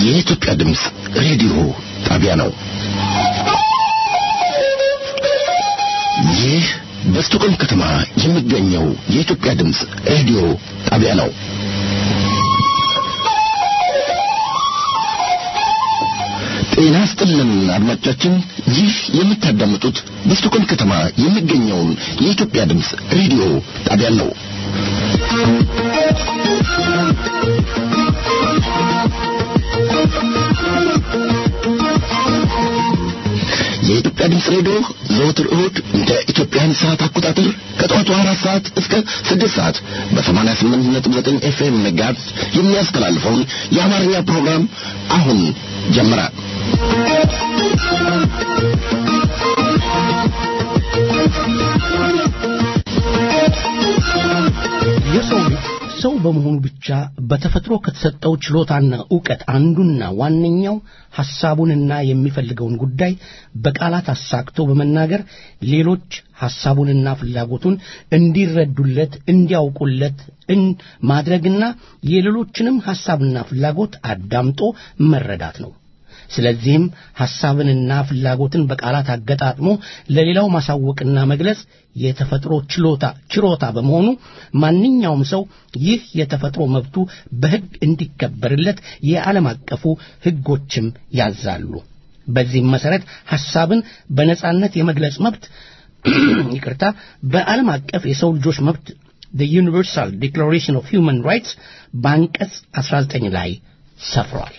የኢትዮጵያ ድምፅ ሬዲዮ ጣቢያ ነው። ይህ በስቶኮልም ከተማ የሚገኘው የኢትዮጵያ ድምፅ ሬዲዮ ጣቢያ ነው። ጤና ስጥልን አድማጮቻችን፣ ይህ የምታዳምጡት በስቶኮልም ከተማ የሚገኘውን የኢትዮጵያ ድምፅ ሬዲዮ ጣቢያ ነው። የኢትዮጵያ ድምፅ ሬዲዮ ዘወትር እሁድ እንደ ኢትዮጵያን ሰዓት አቆጣጠር ከጠዋቱ አራት ሰዓት እስከ ስድስት ሰዓት በሰማንያ ስምንት ነጥብ ዘጠኝ ኤፍኤም መጋዝ የሚያስተላልፈውን የአማርኛ ፕሮግራም አሁን ጀመረ። የሰው ልጅ ሰው በመሆኑ ብቻ በተፈጥሮ ከተሰጠው ችሎታና ዕውቀት አንዱና ዋነኛው ሐሳቡንና የሚፈልገውን ጉዳይ በቃላት አሳክቶ በመናገር ሌሎች ሐሳቡንና ፍላጎቱን እንዲረዱለት እንዲያውቁለት ማድረግና የሌሎችንም ሐሳብና ፍላጎት አዳምጦ መረዳት ነው። ስለዚህም ሐሳብንና ፍላጎትን በቃላት አገጣጥሞ ለሌላው ማሳወቅና መግለጽ የተፈጥሮ ችሎታ ችሮታ በመሆኑ ማንኛውም ሰው ይህ የተፈጥሮ መብቱ በሕግ እንዲከበርለት የዓለም አቀፉ ሕጎችም ያዛሉ። በዚህም መሠረት ሐሳብን በነጻነት የመግለጽ መብት ይቅርታ በዓለም አቀፍ የሰው ልጆች መብት the Universal Declaration of Human Rights በአንቀጽ 19 ላይ ሰፍሯል።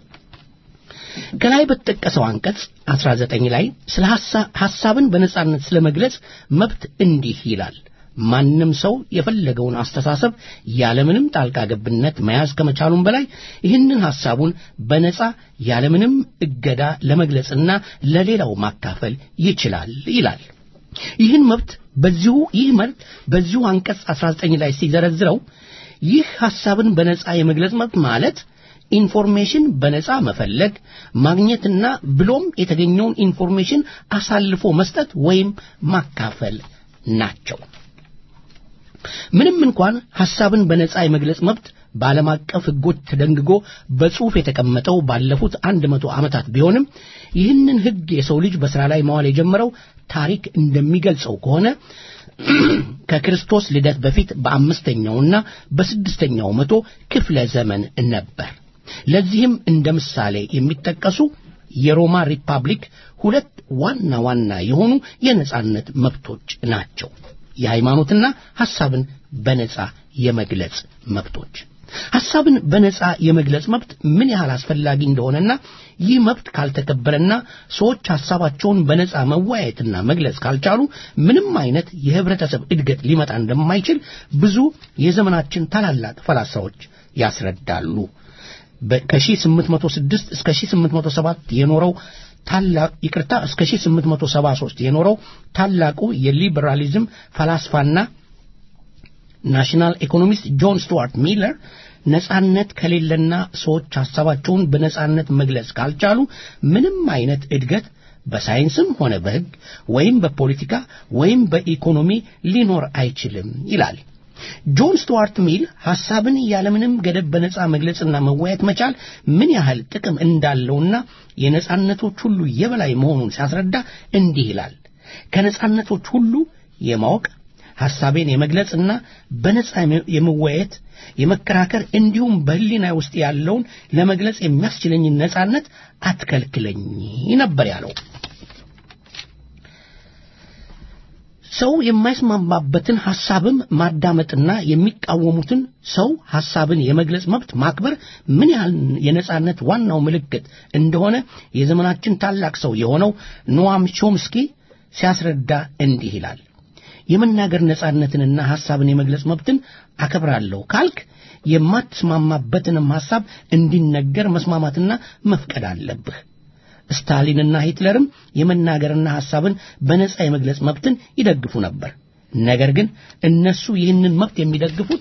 ከላይ በተጠቀሰው አንቀጽ 19 ላይ ስለ ሐሳብን በነጻነት ስለ መግለጽ መብት እንዲህ ይላል። ማንም ሰው የፈለገውን አስተሳሰብ ያለምንም ጣልቃ ገብነት መያዝ ከመቻሉም በላይ ይህንን ሐሳቡን በነጻ ያለምንም እገዳ ለመግለጽና ለሌላው ማካፈል ይችላል ይላል። ይህን መብት በዚሁ ይህ መብት በዚሁ አንቀጽ 19 ላይ ሲዘረዝረው ይህ ሐሳብን በነጻ የመግለጽ መብት ማለት ኢንፎርሜሽን በነጻ መፈለግ ማግኘትና ብሎም የተገኘውን ኢንፎርሜሽን አሳልፎ መስጠት ወይም ማካፈል ናቸው። ምንም እንኳን ሐሳብን በነጻ የመግለጽ መብት በዓለም አቀፍ ሕጎች ተደንግጎ በጽሑፍ የተቀመጠው ባለፉት አንድ መቶ ዓመታት ቢሆንም ይህንን ሕግ የሰው ልጅ በሥራ ላይ መዋል የጀመረው ታሪክ እንደሚገልጸው ከሆነ ከክርስቶስ ልደት በፊት በአምስተኛውና በስድስተኛው መቶ ክፍለ ዘመን ነበር። ለዚህም እንደ ምሳሌ የሚጠቀሱ የሮማ ሪፐብሊክ ሁለት ዋና ዋና የሆኑ የነጻነት መብቶች ናቸው። የሃይማኖትና ሐሳብን በነጻ የመግለጽ መብቶች። ሐሳብን በነጻ የመግለጽ መብት ምን ያህል አስፈላጊ እንደሆነና ይህ መብት ካልተከበረና ሰዎች ሐሳባቸውን በነጻ መወያየትና መግለጽ ካልቻሉ ምንም አይነት የህብረተሰብ እድገት ሊመጣ እንደማይችል ብዙ የዘመናችን ታላላቅ ፈላሳዎች ያስረዳሉ። ከ1806 እስከ 1807 የኖረው ታላቅ ይቅርታ እስከ 1873 የኖረው ታላቁ የሊበራሊዝም ፈላስፋና ናሽናል ኢኮኖሚስት ጆን ስቱዋርት ሚለር ነጻነት ከሌለና ሰዎች ሐሳባቸውን በነጻነት መግለጽ ካልቻሉ ምንም አይነት እድገት በሳይንስም ሆነ በሕግ ወይም በፖለቲካ ወይም በኢኮኖሚ ሊኖር አይችልም ይላል። ጆን ስቱዋርት ሚል ሐሳብን ያለምንም ገደብ በነጻ መግለጽና መወያየት መቻል ምን ያህል ጥቅም እንዳለውና የነጻነቶች ሁሉ የበላይ መሆኑን ሲያስረዳ እንዲህ ይላል። ከነጻነቶች ሁሉ የማወቅ ሐሳቤን የመግለጽና በነጻ የመወያየት የመከራከር እንዲሁም በሕሊና ውስጥ ያለውን ለመግለጽ የሚያስችለኝን ነጻነት አትከልክለኝ ነበር ያለው። ሰው የማይስማማበትን ሐሳብም ማዳመጥና የሚቃወሙትን ሰው ሐሳብን የመግለጽ መብት ማክበር ምን ያህል የነጻነት ዋናው ምልክት እንደሆነ የዘመናችን ታላቅ ሰው የሆነው ኖዋም ቾምስኪ ሲያስረዳ እንዲህ ይላል። የመናገር ነጻነትንና ሐሳብን የመግለጽ መብትን አከብራለሁ ካልክ የማትስማማበትንም ሐሳብ እንዲነገር መስማማትና መፍቀድ አለብህ። ስታሊንና ሂትለርም የመናገርና ሐሳብን በነጻ የመግለጽ መብትን ይደግፉ ነበር። ነገር ግን እነሱ ይህንን መብት የሚደግፉት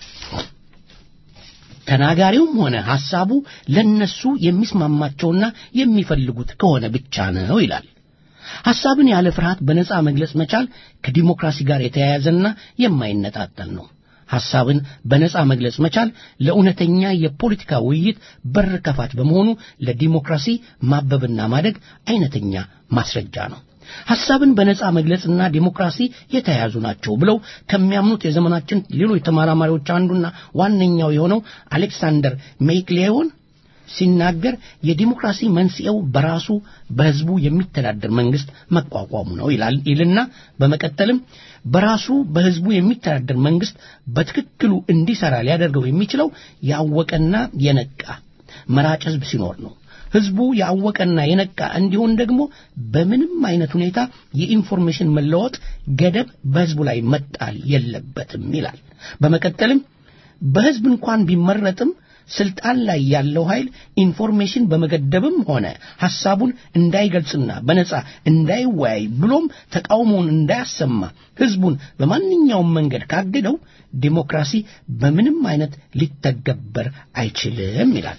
ተናጋሪውም ሆነ ሐሳቡ ለነሱ የሚስማማቸውና የሚፈልጉት ከሆነ ብቻ ነው ይላል። ሐሳብን ያለ ፍርሃት በነጻ መግለጽ መቻል ከዲሞክራሲ ጋር የተያያዘና የማይነጣጠል ነው። ሐሳብን በነጻ መግለጽ መቻል ለእውነተኛ የፖለቲካ ውይይት በር ከፋች በመሆኑ ለዲሞክራሲ ማበብና ማደግ አይነተኛ ማስረጃ ነው። ሐሳብን በነጻ መግለጽና ዲሞክራሲ የተያያዙ ናቸው ብለው ከሚያምኑት የዘመናችን ሌሎች ተመራማሪዎች አንዱና ዋነኛው የሆነው አሌክሳንደር ሜክሌዮን ሲናገር የዲሞክራሲ መንስኤው በራሱ በሕዝቡ የሚተዳደር መንግስት መቋቋሙ ነው ይላል ይልና በመቀጠልም በራሱ በሕዝቡ የሚተዳደር መንግስት በትክክሉ እንዲሰራ ሊያደርገው የሚችለው ያወቀና የነቃ መራጭ ሕዝብ ሲኖር ነው። ሕዝቡ ያወቀና የነቃ እንዲሆን ደግሞ በምንም አይነት ሁኔታ የኢንፎርሜሽን መለወጥ ገደብ በሕዝቡ ላይ መጣል የለበትም ይላል። በመቀጠልም በሕዝብ እንኳን ቢመረጥም ስልጣን ላይ ያለው ኃይል ኢንፎርሜሽን በመገደብም ሆነ ሐሳቡን እንዳይገልጽና በነጻ እንዳይወያይ ብሎም ተቃውሞውን እንዳያሰማ ሕዝቡን በማንኛውም መንገድ ካገደው ዲሞክራሲ በምንም አይነት ሊተገበር አይችልም ይላል።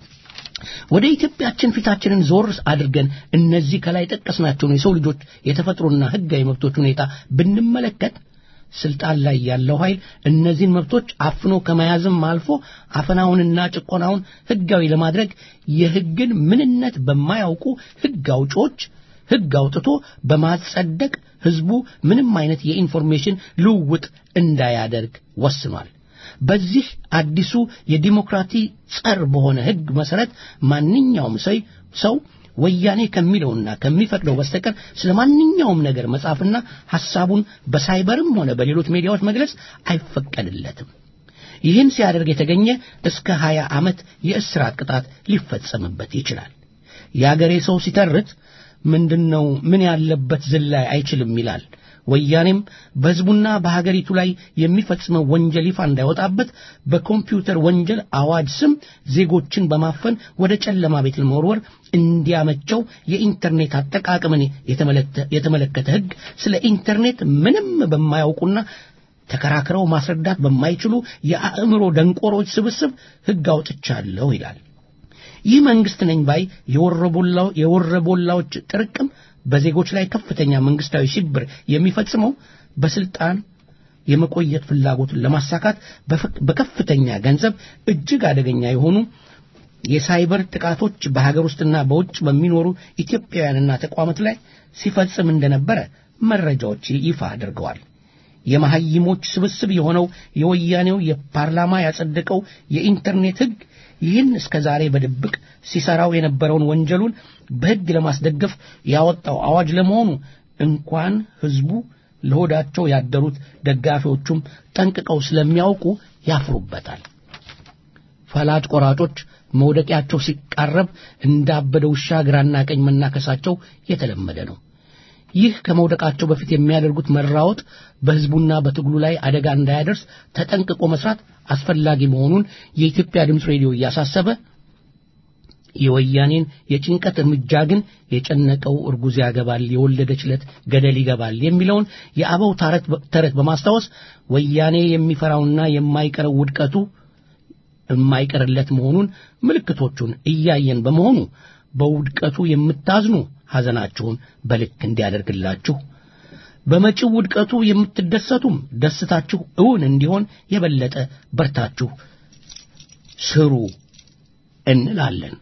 ወደ ኢትዮጵያችን ፊታችንን ዞር አድርገን እነዚህ ከላይ ጠቀስናቸውን የሰው ልጆች የተፈጥሮና ሕጋዊ መብቶች ሁኔታ ብንመለከት ስልጣን ላይ ያለው ኃይል እነዚህን መብቶች አፍኖ ከመያዝም አልፎ አፈናውንና ጭቆናውን ሕጋዊ ለማድረግ የሕግን ምንነት በማያውቁ ሕግ አውጪዎች ሕግ አውጥቶ በማጸደቅ ሕዝቡ ምንም አይነት የኢንፎርሜሽን ልውውጥ እንዳያደርግ ወስኗል። በዚህ አዲሱ የዲሞክራቲ ጸር በሆነ ሕግ መሰረት ማንኛውም ሰው ወያኔ ከሚለውና ከሚፈቅደው በስተቀር ስለ ማንኛውም ነገር መጻፍና ሐሳቡን በሳይበርም ሆነ በሌሎች ሚዲያዎች መግለጽ አይፈቀድለትም። ይህን ሲያደርግ የተገኘ እስከ ሀያ ዓመት የእስራት ቅጣት ሊፈጸምበት ይችላል። የአገሬ ሰው ሲተርት ምንድነው ምን ያለበት ዝላይ አይችልም ይላል። ወያኔም በሕዝቡና በሀገሪቱ ላይ የሚፈጽመው ወንጀል ይፋ እንዳይወጣበት በኮምፒውተር ወንጀል አዋጅ ስም ዜጎችን በማፈን ወደ ጨለማ ቤት ለመወርወር እንዲያመቸው የኢንተርኔት አጠቃቀምን የተመለከተ ሕግ ስለ ኢንተርኔት ምንም በማያውቁና ተከራክረው ማስረዳት በማይችሉ የአእምሮ ደንቆሮች ስብስብ ሕግ አውጥቻለሁ ይላል። ይህ መንግሥት ነኝ ባይ የወረቦላዎች ጥርቅም በዜጎች ላይ ከፍተኛ መንግስታዊ ሽብር የሚፈጽመው በስልጣን የመቆየት ፍላጎትን ለማሳካት በከፍተኛ ገንዘብ እጅግ አደገኛ የሆኑ የሳይበር ጥቃቶች በሀገር ውስጥና በውጭ በሚኖሩ ኢትዮጵያውያንና ተቋማት ላይ ሲፈጽም እንደነበረ መረጃዎች ይፋ አድርገዋል። የመሐይሞች ስብስብ የሆነው የወያኔው የፓርላማ ያጸደቀው የኢንተርኔት ሕግ ይህን እስከ ዛሬ በድብቅ ሲሰራው የነበረውን ወንጀሉን በሕግ ለማስደገፍ ያወጣው አዋጅ ለመሆኑ እንኳን ሕዝቡ ለሆዳቸው ያደሩት ደጋፊዎቹም ጠንቅቀው ስለሚያውቁ ያፍሩበታል። ፈላጭ ቆራጮች መውደቂያቸው ሲቃረብ እንዳበደ ውሻ ግራና ቀኝ መናከሳቸው የተለመደ ነው። ይህ ከመውደቃቸው በፊት የሚያደርጉት መራወጥ በሕዝቡና በትግሉ ላይ አደጋ እንዳያደርስ ተጠንቅቆ መስራት አስፈላጊ መሆኑን የኢትዮጵያ ድምፅ ሬዲዮ እያሳሰበ የወያኔን የጭንቀት እርምጃ ግን የጨነቀው እርጉዝ ያገባል፣ የወለደች ዕለት ገደል ይገባል የሚለውን የአበው ተረት በማስታወስ ወያኔ የሚፈራውና የማይቀረው ውድቀቱ የማይቀርለት መሆኑን ምልክቶቹን እያየን በመሆኑ በውድቀቱ የምታዝኑ ሐዘናችሁን በልክ እንዲያደርግላችሁ በመጪው ውድቀቱ የምትደሰቱም ደስታችሁ እውን እንዲሆን የበለጠ በርታችሁ ስሩ እንላለን።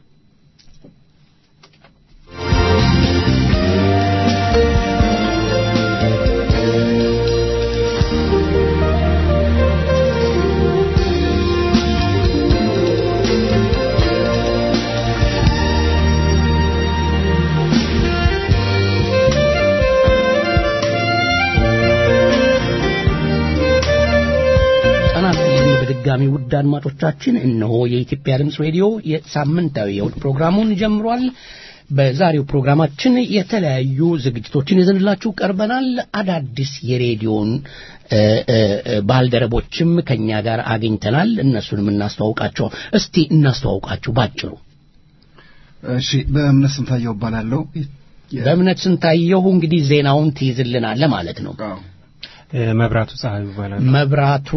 በድጋሚ ውድ አድማጮቻችን እነሆ የኢትዮጵያ ድምፅ ሬዲዮ የሳምንታዊ የእሁድ ፕሮግራሙን ጀምሯል። በዛሬው ፕሮግራማችን የተለያዩ ዝግጅቶችን ይዘንላችሁ ቀርበናል። አዳዲስ የሬዲዮን ባልደረቦችም ከኛ ጋር አግኝተናል። እነሱንም እናስተዋውቃቸው። እስቲ እናስተዋውቃችሁ ባጭሩ። እሺ፣ በእምነት ስንታየው እባላለሁ። በእምነት ስንታየሁ እንግዲህ ዜናውን ትይዝልናለህ ማለት ነው። መብራቱ ፀሐዩ ይባላል። መብራቱ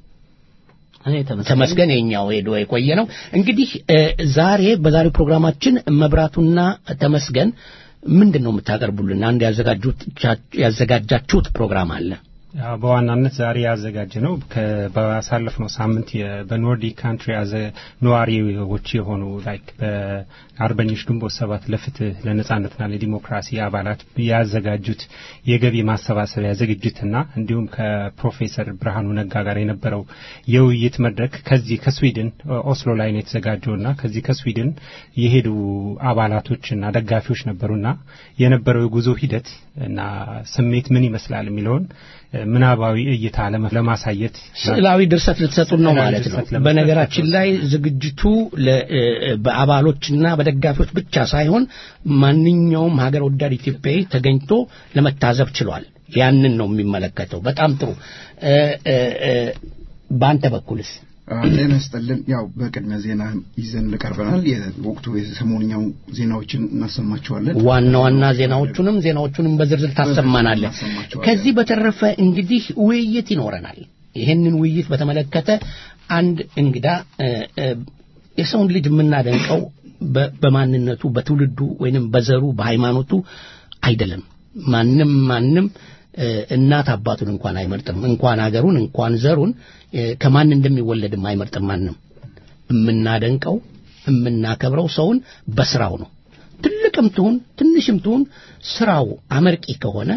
ተመስገን የኛው ሄዶ የቆየ ነው። እንግዲህ ዛሬ በዛሬው ፕሮግራማችን መብራቱና ተመስገን ምንድን ነው የምታቀርቡልን? አንድ ያዘጋጃችሁት ፕሮግራም አለ። ያው በዋናነት ዛሬ ያዘጋጀ ነው ባሳለፍነው ሳምንት የ- በኖርዲክ ካንትሪ ያዘ ነዋሪዎች የሆኑ ላይክ በአርበኞች ግንቦት ሰባት ለፍትህ ለነጻነትና ለዲሞክራሲ አባላት ያዘጋጁት የገቢ ማሰባሰቢያ ዝግጅትና እንዲሁም ከፕሮፌሰር ብርሃኑ ነጋ ጋር የነበረው የውይይት መድረክ ከዚህ ከስዊድን ኦስሎ ላይ ነው የተዘጋጀውና ከዚህ ከስዊድን የሄዱ አባላቶችና ደጋፊዎች ነበሩና የነበረው የጉዞ ሂደት እና ስሜት ምን ይመስላል የሚለውን ምናባዊ እይታ ለመ- ለማሳየት ስዕላዊ ድርሰት ልትሰጡን ነው ስዕላዊ ማለት ነው። ድርሰት ለመስጠት በነገራችን ላይ ዝግጅቱ ለ- እ- በአባሎችና በደጋፊዎች ብቻ ሳይሆን ማንኛውም ሀገር ወዳድ ኢትዮጵያዊ ተገኝቶ ለመታዘብ ችሏል። ያንን ነው የሚመለከተው። በጣም ጥሩ። እ- እ- እ፣ በአንተ በኩልስ ጤና ይስጥልን። ያው በቅድሚያ ዜና ይዘን ልቀርበናል። የወቅቱ የሰሞንኛው ዜናዎችን እናሰማችኋለን። ዋና ዋና ዜናዎቹንም ዜናዎቹንም በዝርዝር ታሰማናለን። እናሰማችኋለን። ከዚህ በተረፈ እንግዲህ ውይይት ይኖረናል። ይህንን ውይይት በተመለከተ አንድ እንግዳ እ፣ እ፣ የሰውን ልጅ የምናደንቀው በ- በማንነቱ በትውልዱ ወይንም በዘሩ በሃይማኖቱ አይደለም። ማንም ማንም እ፣ እናት አባቱን እንኳን አይመርጥም፣ እንኳን አገሩን እንኳን ዘሩን እ፣ ከማን እንደሚወለድም አይመርጥም ማንም። የምናደንቀው የምናከብረው ሰውን በስራው ነው። ትልቅም ትሁን ትንሽም ትሁን ስራው አመርቂ ከሆነ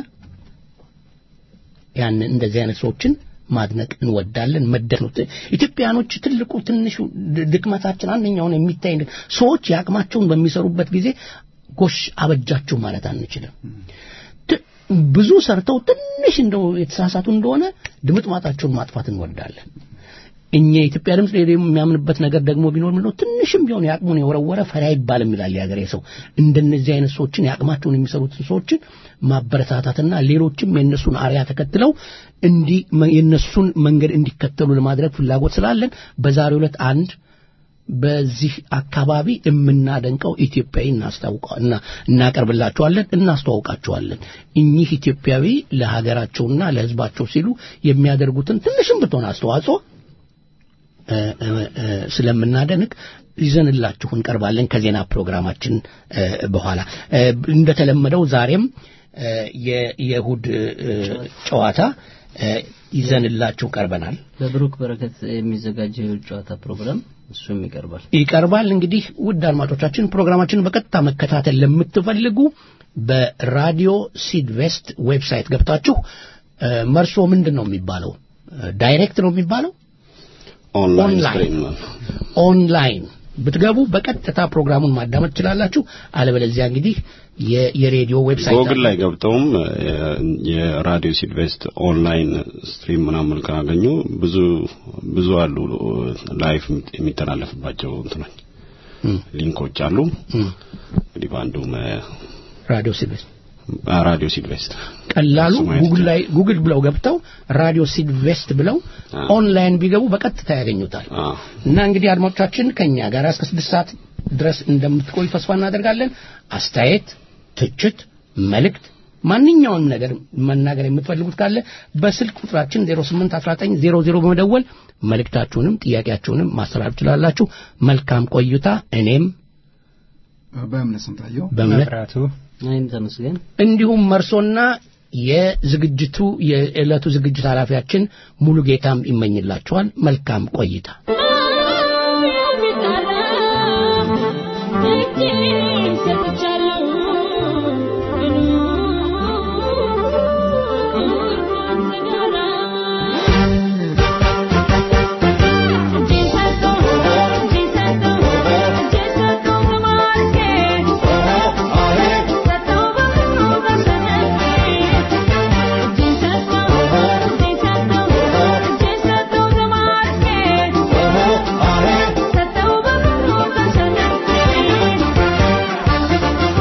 ያን እንደዚህ አይነት ሰዎችን ማድነቅ እንወዳለን። መደኑት ኢትዮጵያኖች ትልቁ ትንሹ ድ- ድክመታችን አንደኛውን የሚታይ ድ- ሰዎች የአቅማቸውን በሚሰሩበት ጊዜ ጎሽ አበጃችሁ ማለት አንችልም። ት- ብዙ ሰርተው ትንሽ እንደው የተሳሳቱ እንደሆነ ድምጥማጣቸውን ማጥፋት እንወዳለን። እኛ የኢትዮጵያ ድምፅ ሬዲዮ የሚያምንበት ነገር ደግሞ ቢኖር ምንድነው ትንሽም ቢሆን የአቅሙን የወረወረ ፈሪ አይባልም ይላል የሀገሬ ሰው። እንደነዚህ አይነት ሰዎችን የአቅማቸውን የሚሰሩትን ሰዎችን ማበረታታትና ሌሎችም የእነሱን አርያ ተከትለው እንዲ የእነሱን መንገድ እንዲከተሉ ለማድረግ ፍላጎት ስላለን በዛሬው ዕለት አንድ በዚህ አካባቢ የምናደንቀው ኢትዮጵያዊ እናስታውቀ- እና እናቀርብላቸዋለን እናስተዋውቃቸዋለን። እኚህ ኢትዮጵያዊ ለሀገራቸውና ለሕዝባቸው ሲሉ የሚያደርጉትን ትንሽም ብትሆን አስተዋጽኦ እ- እ- እ- ስለምናደንቅ ይዘንላችሁ እንቀርባለን ከዜና ፕሮግራማችን እ፣ በኋላ እ፣ እንደተለመደው ዛሬም እ፣ የ- የእሁድ እ፣ ጨዋታ እ፣ ይዘንላችሁ ቀርበናል በብሩክ በረከት የሚዘጋጀው የውጭ ጨዋታ ፕሮግራም እሱም ይቀርባል። ይቀርባል። እንግዲህ ውድ አድማጮቻችን ፕሮግራማችንን በቀጥታ መከታተል ለምትፈልጉ በራዲዮ ሲድቬስት ዌብሳይት ገብታችሁ እ፣ መርሶ ምንድን ነው የሚባለው? እ፣ ዳይሬክት ነው የሚባለው ኦንላይን ኦንላይን ስትሪም ነው። ኦንላይን ብትገቡ በቀጥታ ፕሮግራሙን ማዳመጥ ትችላላችሁ። አለበለዚያ እንግዲህ የ- የሬዲዮ ዌብሳይት ጎግል ላይ ገብተውም የ- የራዲዮ ሲድቬስት ኦንላይን ስትሪም ምናምን ካገኙ ብዙ ብዙ አሉ ላይፍ የሚተላለፍባቸው እንትኖች እም፣ ሊንኮች አሉ። እም፣ እንግዲህ በአንዱም ራዲዮ ሲልቨስት ራዲዮ ሲድቬስት ቀላሉ እሱ ማየት ጉግል ይቻላል። ላይ ጉግል ብለው ገብተው ራዲዮ ሲልቬስት ብለው አ። ኦንላይን ቢገቡ በቀጥታ ያገኙታል። አ እና እንግዲህ አድማጮቻችን ከኛ ጋር እስከ ስድስት ሰዓት ድረስ እንደምትቆዩ ተስፋ እናደርጋለን። አስተያየት፣ ትችት፣ መልእክት ማንኛውንም ነገር መናገር የምትፈልጉት ካለ በስልክ ቁጥራችን 081900 በመደወል መልእክታችሁንም ጥያቄያችሁንም ማስተላለፍ ትችላላችሁ። መልካም ቆይታ። እኔም በእምነት ስንታየው በእምነት መብራቱ እኔም ተመስገን እንዲሁም መርሶና የዝግጅቱ የዕለቱ ዝግጅት ኃላፊያችን ሙሉ ጌታም ይመኝላችኋል። መልካም ቆይታ። Thank you.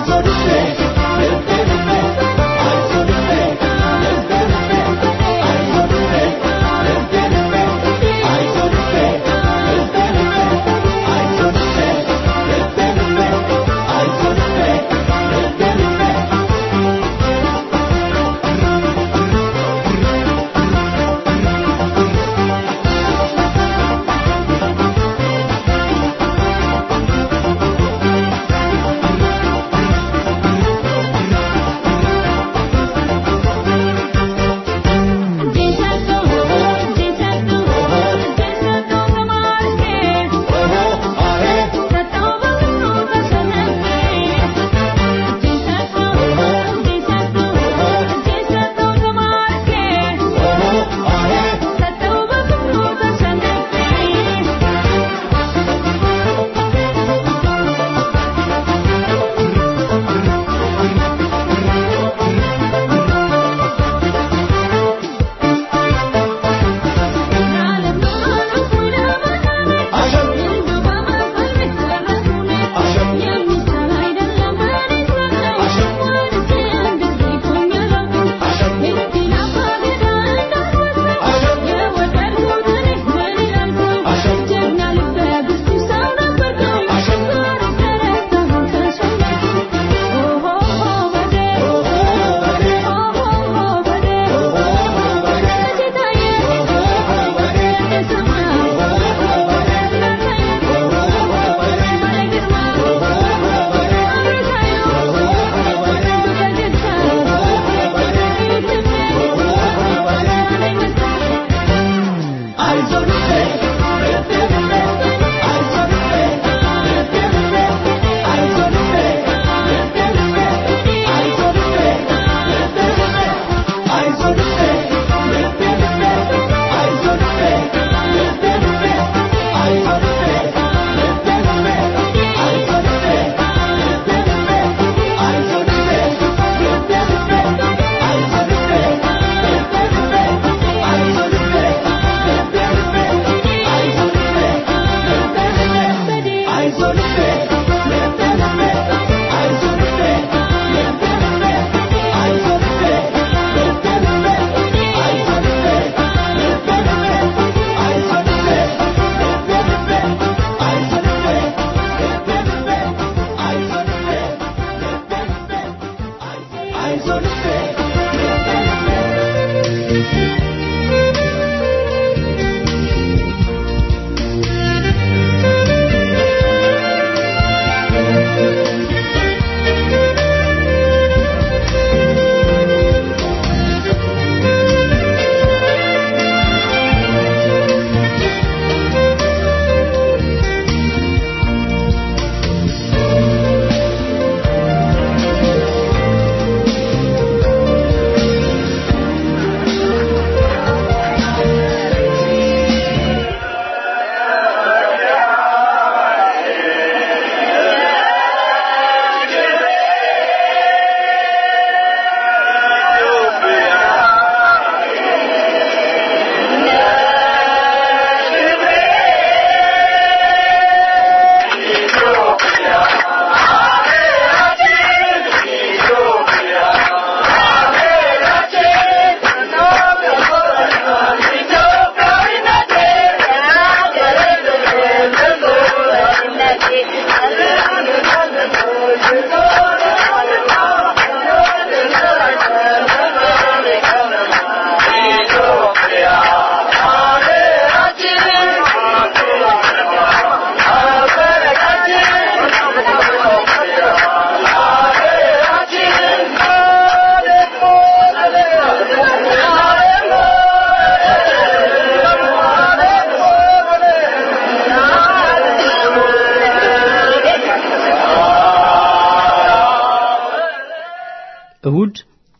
እሁድ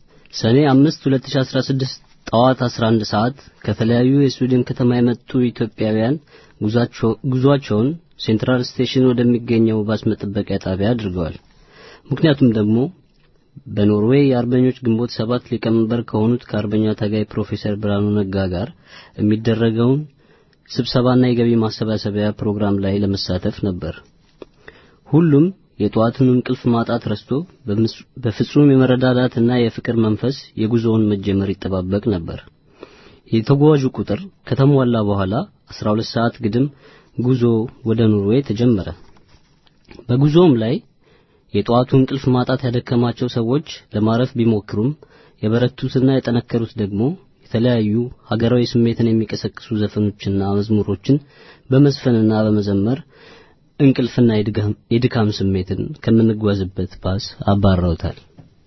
ሰኔ 5 2016 ጠዋት 11 ሰዓት ከተለያዩ የስዊድን ከተማ የመጡ ኢትዮጵያውያን ጉዟቸውን ሴንትራል ስቴሽን ወደሚገኘው ባስ መጠበቂያ ጣቢያ አድርገዋል። ምክንያቱም ደግሞ በኖርዌይ የአርበኞች ግንቦት ሰባት ሊቀመንበር ከሆኑት ከአርበኛ ታጋይ ፕሮፌሰር ብርሃኑ ነጋ ጋር የሚደረገውን ስብሰባና የገቢ ማሰባሰቢያ ፕሮግራም ላይ ለመሳተፍ ነበር። ሁሉም የጠዋቱን እንቅልፍ ማጣት ረስቶ በፍጹም የመረዳዳትና የፍቅር መንፈስ የጉዞውን መጀመር ይጠባበቅ ነበር። የተጓዡ ቁጥር ከተሟላ በኋላ 12 ሰዓት ግድም ጉዞ ወደ ኖርዌይ ተጀመረ። በጉዞውም ላይ የጠዋቱ እንቅልፍ ማጣት ያደከማቸው ሰዎች ለማረፍ ቢሞክሩም የበረቱትና የጠነከሩት ደግሞ የተለያዩ ሀገራዊ ስሜትን የሚቀሰቅሱ ዘፈኖችና መዝሙሮችን በመዝፈንና በመዘመር እንቅልፍና የድካም ስሜትን ከምንጓዝበት ባስ አባረውታል።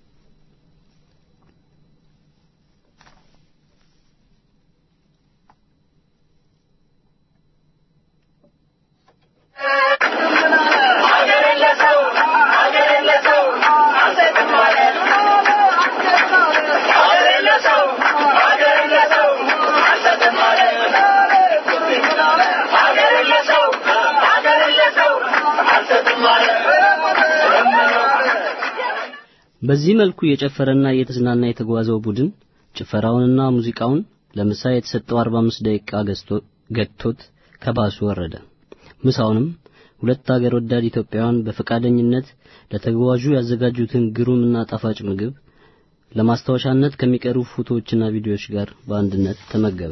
በዚህ መልኩ የጨፈረና እየተዝናና የተጓዘው ቡድን ጭፈራውንና ሙዚቃውን ለምሳ የተሰጠው 45 ደቂቃ ገጥቶት ከባሱ ወረደ። ምሳውንም ሁለት አገር ወዳድ ኢትዮጵያውያን በፈቃደኝነት ለተጓዡ ያዘጋጁትን ግሩምና ጣፋጭ ምግብ ለማስታወሻነት ከሚቀርቡ ፎቶዎችና ቪዲዮዎች ጋር በአንድነት ተመገበ።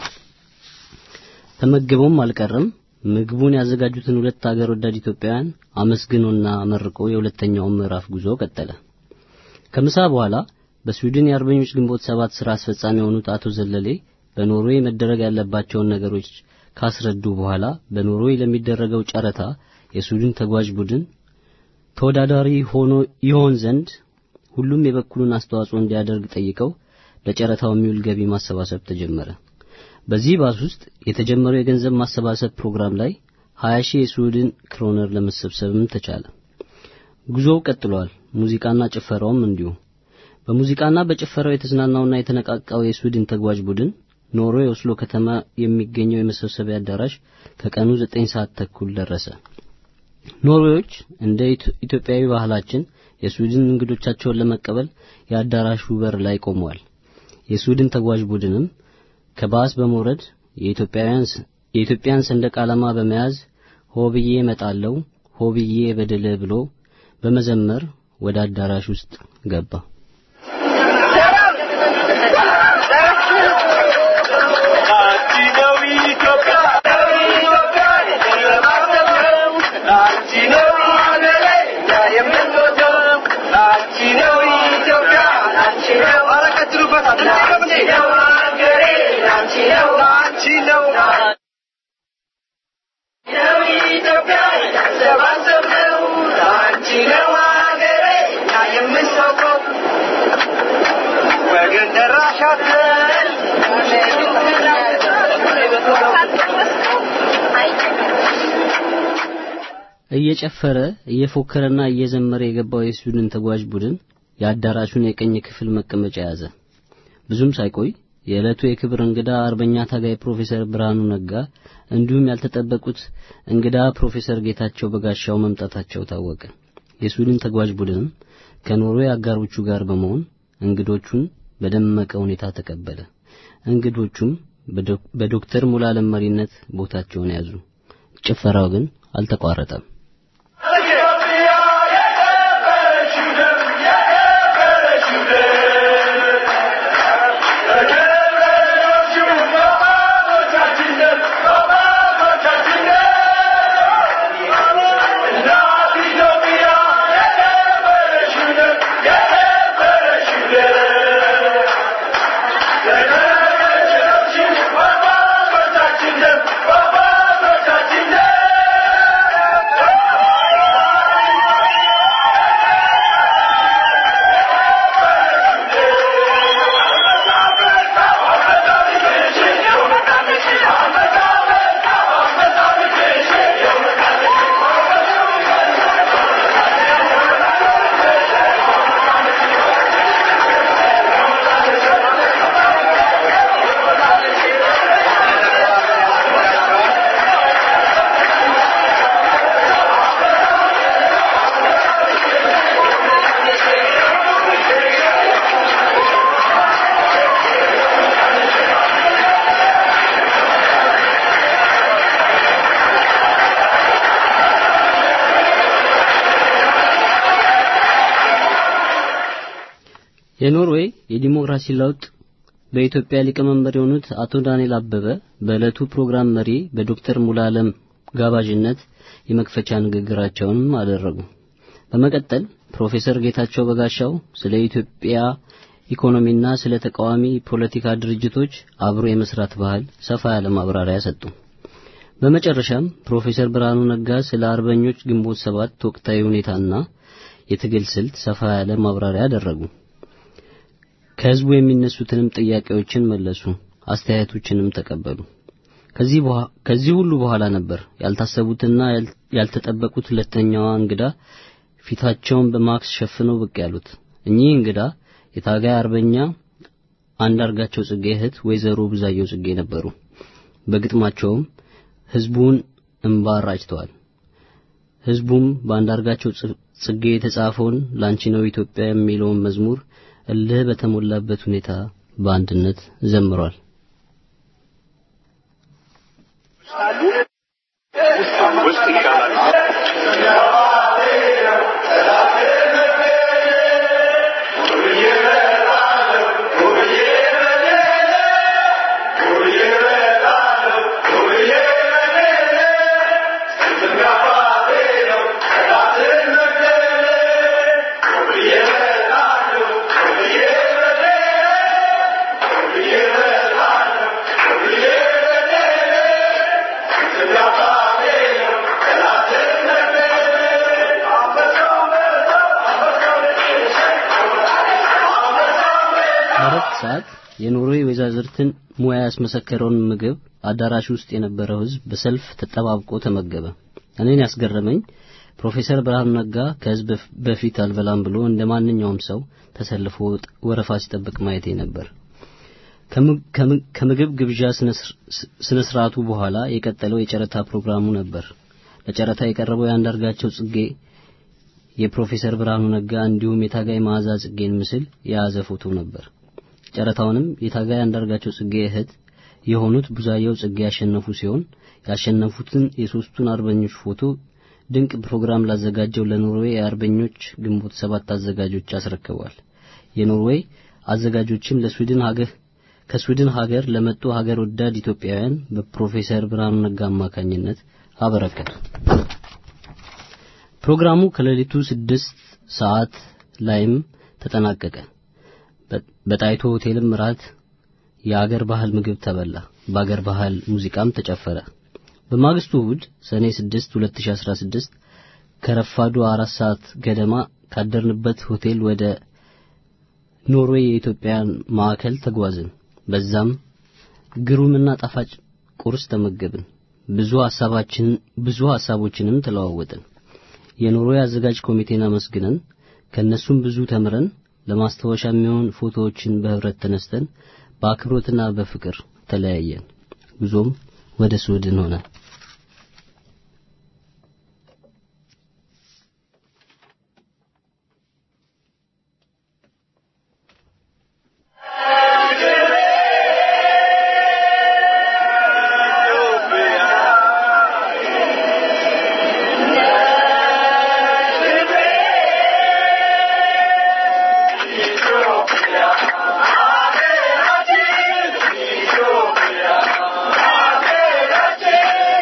ተመግበውም አልቀረም። ምግቡን ያዘጋጁትን ሁለት አገር ወዳድ ኢትዮጵያውያን አመስግኖና መርቆ የሁለተኛውን ምዕራፍ ጉዞ ቀጠለ። ከምሳ በኋላ በስዊድን የአርበኞች ግንቦት ሰባት ስራ አስፈጻሚ የሆኑት አቶ ዘለሌ በኖርዌይ መደረግ ያለባቸውን ነገሮች ካስረዱ በኋላ በኖርዌይ ለሚደረገው ጨረታ የስዊድን ተጓዥ ቡድን ተወዳዳሪ ሆኖ ይሆን ዘንድ ሁሉም የበኩሉን አስተዋጽኦ እንዲያደርግ ጠይቀው ለጨረታው የሚውል ገቢ ማሰባሰብ ተጀመረ። በዚህ ባስ ውስጥ የተጀመረው የገንዘብ ማሰባሰብ ፕሮግራም ላይ 20 ሺህ የስዊድን ክሮነር ለመሰብሰብም ተቻለ። ጉዞው ቀጥሏል። ሙዚቃና ጭፈራውም እንዲሁ። በሙዚቃና በጭፈራው የተዝናናውና የተነቃቃው የስዊድን ተጓዥ ቡድን ኖርዌይ ኦስሎ ከተማ የሚገኘው የመሰብሰቢያ አዳራሽ ከቀኑ ዘጠኝ ሰዓት ተኩል ደረሰ። ኖርዌዮች እንደ ኢትዮጵያዊ ባህላችን የስዊድን እንግዶቻቸውን ለመቀበል የአዳራሹ በር ላይ ቆመዋል። የስዊድን ተጓዥ ቡድንም ከባስ በመውረድ የኢትዮጵያውያን የኢትዮጵያን ሰንደቅ ዓላማ በመያዝ ሆብዬ እመጣለሁ ሆብዬ በድል ብሎ በመዘመር ወደ አዳራሽ ውስጥ ገባ። እየጨፈረ እየፎከረና እየዘመረ የገባው የስዊድን ተጓዥ ቡድን የአዳራሹን የቀኝ ክፍል መቀመጫ ያዘ። ብዙም ሳይቆይ የዕለቱ የክብር እንግዳ አርበኛ ታጋይ ፕሮፌሰር ብርሃኑ ነጋ እንዲሁም ያልተጠበቁት እንግዳ ፕሮፌሰር ጌታቸው በጋሻው መምጣታቸው ታወቀ። የስዊድን ተጓዥ ቡድንም ከኖርዌይ አጋሮቹ ጋር በመሆን እንግዶቹን በደመቀ ሁኔታ ተቀበለ። እንግዶቹም በዶክተር ሙላለም መሪነት ቦታቸውን ያዙ። ጭፈራው ግን አልተቋረጠም። Yeah. የኖርዌይ የዲሞክራሲ ለውጥ በኢትዮጵያ ሊቀመንበር የሆኑት አቶ ዳንኤል አበበ በዕለቱ ፕሮግራም መሪ በዶክተር ሙላለም ጋባዥነት የመክፈቻ ንግግራቸውንም አደረጉ። በመቀጠል ፕሮፌሰር ጌታቸው በጋሻው ስለ ኢትዮጵያ ኢኮኖሚና ስለ ተቃዋሚ ፖለቲካ ድርጅቶች አብሮ የመስራት ባህል ሰፋ ያለ ማብራሪያ ሰጡ። በመጨረሻም ፕሮፌሰር ብርሃኑ ነጋ ስለ አርበኞች ግንቦት ሰባት ወቅታዊ ሁኔታና የትግል ስልት ሰፋ ያለ ማብራሪያ አደረጉ። ከህዝቡ የሚነሱትንም ጥያቄዎችን መለሱ፣ አስተያየቶችንም ተቀበሉ። ከዚህ ከዚህ ሁሉ በኋላ ነበር ያልታሰቡትና ያልተጠበቁት ሁለተኛዋ እንግዳ ፊታቸውን በማክስ ሸፍነው ብቅ ያሉት። እኚህ እንግዳ የታጋይ አርበኛ አንዳርጋቸው ጽጌ እህት ወይዘሮ ብዛየው ጽጌ ነበሩ። በግጥማቸውም ህዝቡን እንባ አራጭተዋል። ህዝቡም በአንዳርጋቸው ጽጌ የተጻፈውን ላንቺ ነው ኢትዮጵያ የሚለውን መዝሙር እልህ በተሞላበት ሁኔታ በአንድነት ዘምሯል። ውስጥ ይሻላል። አራት ሰዓት የኖርዌይ ወይዛዝርትን ሙያ ያስመሰከረውን ምግብ አዳራሽ ውስጥ የነበረው ህዝብ በሰልፍ ተጠባብቆ ተመገበ። እኔን ያስገረመኝ ፕሮፌሰር ብርሃኑ ነጋ ከህዝብ በፊት አልበላም ብሎ እንደ ማንኛውም ሰው ተሰልፎ ወረፋ ሲጠብቅ ማየቴ ነበር። ከምግብ ግብዣ ስነ ስርዓቱ በኋላ የቀጠለው የጨረታ ፕሮግራሙ ነበር። ለጨረታ የቀረበው የአንዳርጋቸው ጽጌ የፕሮፌሰር ብርሃኑ ነጋ እንዲሁም የታጋይ መዓዛ ጽጌን ምስል የያዘ ፎቶ ነበር። ጨረታውንም የታጋይ አንዳርጋቸው ጽጌ እህት የሆኑት ብዙአየው ጽጌ ያሸነፉ ሲሆን ያሸነፉትን የሶስቱን አርበኞች ፎቶ ድንቅ ፕሮግራም ላዘጋጀው ለኖርዌይ የአርበኞች ግንቦት ሰባት አዘጋጆች አስረክበዋል። የኖርዌይ አዘጋጆችም ለስዊድን ሀገር ከስዊድን ሀገር ለመጡ ሀገር ወዳድ ኢትዮጵያውያን በፕሮፌሰር ብርሃኑ ነጋ አማካኝነት አበረከቱ። ፕሮግራሙ ከሌሊቱ ስድስት ሰዓት ላይም ተጠናቀቀ። በጣይቶ ሆቴልም ራት የአገር ባህል ምግብ ተበላ። በአገር ባህል ሙዚቃም ተጨፈረ። በማግስቱ እሁድ ሰኔ 6 2016 ከረፋዱ አራት ሰዓት ገደማ ካደርንበት ሆቴል ወደ ኖርዌይ የኢትዮጵያን ማዕከል ተጓዝን። በዛም ግሩምና ጣፋጭ ቁርስ ተመገብን። ብዙ ሐሳባችን ብዙ ሐሳቦችንም ተለዋወጥን። የኖርዌይ አዘጋጅ ኮሚቴን አመስግነን ከነሱም ብዙ ተምረን ለማስታወሻ የሚሆን ፎቶዎችን በህብረት ተነስተን በአክብሮትና በፍቅር ተለያየን። ጉዞም ወደ ስዊድን ሆነ። Yeah.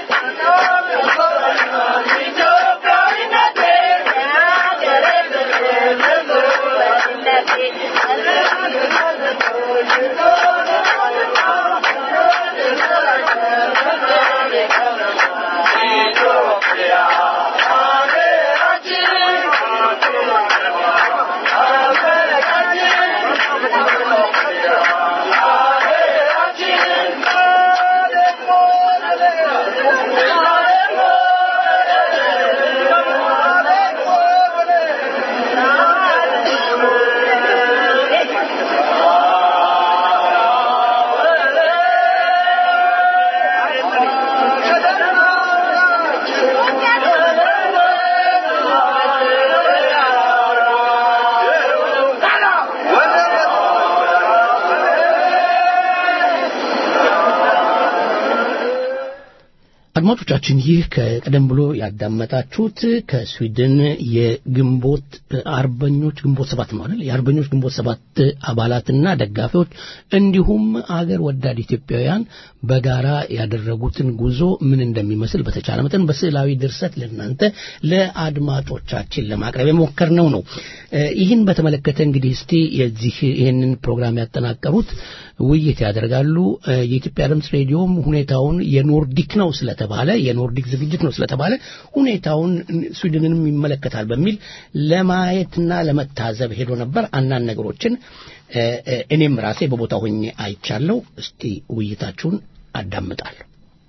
አድማጮቻችን ይህ ከቀደም ብሎ ያዳመጣችሁት ከስዊድን የግንቦት አርበኞች ግንቦት ሰባት ነው አይደል? የአርበኞች ግንቦት ሰባት አባላትና ደጋፊዎች እንዲሁም አገር ወዳድ ኢትዮጵያውያን በጋራ ያደረጉትን ጉዞ ምን እንደሚመስል በተቻለ መጠን በስዕላዊ ድርሰት ለእናንተ ለአድማጮቻችን ለማቅረብ የሞከርነው ነው። ይህን በተመለከተ እንግዲህ እስቲ የዚህ ይህንን ፕሮግራም ያጠናቀሩት ውይይት ያደርጋሉ። የኢትዮጵያ ድምፅ ሬዲዮም ሁኔታውን የኖርዲክ ነው ስለተባለ የኖርዲክ ዝግጅት ነው ስለተባለ ሁኔታውን ስዊድንንም ይመለከታል በሚል ለማየትና ለመታዘብ ሄዶ ነበር። አንዳንድ ነገሮችን እኔም ራሴ በቦታ ሆኜ አይቻለሁ። እስቲ ውይይታችሁን አዳምጣለሁ።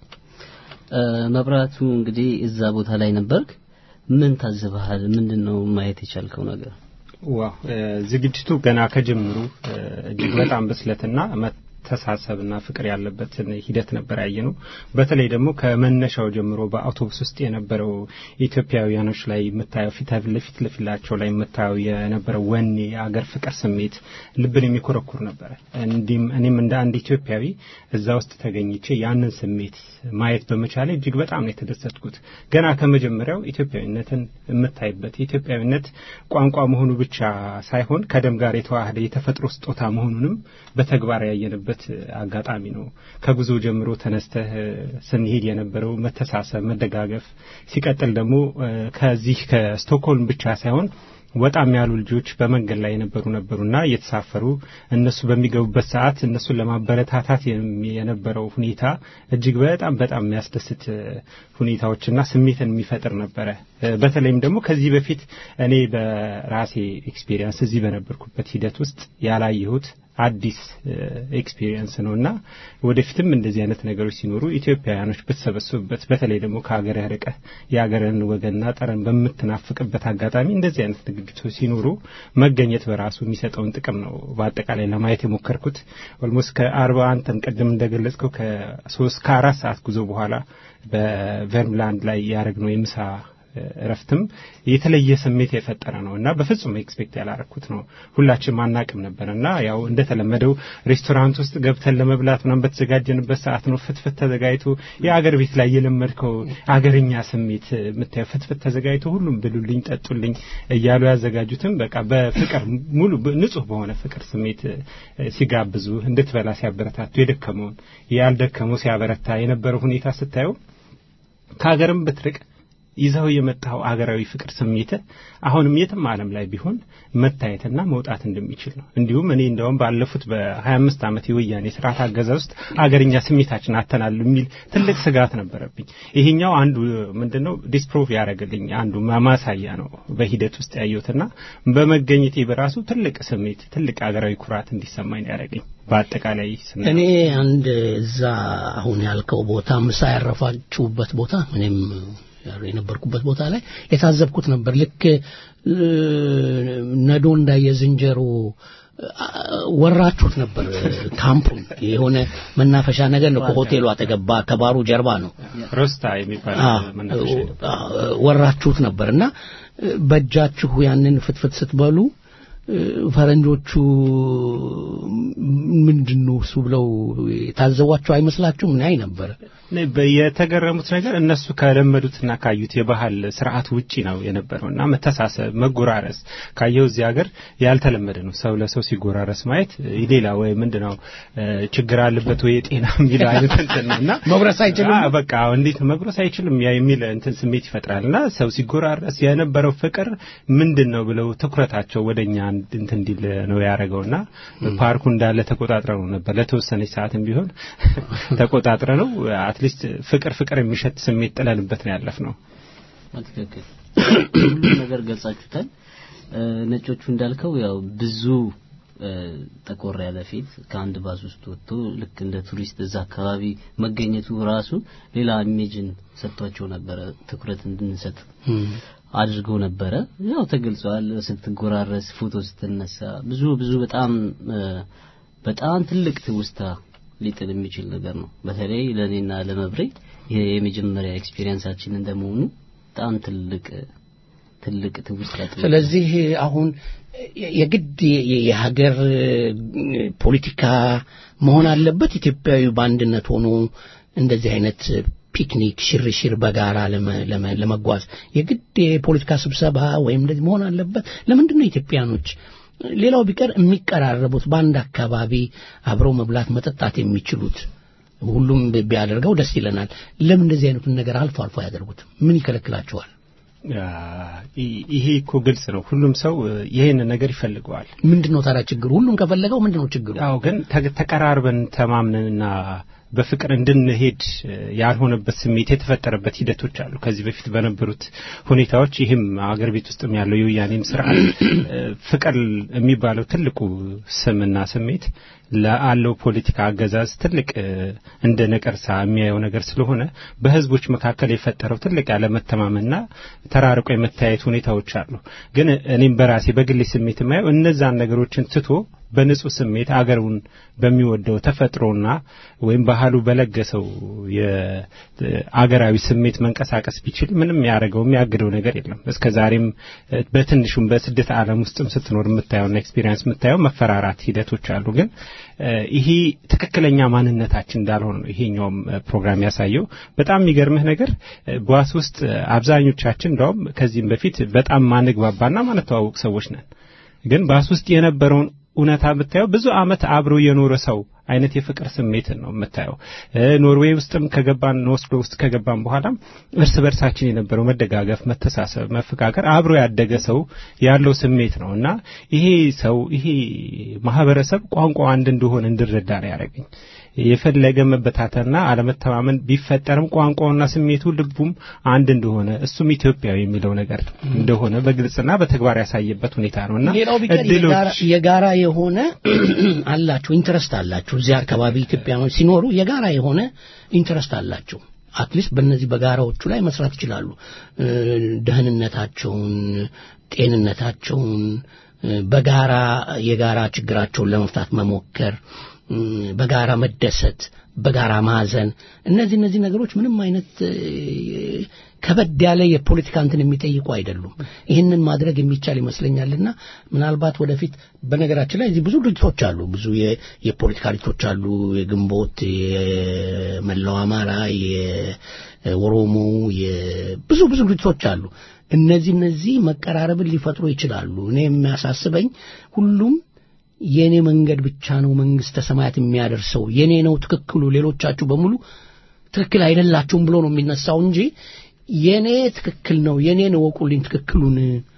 መብራቱ እንግዲህ እዛ ቦታ ላይ ነበርክ። ምን ታዝበሃል? ምንድን ነው ማየት የቻልከው ነገር? ዋው ዝግጅቱ ገና ከጀምሩ እጅግ በጣም ብስለትና መተሳሰብና ፍቅር ያለበትን ሂደት ነበር ያየ ነው። በተለይ ደግሞ ከመነሻው ጀምሮ በአውቶቡስ ውስጥ የነበረው ኢትዮጵያውያኖች ላይ የምታየው ፊት ለፊት ለፊላቸው ላይ የምታየው የነበረው ወኔ፣ የአገር ፍቅር ስሜት ልብን የሚኮረኩር ነበረ። እንዲም እኔም እንደ አንድ ኢትዮጵያዊ እዛ ውስጥ ተገኝቼ ያንን ስሜት ማየት በመቻሌ እጅግ በጣም ነው የተደሰትኩት። ገና ከመጀመሪያው ኢትዮጵያዊነትን የምታይበት የኢትዮጵያዊነት ቋንቋ መሆኑ ብቻ ሳይሆን ከደም ጋር የተዋህደ የተፈጥሮ ስጦታ መሆኑንም በተግባር ያየንበት አጋጣሚ ነው። ከጉዞ ጀምሮ ተነስተህ ስንሄድ የነበረው መተሳሰብ፣ መደጋገፍ ሲቀጥል ደግሞ ከዚህ ከስቶክሆልም ብቻ ሳይሆን ወጣም ያሉ ልጆች በመንገድ ላይ የነበሩ ነበሩና እየተሳፈሩ እነሱ በሚገቡበት ሰዓት እነሱን ለማበረታታት የነበረው ሁኔታ እጅግ በጣም በጣም የሚያስደስት ሁኔታዎችና ስሜትን የሚፈጥር ነበረ። በተለይም ደግሞ ከዚህ በፊት እኔ በራሴ ኤክስፔሪየንስ እዚህ በነበርኩበት ሂደት ውስጥ ያላየሁት አዲስ ኤክስፒሪየንስ ነው እና ወደፊትም እንደዚህ አይነት ነገሮች ሲኖሩ ኢትዮጵያውያኖች ብትሰበሰቡበት በተለይ ደግሞ ከሀገር ርቀህ የሀገርን ወገንና ጠረን በምትናፍቅበት አጋጣሚ እንደዚህ አይነት ዝግጅቶች ሲኖሩ መገኘት በራሱ የሚሰጠውን ጥቅም ነው በአጠቃላይ ለማየት የሞከርኩት። ኦልሞስት ከአርባ አንተም ቅድም እንደገለጽከው ከሶስት ከአራት ሰዓት ጉዞ በኋላ በቨርምላንድ ላይ ያደረግነው የምሳ እረፍትም የተለየ ስሜት የፈጠረ ነው እና በፍጹም ኤክስፔክት ያላረኩት ነው። ሁላችንም አናቅም ነበር እና ያው እንደተለመደው ሬስቶራንት ውስጥ ገብተን ለመብላት ምናምን በተዘጋጀንበት ሰዓት ነው ፍትፍት ተዘጋጅቶ የአገር ቤት ላይ የለመድከው አገርኛ ስሜት የምታየው ፍትፍት ተዘጋጅቶ ሁሉም ብሉልኝ፣ ጠጡልኝ እያሉ ያዘጋጁትም በቃ በፍቅር ሙሉ ንጹህ በሆነ ፍቅር ስሜት ሲጋብዙ እንድትበላ ሲያበረታቱ የደከመውን ያልደከመው ሲያበረታ የነበረው ሁኔታ ስታየው ከሀገርም ብትርቅ ይዘው የመጣው አገራዊ ፍቅር ስሜት አሁንም የትም ዓለም ላይ ቢሆን መታየትና መውጣት እንደሚችል ነው። እንዲሁም እኔ እንደውም ባለፉት በ25 ዓመት የወያኔ ስርዓት አገዛዝ ውስጥ አገርኛ ስሜታችን አተናል የሚል ትልቅ ስጋት ነበረብኝ። ይሄኛው አንዱ ምንድነው ዲስፕሮቭ ያደረገልኝ አንዱ ማሳያ ነው በሂደት ውስጥ ያየሁትና በመገኘቴ በራሱ ትልቅ ስሜት ትልቅ አገራዊ ኩራት እንዲሰማኝ ያደረገኝ በአጠቃላይ እኔ አንድ እዛ አሁን ያልከው ቦታ ምሳ ያረፋችሁበት ቦታ እኔም የነበርኩበት ቦታ ላይ የታዘብኩት ነበር። ልክ ነዶ እንዳየ ዝንጀሮ ወራችሁት ነበር ካምፑን። የሆነ መናፈሻ ነገር ነው፣ ከሆቴሉ አጠገባ ከባሩ ጀርባ ነው። ሮስታ የሚባል መናፈሻ ወራችሁት ነበር እና በእጃችሁ ያንን ፍትፍት ስትበሉ ፈረንጆቹ ምንድን ነው እሱ ብለው የታዘቧቸው አይመስላችሁም? ምን አይ ነበር የተገረሙት ነገር እነሱ ከለመዱትና ካዩት የባህል ስርዓት ውጪ ነው የነበረውና መተሳሰብ፣ መጎራረስ ካየው እዚህ ሀገር ያልተለመደ ነው። ሰው ለሰው ሲጎራረስ ማየት ሌላ ወይ ምንድነው ችግር አለበት ወይ የጤና የሚል አይነት እንትን ነውና መጉረስ አይችልም በቃ እንዴት መጉረስ አይችልም ያ የሚል እንትን ስሜት ይፈጥራልና ሰው ሲጎራረስ የነበረው ፍቅር ምንድን ነው ብለው ትኩረታቸው ወደኛ እንትን እንዲል ነው ያደረገውና ፓርኩ እንዳለ ተቆጣጥረ ነው ነበር ለተወሰነች ሰዓትም ቢሆን ተቆጣጥረ ነው አትሊስት ፍቅር ፍቅር የሚሸት ስሜት ጥለንበት ነው ያለፍ ነው። ትክክል። ሁሉም ነገር ገልጻችሁታል። ነጮቹ እንዳልከው ያው ብዙ ጠቆር ያለ ፊት ከአንድ ባስ ውስጥ ወጥቶ ልክ እንደ ቱሪስት እዛ አካባቢ መገኘቱ ራሱ ሌላ ኢሜጅን ሰጥቷቸው ነበረ፣ ትኩረት እንድንሰጥ አድርገው ነበረ። ያው ተገልጿል። ስትጎራረስ፣ ፎቶ ስትነሳ ብዙ ብዙ በጣም በጣም ትልቅ ትውስታ ሊጥል የሚችል ነገር ነው። በተለይ ለእኔና ለመብሬ የመጀመሪያ ኤክስፒሪየንሳችን እንደመሆኑ በጣም ትልቅ ትልቅ ትውስታ ስለዚህ አሁን የግድ የሀገር ፖለቲካ መሆን አለበት። ኢትዮጵያዊ በአንድነት ሆኖ እንደዚህ አይነት ፒክኒክ ሽርሽር በጋራ ለመ- ለመ- ለመጓዝ የግድ የፖለቲካ ስብሰባ ወይም እንደዚህ መሆን አለበት ለምንድን ነው ኢትዮጵያኖች ሌላው ቢቀር የሚቀራረቡት በአንድ አካባቢ አብረው መብላት መጠጣት የሚችሉት ሁሉም ቢ- ቢያደርገው ደስ ይለናል ለምን እንደዚህ አይነቱን ነገር አልፎ አልፎ አያደርጉትም ምን ይከለክላቸዋል አ፣ ይ- ይሄ እኮ ግልጽ ነው። ሁሉም ሰው እ፣ ይሄንን ነገር ይፈልገዋል። ምንድን ነው ታዲያ ችግሩ ሁሉም ከፈለገው ምንድን ነው ችግሩ አዎ ግን ተ- ተቀራርበን ተማምነንና በፍቅር እንድንሄድ እ፣ ያልሆነበት ስሜት የተፈጠረበት ሂደቶች አሉ። ከዚህ በፊት በነበሩት ሁኔታዎች ይህም አገር ቤት ውስጥም ያለው የወያኔም ስርዓት እ፣ ፍቅር የሚባለው ትልቁ ስምና ስሜት ለአለው ፖለቲካ አገዛዝ ትልቅ እ፣ እንደ ነቀርሳ የሚያየው ነገር ስለሆነ በህዝቦች መካከል የፈጠረው ትልቅ ያለመተማመንና ተራርቆ የመታየት ሁኔታዎች አሉ። ግን እኔም በራሴ በግሌ ስሜት የማየው እነዛን ነገሮችን ትቶ በንጹህ ስሜት አገሩን በሚወደው ተፈጥሮና ወይም ባህሉ በለገሰው የአገራዊ ስሜት መንቀሳቀስ ቢችል ምንም ያደረገው የሚያግደው ነገር የለም። እስከ ዛሬም እ፣ በትንሹም በስደት ዓለም ውስጥም ስትኖር የምታየውና ኤክስፒሪየንስ የምታየው መፈራራት ሂደቶች አሉ። ግን እ፣ ይሄ ትክክለኛ ማንነታችን እንዳልሆነ ነው ይሄኛውም እ፣ ፕሮግራም ያሳየው። በጣም የሚገርምህ ነገር እ፣ በዋስ ውስጥ እ፣ አብዛኞቻችን እንደውም ከዚህም በፊት በጣም ማንግባባና ማንተዋወቅ ሰዎች ነን። ግን ባስ ውስጥ የነበረውን እውነታ የምታየው ብዙ ዓመት አብሮ የኖረ ሰው አይነት የፍቅር ስሜትን ነው የምታየው። እ፣ ኖርዌይ ውስጥም ከገባን ኦስሎ ውስጥ ከገባን በኋላም እርስ በርሳችን የነበረው መደጋገፍ፣ መተሳሰብ፣ መፈቃቀር አብሮ ያደገ ሰው ያለው ስሜት ነው እና ይሄ ሰው ይሄ ማህበረሰብ ቋንቋ አንድ እንደሆነ እንድረዳ ነው ያደረገኝ። የፈለገ መበታተና አለመተማመን ቢፈጠርም ቋንቋውና ስሜቱ ልቡም አንድ እንደሆነ እሱም ኢትዮጵያዊ የሚለው ነገር እንደሆነ በግልጽና በተግባር ያሳየበት ሁኔታ ነው እና ሌላው ቢቀር እድሎች የጋራ- የጋራ የሆነ አላችሁ ኢንትረስት አላችሁ እዚህ አካባቢ ኢትዮጵያኖች ሲኖሩ የጋራ የሆነ ኢንትረስት አላቸው አትሊስት በእነዚህ በጋራዎቹ ላይ መስራት ይችላሉ እ፣ ደህንነታቸውን ጤንነታቸውን እ፣ በጋራ የጋራ ችግራቸውን ለመፍታት መሞከር እ፣ በጋራ መደሰት በጋራ ማዘን እነዚህ እነዚህ ነገሮች ምንም አይነት እ፣ ከበድ ያለ የፖለቲካ እንትን የሚጠይቁ አይደሉም ይህንን ማድረግ የሚቻል ይመስለኛልና ምናልባት ወደፊት በነገራችን ላይ እዚህ ብዙ ድርጅቶች አሉ ብዙ የ- የፖለቲካ ድርጅቶች አሉ የግንቦት የመላው አማራ የኦሮሞ የ- ብዙ ብዙ ድርጅቶች አሉ እነዚህ እነዚህ መቀራረብን ሊፈጥሩ ይችላሉ እኔ የሚያሳስበኝ ሁሉም የኔ መንገድ ብቻ ነው መንግስተ ሰማያት የሚያደርሰው የኔ ነው ትክክሉ ሌሎቻችሁ በሙሉ ትክክል አይደላችሁም ብሎ ነው የሚነሳው እንጂ የኔ ትክክል ነው የኔን እወቁልኝ ትክክሉን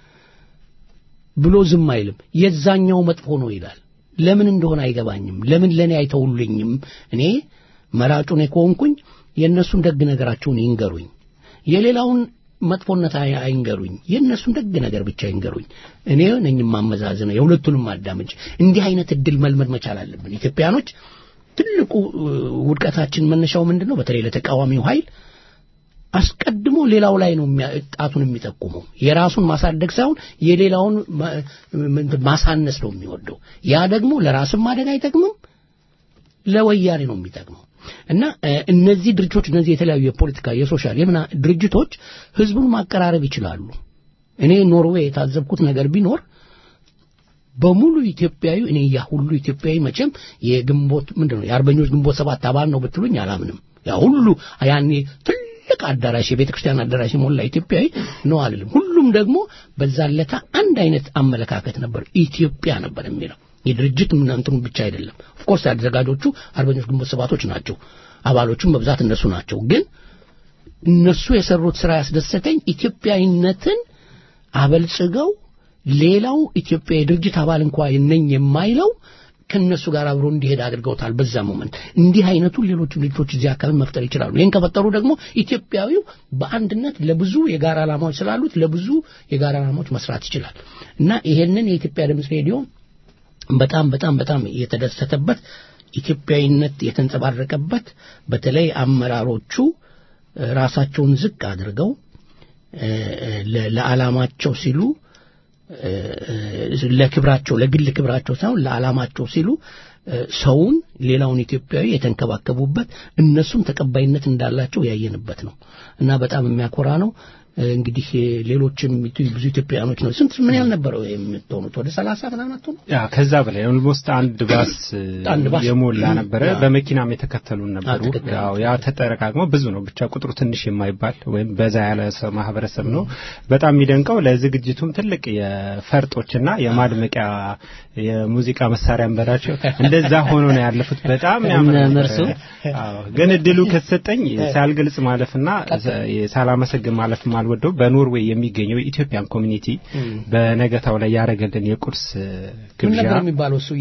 ብሎ ዝም አይልም የዛኛው መጥፎ ነው ይላል ለምን እንደሆነ አይገባኝም ለምን ለኔ አይተውልኝም እኔ መራጩ እኔ ከሆንኩኝ የእነሱን ደግ ነገራቸውን ይንገሩኝ የሌላውን መጥፎነት አይ- አይንገሩኝ የእነሱን ደግ ነገር ብቻ ይንገሩኝ እኔ ነኝ ማመዛዝነው የሁለቱንም አዳምጭ እንዲህ አይነት እድል መልመድ መቻል አለብን ኢትዮጵያኖች ትልቁ እ፣ ውድቀታችን መነሻው ምንድን ነው በተለይ ለተቃዋሚው ኃይል አስቀድሞ ሌላው ላይ ነው የሚያ- ጣቱን የሚጠቁመው የራሱን ማሳደግ ሳይሆን የሌላውን ማ- ምንድን ማሳነስ ነው የሚወደው ያ ደግሞ ለራስም አደጋ አይጠቅምም ለወያኔ ነው የሚጠቅመው እና እ፣ እነዚህ ድርጅቶች እነዚህ የተለያዩ የፖለቲካ የሶሻል የምና ድርጅቶች ህዝቡን ማቀራረብ ይችላሉ እኔ ኖርዌይ የታዘብኩት ነገር ቢኖር በሙሉ ኢትዮጵያዊ እኔ ያ ሁሉ ኢትዮጵያዊ መቼም የግንቦት ምንድን ነው የአርበኞች ግንቦት ሰባት አባል ነው ብትሉኝ አላምንም ያ ሁሉ ያኔ ትልቅ አዳራሽ የቤተ ክርስቲያን አዳራሽ የሞላ ኢትዮጵያዊ ነው አልልም ሁሉም ደግሞ በዛለታ አንድ አይነት አመለካከት ነበር ኢትዮጵያ ነበር የሚለው የድርጅት ምናምትኑ ብቻ አይደለም ኦፍኮርስ አዘጋጆቹ አርበኞች ግንቦት ሰባቶች ናቸው አባሎቹም በብዛት እነሱ ናቸው ግን እነሱ የሰሩት ስራ ያስደሰተኝ ኢትዮጵያዊነትን አበልጽገው ሌላው ኢትዮጵያ የድርጅት አባል እንኳ ነኝ የማይለው ከነሱ ጋር አብሮ እንዲሄድ አድርገውታል በዛ ሞመንት እንዲህ አይነቱ ሌሎች ድርጅቶች እዚህ አካባቢ መፍጠር ይችላሉ ይህን ከፈጠሩ ደግሞ ኢትዮጵያዊው በአንድነት ለብዙ የጋራ ዓላማዎች ስላሉት ለብዙ የጋራ ዓላማዎች መስራት ይችላል እና ይሄንን የኢትዮጵያ ድምፅ ሬዲዮ በጣም በጣም በጣም የተደሰተበት ኢትዮጵያዊነት የተንጸባረቀበት በተለይ አመራሮቹ እ፣ ራሳቸውን ዝቅ አድርገው እ፣ እ፣ ለ- ለዓላማቸው ሲሉ እ፣ እ፣ ለክብራቸው ለግል ክብራቸው ሳይሆን ለዓላማቸው ሲሉ እ፣ ሰውን ሌላውን ኢትዮጵያዊ የተንከባከቡበት እነሱም ተቀባይነት እንዳላቸው ያየንበት ነው እና በጣም የሚያኮራ ነው እንግዲህ ሌሎችም ኢትዮ- ብዙ ኢትዮጵያውያኖች ነው። ስንት ምን ያህል ነበረው የምትሆኑት? ወደ ሰላሳ ምናምን አትሆኑ? ያ ከዛ በላይ ኦልሞስት አንድ ባስ አንድ ባስ የሞላ ም፣ ነበረ። ያ። በመኪናም የተከተሉን ነበሩ። አዎ፣ ትክክል። ያው ያ ተጠረቃቅሞ ብዙ ነው። ብቻ ቁጥሩ ትንሽ የማይባል ወይም በዛ ያለ ሰው ማህበረሰብ ነው። በጣም የሚደንቀው ለዝግጅቱም ትልቅ የፈርጦችና የማድመቂያ የሙዚቃ መሳሪያ እንበላቸው እንደዛ ሆኖ ነው ያለፉት። በጣም ያምር እነ ነበረ። መርሶ? አዎ፣ ግን እድሉ ከተሰጠኝ ሳልገልጽ ማለፍና ሳላመሰግን ማለፍ ማልወደው በኖርዌይ የሚገኘው የኢትዮጵያን ኮሚኒቲ በነገታው ላይ ያደረገልን የቁርስ ምን ግብዣ ነበር የሚባለው እሱ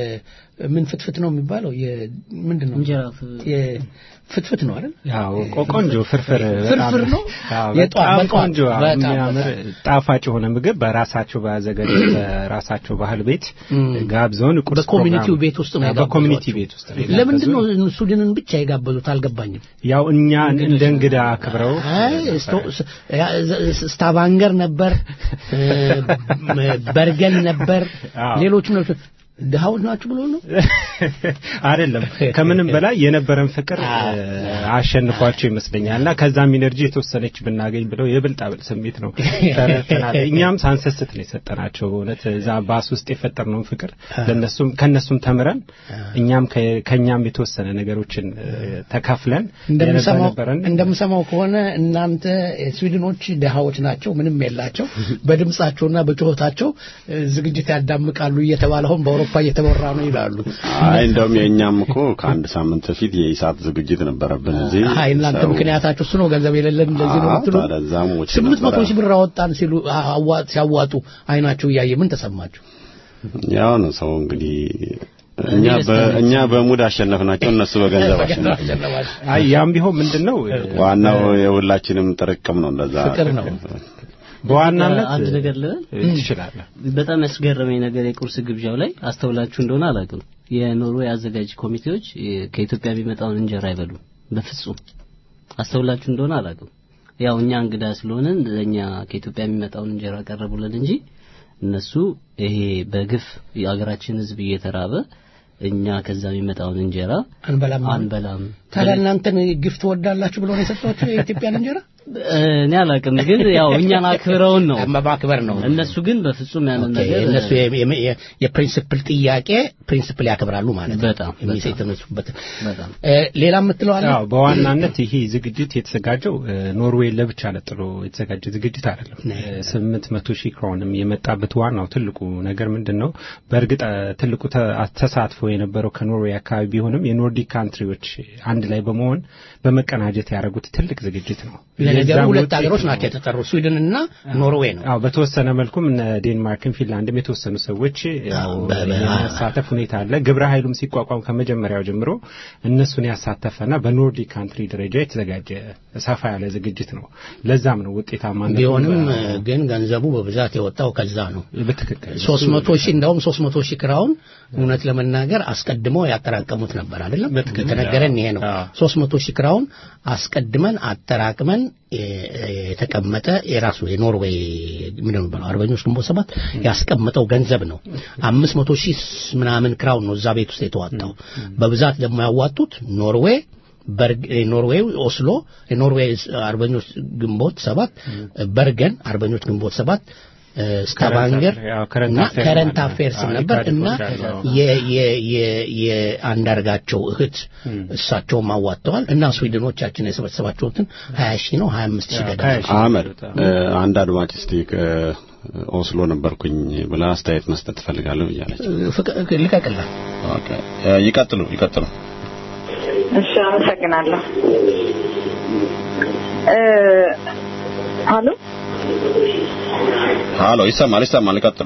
የምን ፍትፍት ነው የሚባለው? ምንድን ነው እንጀራ ፍ- ፍትፍት ነው አይደል? ያው ቆ- ቆንጆ ፍርፍር በጣም- ፍርፍር ነው? አዎ፣ የጠዋት- በጣም በጠዋት ቆንጆ አዎ፣ በጣም የሚያምር ጣፋጭ የሆነ ምግብ በራሳቸው ባዘጋጁት በራሳቸው ባህል ቤት ጋብዘውን ቁርስ በኮሚኒቲው ፕሮግራም- ቤት ውስጥ ነው አዎ፣ በኮሚኒቲ የጋበዟቸው። ቤት ውስጥ ነው ለምንድን ነው የጋበዙን። ሱድንን ብቻ የጋበዙት? አልገባኝም። ያው እኛ እንደ እንግዳ አክብረው አይ ስቶ- ስ- ያ- ዝ- ስታቫንገር ነበር፣ እ፣ በርገን ነበር፣ አዎ። ሌሎችም ነበር። ድሃዎች ናችሁ ብሎ ነው አይደለም ከምንም በላይ የነበረን ፍቅር አዎ። እ፣ አሸንፏቸው ይመስለኛልና ከዛም ኢነርጂ የተወሰነች ብናገኝ ብለው የብልጣብል ስሜት ነው ተረድተናል። እኛም ሳንሰስት ነው የሰጠናቸው። እውነት እዛ ባስ ውስጥ የፈጠርነውን ፍቅር ለነሱም ከነሱም ተምረን እኛም ከ- ከኛም የተወሰነ ነገሮችን እ፣ ተካፍለን እንደምሰማው የነበረን እንደምሰማው ከሆነ እናንተ ስዊድኖች ድሃዎች ናቸው፣ ምንም የላቸው፣ በድምጻቸውና በጩኸታቸው እ፣ ዝግጅት ያዳምቃሉ እየተባለ አሁን በአውሮፓ እየተወራ ነው ይላሉ። አይ እንደውም የእኛም እኮ ከአንድ ሳምንት በፊት የኢሳት ዝግጅት ነበረብን እዚህ አይ እናንተ ሰው- ምክንያታችሁ እሱ ነው፣ ገንዘብ የሌለን እንደዚህ ነው አዎ፣ የምትሉ። ታዲያ እዛም ወጪ ስምንት መቶ ነበረ። ሺህ ብር አወጣን ሲሉ አዋ- ሲያዋጡ አይናችሁ እያየ ምን ተሰማችሁ? ያው ነው ሰው እንግዲህ እኛ በ- እኛ በሙድ አሸነፍናቸው እነሱ በገንዘብ አሸነፍ አይ ያም ቢሆን ምንድነው እ፣ ዋናው የሁላችንም ጥርቅም ነው እንደዛ ፍቅር ነው። በዋናነት አንድ ነገር ልበል እ፣ ትችላለህ በጣም ያስገረመኝ ነገር የቁርስ ግብዣው ላይ አስተውላችሁ እንደሆነ አላውቅም። የኖርዌይ አዘጋጅ ኮሚቴዎች የ- ከኢትዮጵያ የሚመጣውን እንጀራ አይበሉም በፍጹም። አስተውላችሁ እንደሆነ አላውቅም። ያው እኛ እንግዳ ስለሆንን ለእኛ ከኢትዮጵያ የሚመጣውን እንጀራ ቀረቡልን እንጂ እነሱ ይሄ በግፍ የአገራችን ሕዝብ እየተራበ እኛ ከዛ የሚመጣውን እንጀራ አንበላም አንበላም። ታዲያ እናንተን ግፍ ትወዳላችሁ ብሎ ነው የሰጧችሁ የኢትዮጵያን እንጀራ? እኔ አላውቅም፣ ግን ያው እኛን አክብረውን ነው። ማክበር ነው። እነሱ ግን በፍጹም ያንን ኦኬ፣ ነገር እነሱ የ- የ- የ- የፕሪንሲፕል ጥያቄ ፕሪንሲፕል ያከብራሉ ማለት ነው። በጣም፣ የሚሰ- በጣም። የተነሱበት በጣም እ፣ ሌላ የምትለው አለ? አዎ በዋናነት ይሄ ዝግጅት የተዘጋጀው እ፣ ኖርዌይ ለብቻ ነጥሎ የተዘጋጀ ዝግጅት አይደለም። ስምንት መቶ ሺህ ክሮንም የመጣበት ዋናው ትልቁ ነገር ምንድን ነው? በእርግጥ እ፣ ትልቁ ተ- ተሳትፎ የነበረው ከኖርዌይ አካባቢ ቢሆንም የኖርዲክ ካንትሪዎች አንድ ላይ በመሆን በመቀናጀት ያደረጉት ትልቅ ዝግጅት ነው። ለነገሩ የዛም ሁለት ውጤት ሀገሮች ነው። ናቸው የተጠሩት ስዊድን እና ኖርዌይ ነው። አዎ በተወሰነ መልኩም እነ ዴንማርክም ፊንላንድም የተወሰኑ ሰዎች ያው በ- በ- የመሳተፍ ሁኔታ አለ። ግብረ ኃይሉም ሲቋቋም ከመጀመሪያው ጀምሮ እነሱን ያሳተፈና በኖርዲክ ካንትሪ ደረጃ የተዘጋጀ ሰፋ ያለ ዝግጅት ነው። ለዛም ነው ውጤታማነት ቢሆንም እ፣ ግን ገንዘቡ በብዛት የወጣው ከዛ ነው። በትክክል ሶስት መቶ ሺህ እንደውም ሶስት መቶ ሺህ ክራውን እውነት ለመናገር አስቀድመው ያጠራቀሙት ነበር አይደለም በትክክል። የተነገረን ይሄ ነው አዎ። ሶስት መቶ ሺህ ክራውን አስቀድመን አጠራቅመን የ- የተቀመጠ የራሱ የኖርዌይ ምንድን ነው የሚባለው አርበኞች ግንቦት ሰባት ያስቀመጠው ገንዘብ ነው አምስት መቶ ሺህ ምናምን ክራውን ነው እዛ ቤት ውስጥ የተዋጣው በብዛት ደግሞ ያዋጡት ኖርዌይ በርግ- ኖርዌይ ኦስሎ የኖርዌይ አርበኞች ግንቦት ሰባት በርገን አርበኞች ግንቦት ሰባት እ፣ ስታቫንገር ያው ከረንት እና አፌር ከረንት ማለት ነው። አፌርስ አዎ፣ ነበር ሪካርድ እና ፎርሻ ነው። የ- የ- የ- የአንዳርጋቸው እህት እሳቸውም አዋጥተዋል እና ስዊድኖቻችን የሰበሰባቸውትን ሀያ ሺህ ነው ሀያ አምስት ሺህ ገደማ ከሀያ ሺህ አህመድ ይበልጣል። እ፣ አንድ አድማጭ እስቲ ኦስሎ ነበርኩኝ ብላ አስተያየት መስጠት ትፈልጋለሁ እያለች ፍቅ- ልቀቅላ ኦኬ እ፣ ይቀጥሉ ይቀጥሉ እሺ አመሰግናለሁ እ አሎ ሃሎ ይሰማል ይሰማል ይቀጥሉ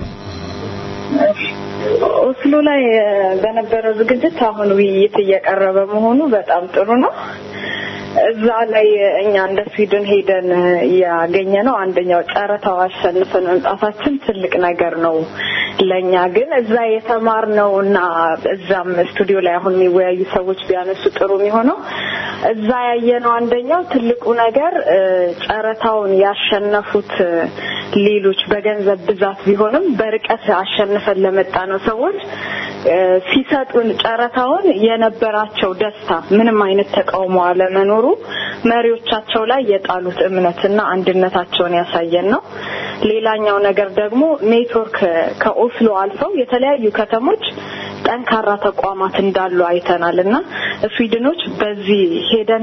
ኦስሎ ላይ እ፣ በነበረው ዝግጅት አሁን ውይይት እየቀረበ መሆኑ በጣም ጥሩ ነው። እዛ ላይ እኛ እንደ ስዊድን ሄደን ያገኘ ነው አንደኛው ጨረታው አሸንፈን መምጣታችን ትልቅ ነገር ነው ለእኛ። ግን እዛ የተማርነው እና እዛም ስቱዲዮ ላይ አሁን የሚወያዩ ሰዎች ቢያነሱ ጥሩ የሚሆነው እዛ ያየነው አንደኛው ትልቁ ነገር እ፣ ጨረታውን ያሸነፉት እ፣ ሌሎች በገንዘብ ብዛት ቢሆንም በርቀት አሸንፈን ለመጣ ነው ሰዎች ሲሰጡን ጨረታውን የነበራቸው ደስታ ምንም አይነት ተቃውሞ አለመኖሩ መሪዎቻቸው ላይ የጣሉት እምነትና አንድነታቸውን ያሳየን ነው። ሌላኛው ነገር ደግሞ ኔትወርክ ከኦስሎ አልፈው የተለያዩ ከተሞች ጠንካራ ተቋማት እንዳሉ አይተናል እና ስዊድኖች በዚህ ሄደን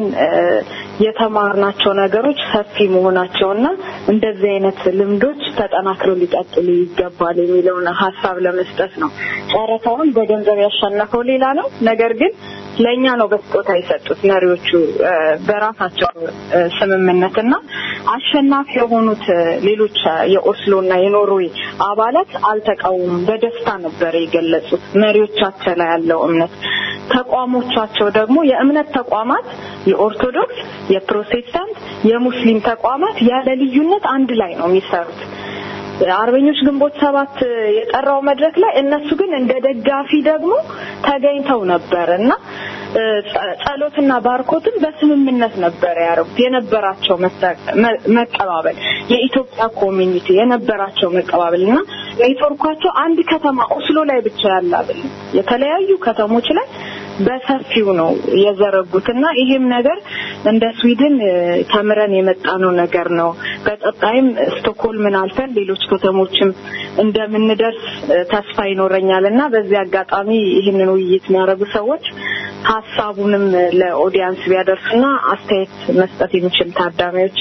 የተማርናቸው ነገሮች ሰፊ መሆናቸውና እንደዚህ አይነት ልምዶች ተጠናክረው ሊቀጥሉ ይገባል የሚለውን ሀሳብ ለመስጠት ነው። ጨረታውን በገንዘብ ያሸነፈው ሌላ ነው። ነገር ግን ለእኛ ነው በስጦታ የሰጡት መሪዎቹ በራሳቸው ስምምነት እና አሸናፊ የሆኑት ሌሎች የኦስሎና የኖርዌይ አባላት አልተቃወሙም። በደስታ ነበር የገለጹት መሪዎቻቸው ላይ ያለው እምነት። ተቋሞቻቸው ደግሞ የእምነት ተቋማት የኦርቶዶክስ፣ የፕሮቴስታንት፣ የሙስሊም ተቋማት ያለ ልዩነት አንድ ላይ ነው የሚሰሩት። አርበኞች ግንቦት ሰባት የጠራው መድረክ ላይ እነሱ ግን እንደ ደጋፊ ደግሞ ተገኝተው ነበር እና ጸሎትና ባርኮትን በስምምነት ነበር ያደረጉት። የነበራቸው መቀባበል የኢትዮጵያ ኮሚኒቲ የነበራቸው መቀባበል እና ኔትወርኳቸው አንድ ከተማ ኦስሎ ላይ ብቻ ያለ አይደለም። የተለያዩ ከተሞች ላይ በሰፊው ነው የዘረጉት እና ይሄም ነገር እንደ ስዊድን ተምረን የመጣነው ነገር ነው። በቀጣይም ስቶክሆልምን አልፈን ሌሎች ከተሞችም እንደምንደርስ ተስፋ ይኖረኛል እና በዚህ አጋጣሚ ይህንን ውይይት የሚያደርጉ ሰዎች ሀሳቡንም ለኦዲያንስ ቢያደርሱና አስተያየት መስጠት የሚችል ታዳሚዎች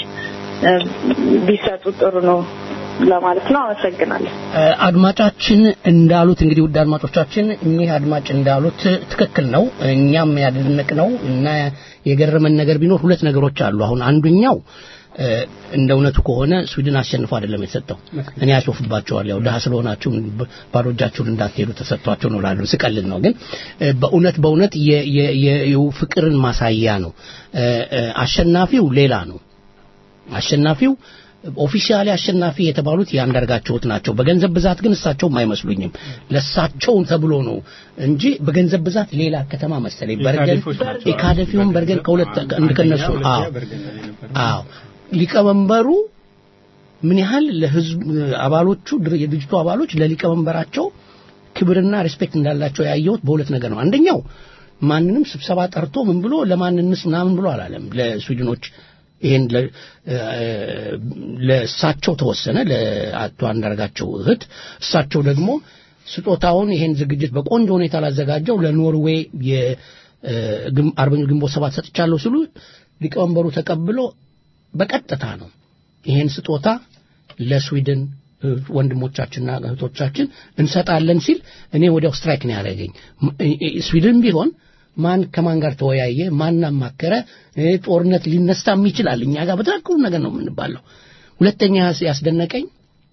ቢሰጡ ጥሩ ነው ለማለት ነው። አመሰግናለሁ። አድማጫችን እንዳሉት እንግዲህ ውድ አድማጮቻችን እኚህ አድማጭ እንዳሉት ትክክል ነው። እኛም ያደነቅ ነው እና የገረመን ነገር ቢኖር ሁለት ነገሮች አሉ። አሁን አንዱኛው እንደ እውነቱ ከሆነ ስዊድን አሸንፎ አይደለም የተሰጠው። እኔ ያሾፍባቸዋል። ያው ድሀ ስለሆናችሁ ባዶ እጃችሁን እንዳትሄዱ ተሰጥቷቸው ነው ላሉ ስቀልድ ነው። ግን በእውነት በእውነት ፍቅርን ማሳያ ነው። አሸናፊው ሌላ ነው። አሸናፊው ኦፊሻሊ አሸናፊ የተባሉት የአንዳርጋቸውት ናቸው። በገንዘብ ብዛት ግን እሳቸውም አይመስሉኝም። ለእሳቸው ተብሎ ነው እንጂ በገንዘብ ብዛት ሌላ ከተማ መሰለኝ። በርገን የካደፊውን በርገን ከሁለት እንደከነሱ አዎ አዎ ሊቀመንበሩ ምን ያህል ለህዝብ አባሎቹ የድርጅቱ አባሎች ለሊቀመንበራቸው ክብርና ሬስፔክት እንዳላቸው ያየሁት በሁለት ነገር ነው። አንደኛው ማንንም ስብሰባ ጠርቶ ምን ብሎ ለማንንስ ምናምን ብሎ አላለም። ለስዊድኖች ይሄን ለእሳቸው ተወሰነ፣ ለአቶ አንዳርጋቸው እህት። እሳቸው ደግሞ ስጦታውን ይሄን ዝግጅት በቆንጆ ሁኔታ ላዘጋጀው ለኖርዌይ የአርበኞች ግንቦት ሰባት ሰጥቻለሁ ሲሉ ሊቀመንበሩ ተቀብሎ በቀጥታ ነው ይሄን ስጦታ ለስዊድን ወንድሞቻችንና እህቶቻችን እንሰጣለን ሲል እኔ ወዲያው ስትራይክ ነው ያደረገኝ። ስዊድን ቢሆን ማን ከማን ጋር ተወያየ፣ ማን አማከረ፣ ጦርነት ሊነሳም ይችላል። እኛ ጋር በተለቀሉ ነገር ነው የምንባለው። ሁለተኛ ያስደነቀኝ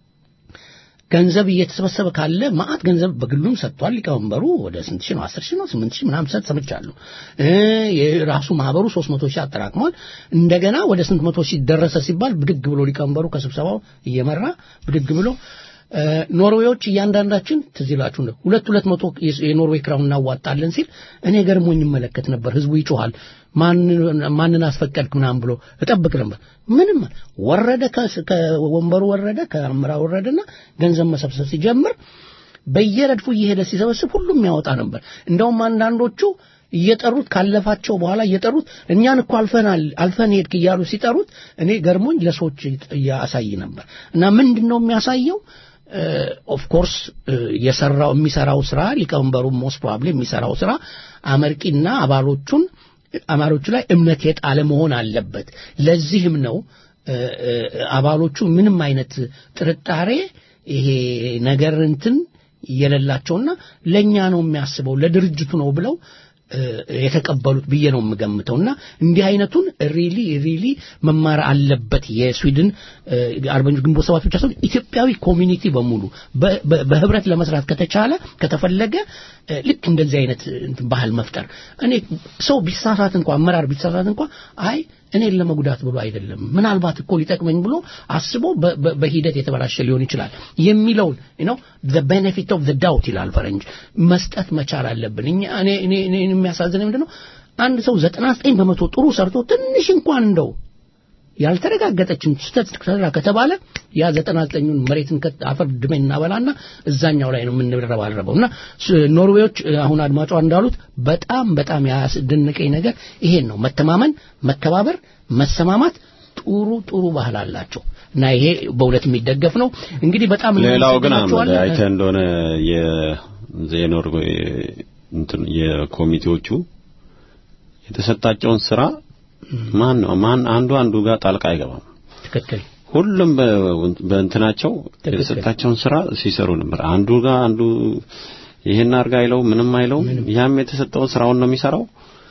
ገንዘብ እየተሰበሰበ ካለ ማአት ገንዘብ በግሉም ሰጥቷል ሊቀመንበሩ። ወደ ስንት ሺህ ነው? አስር ሺህ ነው? ስምንት ሺህ ምናምን ሰጥ ሰምቻለሁ። የራሱ ማህበሩ ሶስት መቶ ሺህ አጠራቅሟል። እንደገና ወደ ስንት መቶ ሺህ ደረሰ ሲባል ብድግ ብሎ ሊቀመንበሩ ከስብሰባው እየመራ ብድግ ብሎ ኖርዌዎች እያንዳንዳችን ትዝ ይላችሁ ነው ሁለት ሁለት መቶ የኖርዌይ ክራውን እናዋጣለን ሲል እኔ ገርሞኝ ይመለከት ነበር። ህዝቡ ይጮሃል፣ ማንን አስፈቀድክ ምናምን ብሎ እጠብቅ ነበር። ምንም ወረደ፣ ከወንበሩ ወረደ፣ ከአምራ ወረደና ገንዘብ መሰብሰብ ሲጀምር በየረድፉ እየሄደ ሲሰበስብ ሁሉም ያወጣ ነበር። እንደውም አንዳንዶቹ እየጠሩት ካለፋቸው በኋላ እየጠሩት እኛን እኮ አልፈናል አልፈን ሄድክ እያሉ ሲጠሩት እኔ ገርሞኝ ለሰዎች ያሳይ ነበር እና ምንድን ነው የሚያሳየው ኦፍ ኮርስ የሰራው የሚሰራው ስራ ሊቀመንበሩ ሞስት ፕሮባብሊ የሚሰራው ስራ አመርቂና አባሎቹን አባሎቹ ላይ እምነት የጣለ መሆን አለበት። ለዚህም ነው አባሎቹ ምንም አይነት ጥርጣሬ ይሄ ነገር እንትን የሌላቸውና ለኛ ነው የሚያስበው ለድርጅቱ ነው ብለው የተቀበሉት ብዬ ነው የምገምተው እና እንዲህ አይነቱን ሪሊ ሪሊ መማር አለበት የስዊድን አርበኞች ግንቦት ሰባት ብቻ ሳይሆን ኢትዮጵያዊ ኮሚኒቲ በሙሉ በህብረት ለመስራት ከተቻለ ከተፈለገ ልክ እንደዚህ አይነት ባህል መፍጠር እኔ ሰው ቢሳሳት እንኳ አመራር ቢሳሳት እንኳ አይ እኔን ለመጉዳት ብሎ አይደለም ምናልባት እኮ ሊጠቅመኝ ብሎ አስቦ በሂደት የተበላሸ ሊሆን ይችላል የሚለውን ነው the benefit of the doubt ይላል ፈረንጅ መስጠት መቻል አለብን እኛ እኔ እኔ እኔ የሚያሳዝነኝ ምንድነው አንድ ሰው 99 በመቶ ጥሩ ሰርቶ ትንሽ እንኳን እንደው ያልተረጋገጠችን ስህተት ተሰራ ከተባለ ያ ዘጠና ዘጠኙን መሬትን ከ- አፈር ድሜ እናበላና እዛኛው ላይ ነው የምንረባረበው እና ስ- ኖርዌዮች እ፣ አሁን አድማጯ እንዳሉት በጣም በጣም ያስደነቀኝ ነገር ይሄን ነው መተማመን መከባበር መሰማማት ጥሩ ጥሩ ባህል አላቸው እና ይሄ በእውነት የሚደገፍ ነው እንግዲህ በጣም ሌላው ግን አመደ እናመሰግናቸዋለን። አይተህ እንደሆነ የኖርዌይ እንትን የኮሚቴዎቹ የተሰጣቸውን ስራ ማን ነው ማን አንዱ አንዱ ጋር ጣልቃ አይገባም። ትክክል ሁሉም በ- በእንትናቸው ትክክል። የተሰጣቸውን ስራ ሲሰሩ ነበር። አንዱ ጋር አንዱ ይሄን አርጋ አይለው ምንም አይለው። ያም የተሰጠውን ስራውን ነው የሚሰራው።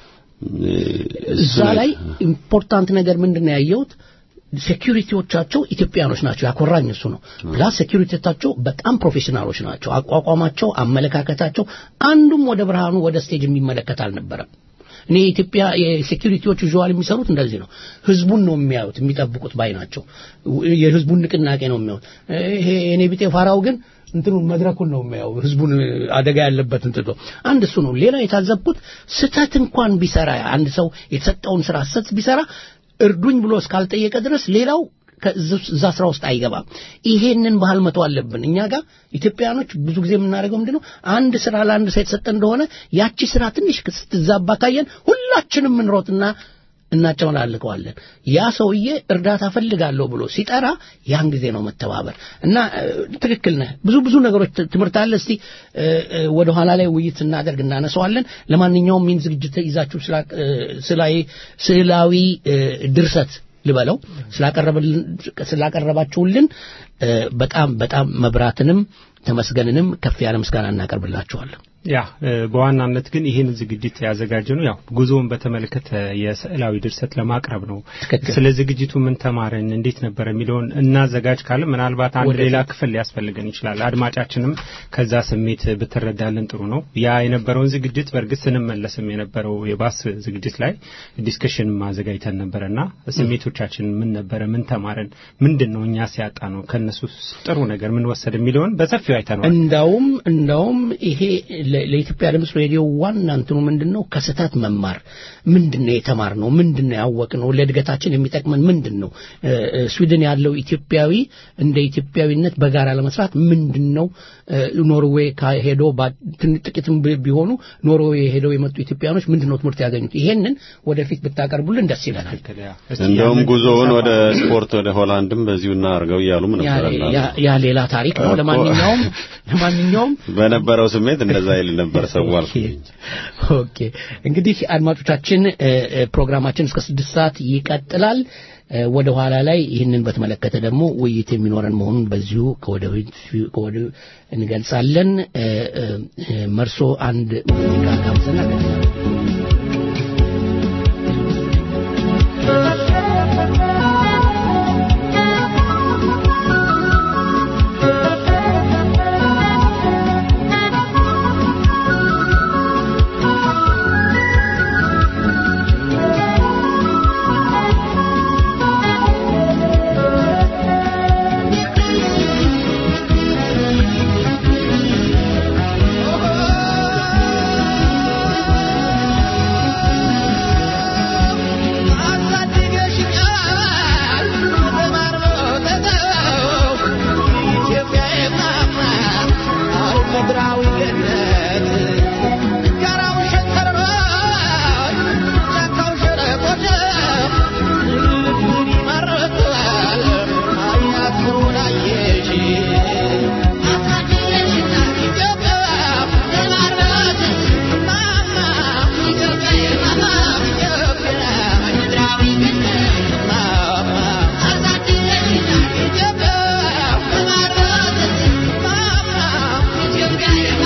እዛ ላይ ኢምፖርታንት ነገር ምንድን ነው ያየሁት ሴኪሪቲዎቻቸው ኢትዮጵያኖች ናቸው ያኮራኝ እሱ ነው ፕላስ ሴኪሪቲዎቻቸው በጣም ፕሮፌሽናሎች ናቸው አቋቋማቸው አመለካከታቸው አንዱም ወደ ብርሃኑ ወደ ስቴጅ የሚመለከት አልነበረም እኔ የኢትዮጵያ የሴኪሪቲዎች ዩዥዋል የሚሰሩት እንደዚህ ነው ህዝቡን ነው የሚያዩት የሚጠብቁት ባይ ናቸው የህዝቡን ንቅናቄ ነው የሚያዩት ይሄ የኔ ቢጤ ፋራው ግን እንትኑ መድረኩን ነው የሚያው ህዝቡን አደጋ ያለበት እንትቶ አንድ እሱ ነው ሌላ የታዘብኩት ስተት እንኳን ቢሰራ አንድ ሰው የተሰጠውን ስራ ስተት ቢሰራ እርዱኝ ብሎ እስካልጠየቀ ድረስ ሌላው እዛ ስራ ውስጥ አይገባም ይሄንን ባህል መተው አለብን እኛ ጋር ኢትዮጵያኖች ብዙ ጊዜ የምናደርገው ምንድነው አንድ ስራ ለአንድ ሰው የተሰጠ እንደሆነ ያቺ ስራ ትንሽ ስትዛባ ካየን ሁላችንም እንሮጥና እናጨመላልቀዋለን ያ ሰውዬ እርዳታ ፈልጋለሁ ብሎ ሲጠራ ያን ጊዜ ነው መተባበር እና ትክክል ነህ ብዙ ብዙ ነገሮች ትምህርት አለ እስቲ ወደ ኋላ ላይ ውይይት እናደርግ እናነሰዋለን ለማንኛውም ይህን ዝግጅት ይዛችሁ ስዕላዊ ድርሰት ልበለው ስላቀረባችሁልን በጣም በጣም መብራትንም ተመስገንንም ከፍ ያለ ምስጋና እናቀርብላችኋለን ያ በዋናነት ግን ይህን ዝግጅት ያዘጋጀ ነው ያው ጉዞውን በተመለከተ የስዕላዊ ድርሰት ለማቅረብ ነው ስለ ዝግጅቱ ምን ተማረን እንዴት ነበር የሚለውን እናዘጋጅ ካለ ምናልባት አንድ ሌላ ክፍል ሊያስፈልገን ይችላል አድማጫችንም ከዛ ስሜት ብትረዳልን ጥሩ ነው ያ የነበረውን ዝግጅት በእርግጥ ስንመለስም የነበረው የባስ ዝግጅት ላይ ዲስከሽን ማዘጋጅተን ነበረና ስሜቶቻችን ምን ነበረ ምን ተማረን ምንድን ነው እኛ ሲያጣ ነው ከነሱ ጥሩ ነገር ምን ወሰድ የሚለውን በሰፊው አይተነዋል እንዳውም እንዳውም ይሄ ለኢትዮጵያ ድምፅ ሬዲዮ ዋና እንትኑ ምንድን ነው ከስህተት መማር ምንድን ነው የተማር ነው ምንድን ነው ያወቅ ነው ለእድገታችን የሚጠቅመን ምንድን ነው ስዊድን ያለው ኢትዮጵያዊ እንደ ኢትዮጵያዊነት በጋራ ለመስራት ምንድን ነው ኖርዌይ ሄዶ ጥቂትም ቢሆኑ ኖርዌይ ሄደው የመጡ ኢትዮጵያኖች ምንድን ነው ትምህርት ያገኙት ይሄንን ወደፊት ብታቀርቡልን ደስ ይለናል እንደውም ጉዞውን ወደ ስፖርት ወደ ሆላንድም በዚሁ እናርገው እያሉም ነበር ያ ሌላ ታሪክ ነው ለማንኛውም ለማንኛውም በነበረው ስሜት እንደዛ ይል ነበር ሰው ኦኬ እንግዲህ አድማጮቻችን ፕሮግራማችን እስከ ስድስት ሰዓት ይቀጥላል ወደ ኋላ ላይ ይህንን በተመለከተ ደግሞ ውይይት የሚኖረን መሆኑን በዚሁ ከወደ እንገልጻለን መርሶ አንድ ሙዚቃ ጋብዘና Yeah.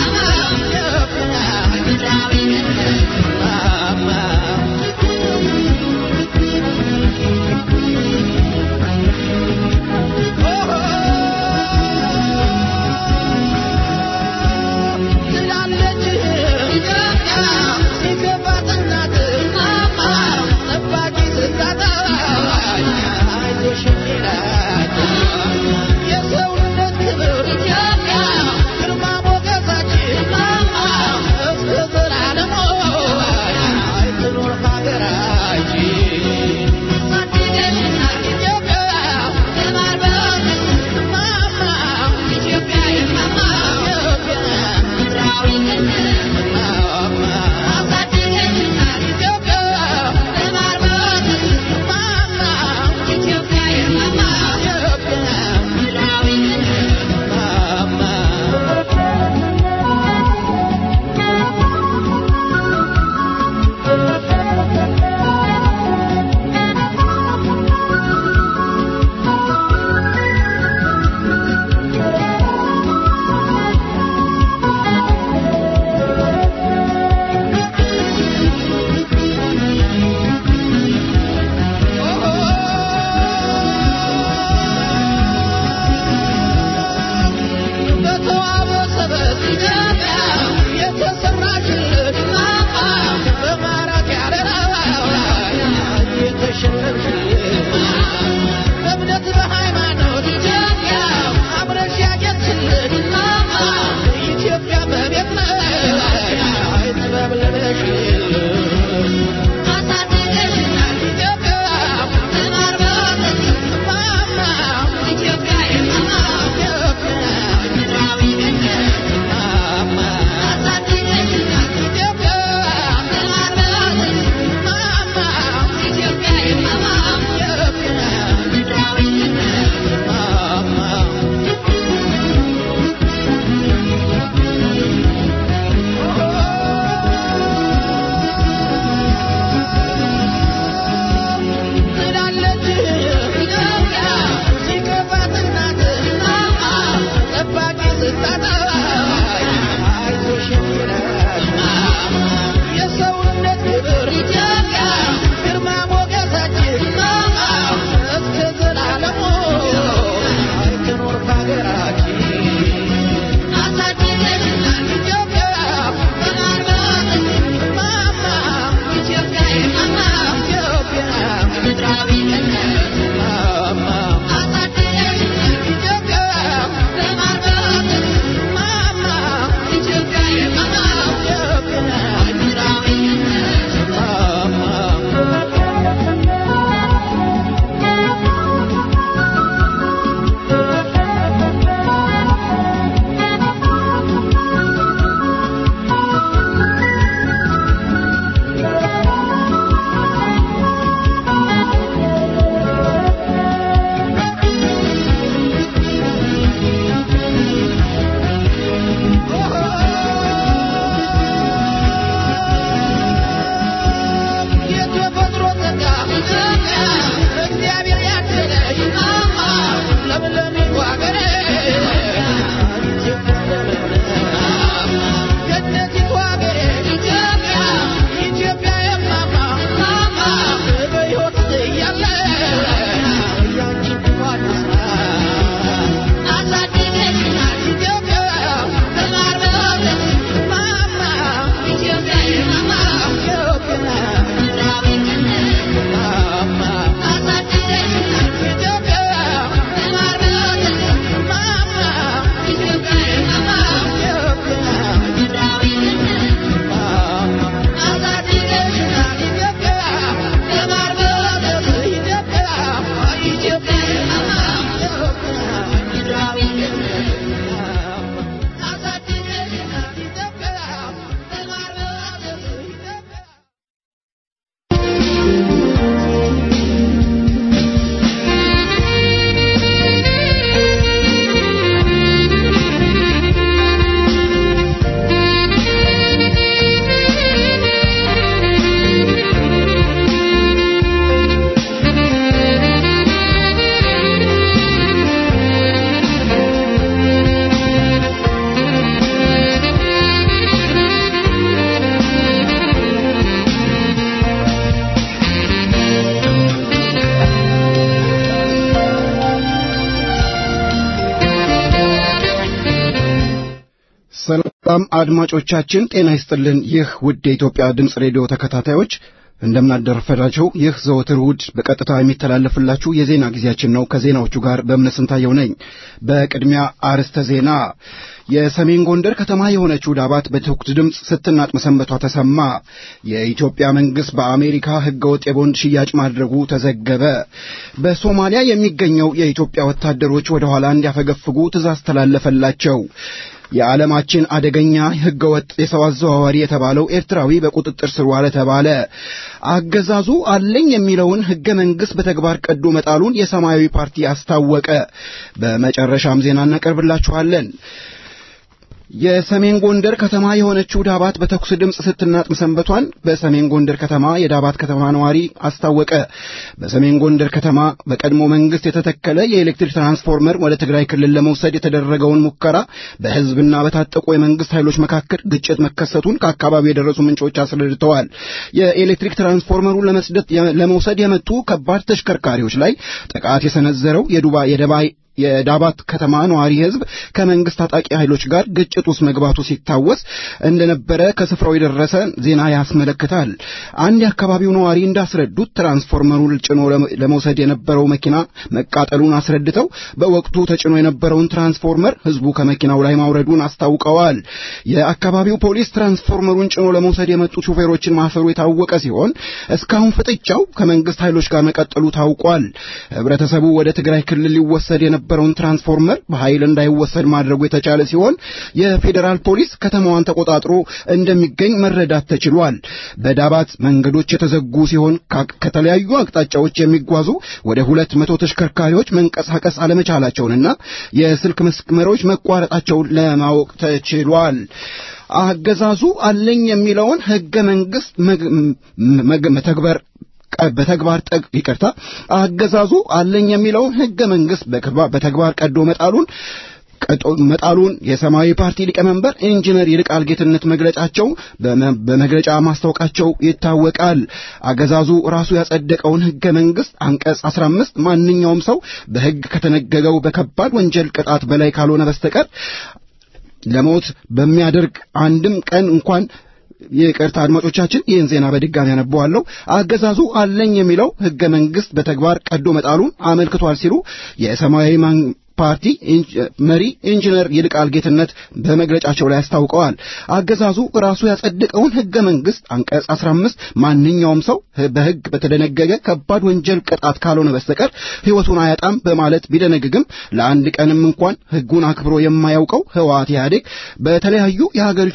ሰላም አድማጮቻችን፣ ጤና ይስጥልን። ይህ ውድ የኢትዮጵያ ድምፅ ሬዲዮ ተከታታዮች እንደምናደረፈዳቸው ይህ ዘወትር እሑድ በቀጥታ የሚተላለፍላችሁ የዜና ጊዜያችን ነው። ከዜናዎቹ ጋር በእምነት ስንታየው ነኝ። በቅድሚያ አርዕስተ ዜና። የሰሜን ጎንደር ከተማ የሆነችው ዳባት በተኩስ ድምፅ ስትናጥ መሰንበቷ ተሰማ። የኢትዮጵያ መንግሥት በአሜሪካ ሕገወጥ የቦንድ ሽያጭ ማድረጉ ተዘገበ። በሶማሊያ የሚገኘው የኢትዮጵያ ወታደሮች ወደ ኋላ እንዲያፈገፍጉ ትእዛዝ ተላለፈላቸው። የዓለማችን አደገኛ ሕገወጥ የሰው አዘዋዋሪ የተባለው ኤርትራዊ በቁጥጥር ስር ዋለ ተባለ። አገዛዙ አለኝ የሚለውን ሕገ መንግሥት በተግባር ቀዶ መጣሉን የሰማያዊ ፓርቲ አስታወቀ። በመጨረሻም ዜና እናቀርብላችኋለን። የሰሜን ጎንደር ከተማ የሆነችው ዳባት በተኩስ ድምፅ ስትናጥ መሰንበቷን በሰሜን ጎንደር ከተማ የዳባት ከተማ ነዋሪ አስታወቀ። በሰሜን ጎንደር ከተማ በቀድሞ መንግስት የተተከለ የኤሌክትሪክ ትራንስፎርመር ወደ ትግራይ ክልል ለመውሰድ የተደረገውን ሙከራ በህዝብና በታጠቁ የመንግስት ኃይሎች መካከል ግጭት መከሰቱን ከአካባቢው የደረሱ ምንጮች አስረድተዋል። የኤሌክትሪክ ትራንስፎርመሩን ለመውሰድ የመጡ ከባድ ተሽከርካሪዎች ላይ ጥቃት የሰነዘረው የዱባይ የደባይ የዳባት ከተማ ነዋሪ ህዝብ ከመንግስት ታጣቂ ኃይሎች ጋር ግጭት ውስጥ መግባቱ ሲታወስ እንደነበረ ከስፍራው የደረሰ ዜና ያስመለክታል። አንድ የአካባቢው ነዋሪ እንዳስረዱት ትራንስፎርመሩን ጭኖ ለመውሰድ የነበረው መኪና መቃጠሉን አስረድተው በወቅቱ ተጭኖ የነበረውን ትራንስፎርመር ህዝቡ ከመኪናው ላይ ማውረዱን አስታውቀዋል። የአካባቢው ፖሊስ ትራንስፎርመሩን ጭኖ ለመውሰድ የመጡ ሹፌሮችን ማሰሩ የታወቀ ሲሆን እስካሁን ፍጥጫው ከመንግስት ኃይሎች ጋር መቀጠሉ ታውቋል። ህብረተሰቡ ወደ ትግራይ ክልል ሊወሰድ የነበረውን ትራንስፎርመር በኃይል እንዳይወሰድ ማድረጉ የተቻለ ሲሆን የፌዴራል ፖሊስ ከተማዋን ተቆጣጥሮ እንደሚገኝ መረዳት ተችሏል። በዳባት መንገዶች የተዘጉ ሲሆን ከተለያዩ አቅጣጫዎች የሚጓዙ ወደ ሁለት መቶ ተሽከርካሪዎች መንቀሳቀስ አለመቻላቸውንና የስልክ መስመሮች መቋረጣቸውን ለማወቅ ተችሏል። አገዛዙ አለኝ የሚለውን ህገ መንግስት መተግበር በተግባር ጠቅ ይቅርታ አገዛዙ አለኝ የሚለውን ህገ መንግስት በተግባር ቀዶ መጣሉን መጣሉን የሰማያዊ ፓርቲ ሊቀመንበር ኢንጂነር ይልቃል ጌትነት መግለጫቸው በመግለጫ ማስታወቃቸው ይታወቃል። አገዛዙ ራሱ ያጸደቀውን ህገ መንግስት አንቀጽ 15 ማንኛውም ሰው በህግ ከተነገገው በከባድ ወንጀል ቅጣት በላይ ካልሆነ በስተቀር ለሞት በሚያደርግ አንድም ቀን እንኳን ይቅርታ አድማጮቻችን፣ ይህን ዜና በድጋሚ ያነበዋለሁ። አገዛዙ አለኝ የሚለው ህገ መንግስት በተግባር ቀዶ መጣሉን አመልክቷል ሲሉ የሰማያዊ ፓርቲ መሪ ኢንጂነር ይልቃል ጌትነት በመግለጫቸው ላይ አስታውቀዋል። አገዛዙ ራሱ ያጸደቀውን ህገ መንግስት አንቀጽ 15 ማንኛውም ሰው በህግ በተደነገገ ከባድ ወንጀል ቅጣት ካልሆነ በስተቀር ህይወቱን አያጣም በማለት ቢደነግግም ለአንድ ቀንም እንኳን ህጉን አክብሮ የማያውቀው ህወሓት ኢህአዴግ በተለያዩ የሀገሪቱ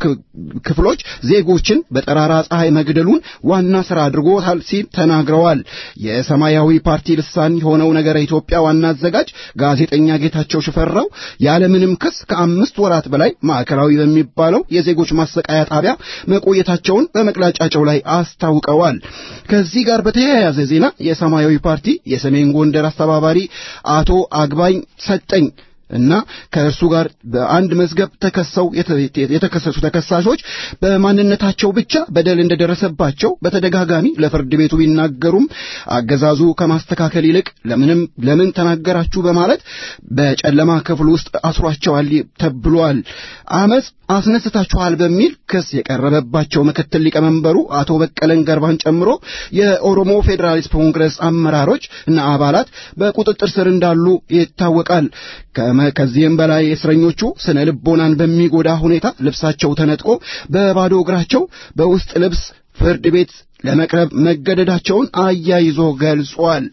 ክፍሎች ዜጎችን በጠራራ ፀሐይ መግደሉን ዋና ስራ አድርጎታል ሲል ተናግረዋል። የሰማያዊ ፓርቲ ልሳን የሆነው ነገረ ኢትዮጵያ ዋና አዘጋጅ ጋዜጠኛ ጌታቸው ሽፈራው ያለምንም ክስ ከአምስት ወራት በላይ ማዕከላዊ በሚባለው የዜጎች ማሰቃያ ጣቢያ መቆየታቸውን በመግለጫቸው ላይ አስታውቀዋል። ከዚህ ጋር በተያያዘ ዜና የሰማያዊ ፓርቲ የሰሜን ጎንደር አስተባባሪ አቶ አግባኝ ሰጠኝ እና ከእርሱ ጋር በአንድ መዝገብ ተከሰው የተከሰሱ ተከሳሾች በማንነታቸው ብቻ በደል እንደደረሰባቸው በተደጋጋሚ ለፍርድ ቤቱ ቢናገሩም አገዛዙ ከማስተካከል ይልቅ ለምንም ለምን ተናገራችሁ በማለት በጨለማ ክፍል ውስጥ አስሯቸዋል ተብሏል። አመፅ አስነስታችኋል በሚል ክስ የቀረበባቸው ምክትል ሊቀመንበሩ አቶ በቀለን ገርባን ጨምሮ የኦሮሞ ፌዴራሊስት ኮንግረስ አመራሮች እና አባላት በቁጥጥር ስር እንዳሉ ይታወቃል። ከዚህም በላይ እስረኞቹ ስነ ልቦናን በሚጎዳ ሁኔታ ልብሳቸው ተነጥቆ በባዶ እግራቸው በውስጥ ልብስ ፍርድ ቤት ለመቅረብ መገደዳቸውን አያይዞ ገልጿል።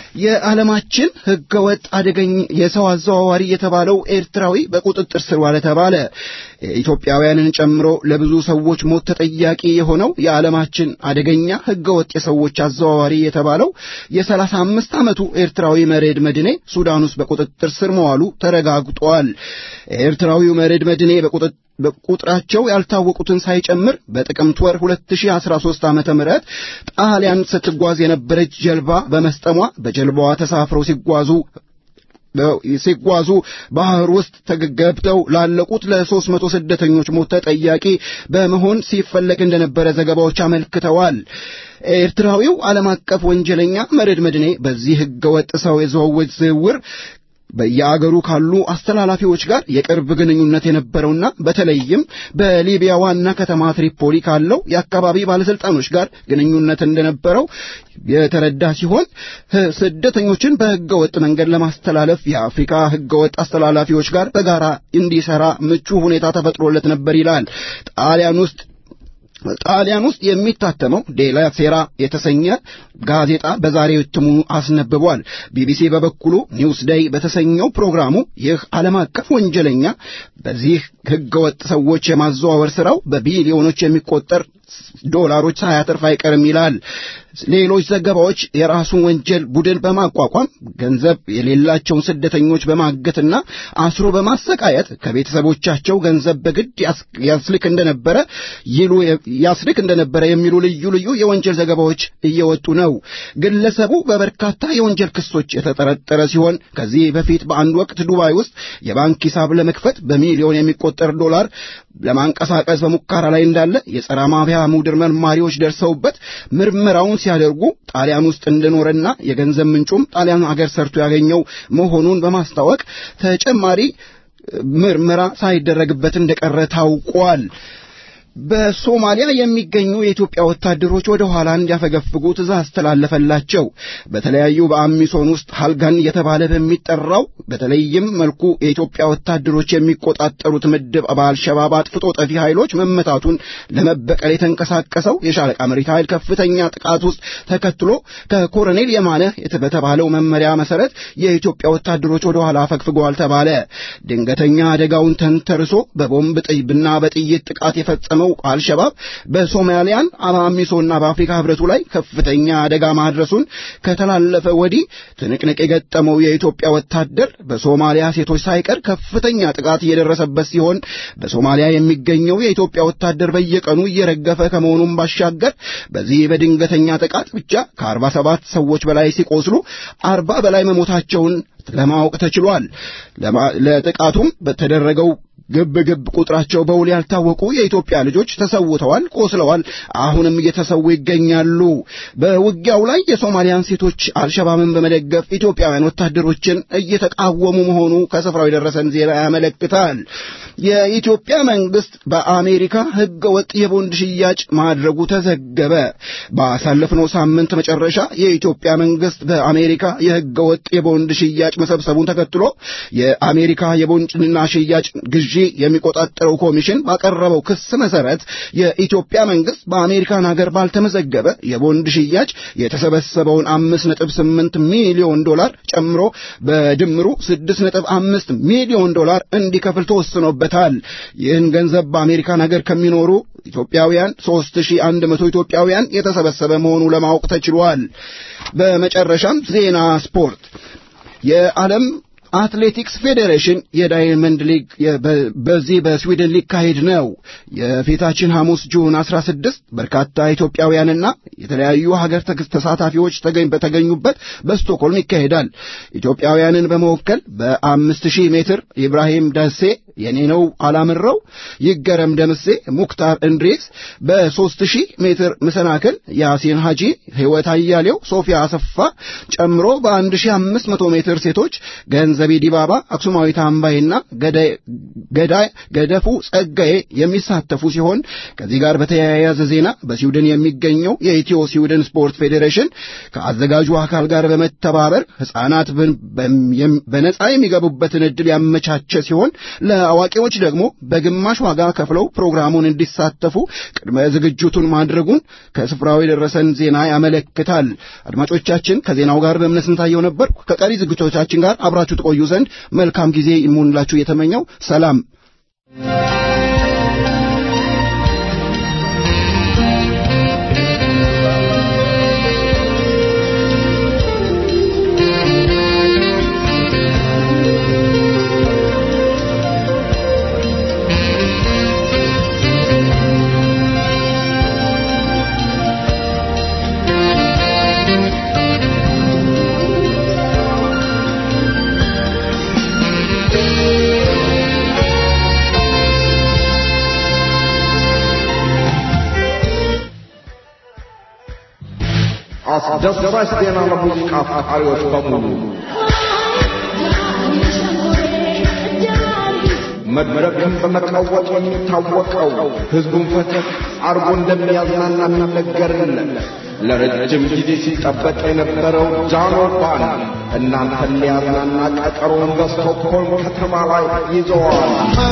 የዓለማችን ሕገወጥ አደገኝ የሰው አዘዋዋሪ የተባለው ኤርትራዊ በቁጥጥር ስር ዋለ ተባለ። ኢትዮጵያውያንን ጨምሮ ለብዙ ሰዎች ሞት ተጠያቂ የሆነው የዓለማችን አደገኛ ሕገወጥ የሰዎች አዘዋዋሪ የተባለው የሰላሳ አምስት ዓመቱ ኤርትራዊ መሬድ መድኔ ሱዳን ውስጥ በቁጥጥር ስር መዋሉ ተረጋግጧል። ኤርትራዊው መሬድ መድኔ በቁጥራቸው ያልታወቁትን ሳይጨምር በጥቅምት ወር 2013 ዓመተ ምህረት ጣሊያን ስትጓዝ የነበረች ጀልባ በመስጠሟ በጀልባዋ ተሳፍረው ሲጓዙ ሲጓዙ ባህር ውስጥ ተገብተው ላለቁት ለሦስት መቶ ስደተኞች ሞት ተጠያቂ በመሆን ሲፈለግ እንደነበረ ዘገባዎች አመልክተዋል። ኤርትራዊው ዓለም አቀፍ ወንጀለኛ መሬድ መድኔ በዚህ ሕገወጥ ሰው የዝውውር ዝውውር በየአገሩ ካሉ አስተላላፊዎች ጋር የቅርብ ግንኙነት የነበረውና በተለይም በሊቢያ ዋና ከተማ ትሪፖሊ ካለው የአካባቢ ባለስልጣኖች ጋር ግንኙነት እንደነበረው የተረዳ ሲሆን ስደተኞችን በህገወጥ መንገድ ለማስተላለፍ የአፍሪካ ህገወጥ አስተላላፊዎች ጋር በጋራ እንዲሰራ ምቹ ሁኔታ ተፈጥሮለት ነበር ይላል። ጣሊያን ውስጥ ጣሊያን ውስጥ የሚታተመው ዴላ ሴራ የተሰኘ ጋዜጣ በዛሬው እትሙ አስነብቧል። ቢቢሲ በበኩሉ ኒውስ ዴይ በተሰኘው ፕሮግራሙ ይህ ዓለም አቀፍ ወንጀለኛ በዚህ ህገወጥ ሰዎች የማዘዋወር ሥራው በቢሊዮኖች የሚቆጠር ዶላሮች ሳያተርፍ አይቀርም ይላል። ሌሎች ዘገባዎች የራሱን ወንጀል ቡድን በማቋቋም ገንዘብ የሌላቸውን ስደተኞች በማገትና አስሮ በማሰቃየት ከቤተሰቦቻቸው ገንዘብ በግድ ያስልክ እንደነበረ ይሉ ያስልክ እንደነበረ የሚሉ ልዩ ልዩ የወንጀል ዘገባዎች እየወጡ ነው። ግለሰቡ በበርካታ የወንጀል ክሶች የተጠረጠረ ሲሆን ከዚህ በፊት በአንድ ወቅት ዱባይ ውስጥ የባንክ ሂሳብ ለመክፈት በሚሊዮን የሚቆጠር ዶላር ለማንቀሳቀስ በሙከራ ላይ እንዳለ የጸረ ማፊያ ሙድር መርማሪዎች ደርሰውበት ምርመራውን ሲያደርጉ ጣሊያን ውስጥ እንደኖረና የገንዘብ ምንጩም ጣሊያን አገር ሰርቶ ያገኘው መሆኑን በማስታወቅ ተጨማሪ ምርመራ ሳይደረግበት እንደቀረ ታውቋል። በሶማሊያ የሚገኙ የኢትዮጵያ ወታደሮች ወደ ኋላ እንዲያፈገፍጉ ትእዛዝ ተላለፈላቸው። በተለያዩ በአሚሶን ውስጥ ሀልጋን እየተባለ በሚጠራው በተለይም መልኩ የኢትዮጵያ ወታደሮች የሚቆጣጠሩት ምድብ በአልሸባብ አጥፍቶ ጠፊ ኃይሎች መመታቱን ለመበቀል የተንቀሳቀሰው የሻለቃ መሬት ኃይል ከፍተኛ ጥቃት ውስጥ ተከትሎ ከኮሎኔል የማነ በተባለው መመሪያ መሰረት የኢትዮጵያ ወታደሮች ወደ ኋላ አፈግፍገዋል ተባለ። ድንገተኛ አደጋውን ተንተርሶ በቦምብ ጥይብና በጥይት ጥቃት የፈጸመው አልሸባብ በሶማሊያን አሚሶና በአፍሪካ ህብረቱ ላይ ከፍተኛ አደጋ ማድረሱን ከተላለፈ ወዲህ ትንቅንቅ የገጠመው የኢትዮጵያ ወታደር በሶማሊያ ሴቶች ሳይቀር ከፍተኛ ጥቃት እየደረሰበት ሲሆን በሶማሊያ የሚገኘው የኢትዮጵያ ወታደር በየቀኑ እየረገፈ ከመሆኑም ባሻገር በዚህ በድንገተኛ ጥቃት ብቻ ከአርባ ሰባት ሰዎች በላይ ሲቆስሉ አርባ በላይ መሞታቸውን ለማወቅ ተችሏል። ለጥቃቱም በተደረገው ግብ ግብ ቁጥራቸው በውል ያልታወቁ የኢትዮጵያ ልጆች ተሰውተዋል፣ ቆስለዋል፣ አሁንም እየተሰዉ ይገኛሉ። በውጊያው ላይ የሶማሊያን ሴቶች አልሸባብን በመደገፍ ኢትዮጵያውያን ወታደሮችን እየተቃወሙ መሆኑ ከስፍራው የደረሰን ዜና ያመለክታል። የኢትዮጵያ መንግስት በአሜሪካ ህገ ወጥ የቦንድ ሽያጭ ማድረጉ ተዘገበ። ባሳለፍነው ሳምንት መጨረሻ የኢትዮጵያ መንግስት በአሜሪካ የህገ ወጥ የቦንድ ሽያጭ መሰብሰቡን ተከትሎ የአሜሪካ የቦንድና ሽያጭ ግዢ የሚቆጣጠረው ኮሚሽን ባቀረበው ክስ መሰረት የኢትዮጵያ መንግስት በአሜሪካን ሀገር ባልተመዘገበ የቦንድ ሽያጭ የተሰበሰበውን አምስት ነጥብ ስምንት ሚሊዮን ዶላር ጨምሮ በድምሩ ስድስት ነጥብ አምስት ሚሊዮን ዶላር እንዲከፍል ተወስኖበታል። ይህን ገንዘብ በአሜሪካን ሀገር ከሚኖሩ ኢትዮጵያውያን ሦስት ሺህ አንድ መቶ ኢትዮጵያውያን የተሰበሰበ መሆኑ ለማወቅ ተችሏል። በመጨረሻም ዜና ስፖርት የዓለም አትሌቲክስ ፌዴሬሽን የዳይመንድ ሊግ በዚህ በስዊድን ሊካሄድ ነው። የፊታችን ሐሙስ ጁን 16 በርካታ ኢትዮጵያውያንና የተለያዩ ሀገር ተሳታፊዎች በተገኙበት በስቶክሆልም ይካሄዳል። ኢትዮጵያውያንን በመወከል በአምስት ሺህ ሜትር ኢብራሂም ደሴ፣ የኔ ነው አላምረው፣ ይገረም ደምሴ፣ ሙክታር እንድሪስ፣ በሦስት ሺህ ሜትር መሰናክል ያሲን ሐጂ፣ ሕይወት አያሌው፣ ሶፊያ አሰፋ ጨምሮ በአንድ ሺህ አምስት መቶ ሜትር ሴቶች ገንዘቤ ዲባባ፣ አክሱማዊት አምባይና ገዳይ ገደፉ ጸጋዬ የሚሳተፉ ሲሆን ከዚህ ጋር በተያያዘ ዜና በስዊድን የሚገኘው የኢትዮ ስዊድን ስፖርት ፌዴሬሽን ከአዘጋጁ አካል ጋር በመተባበር ሕፃናት በነጻ የሚገቡበትን ዕድል ያመቻቸ ሲሆን ለአዋቂዎች ደግሞ በግማሽ ዋጋ ከፍለው ፕሮግራሙን እንዲሳተፉ ቅድመ ዝግጅቱን ማድረጉን ከስፍራው የደረሰን ዜና ያመለክታል። አድማጮቻችን ከዜናው ጋር በእምነት ስንታየው ነበር። ከቀሪ ዝግጅቶቻችን ጋር አብራችሁ ትቆዩ ዘንድ መልካም ጊዜ ይሙንላችሁ የተመኘው ሰላም። አስደሳች ዜና ለሙዚቃ አፍቃሪዎች በሙሉ መድረክን በመቀወጥ የሚታወቀው ሕዝቡን ፈተት አርጎ እንደሚያዝናና የሚነገርለት ለረጅም ጊዜ ሲጠበቅ የነበረው ጃኖባን እናንተን ሊያዝናና ቀጠሮውን በስቶክሆልም ከተማ ላይ ይዘዋል።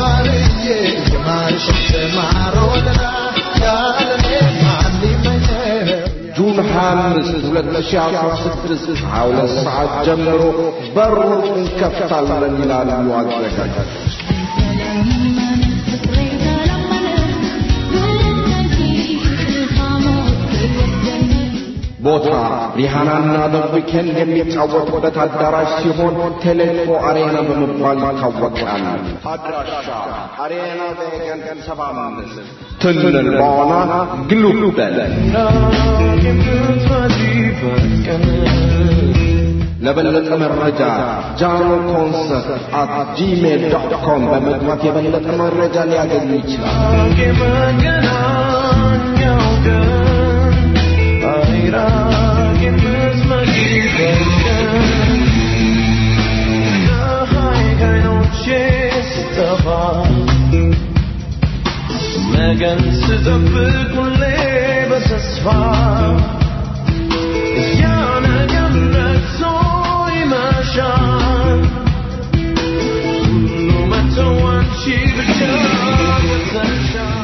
ጁን 25 2016 22 ሰዓት ጀምሮ በሩን እንከፍታለን ይላሉ አዘጋጆች። ቦታ ሪሃናና ዘ ዊኬንድ የሚጫወቱበት አዳራሽ ሲሆን ቴሌፎ አሬና በመባል ይታወቃል። አድራሻ አሬና ቬገን 75 ትልል በሆና ግሉበል ለበለጠ መረጃ ጃኖ ኮንሰርት አት ጂሜል ዶት ኮም በመግባት የበለጠ መረጃ ሊያገኙ ይችላል። ነገን ስጠብቅ ሁሌ በተስፋ ያ ነገር ነግቶ ይመሻል ሁሉ መተው አንቺ ብቻ ወጥተሻል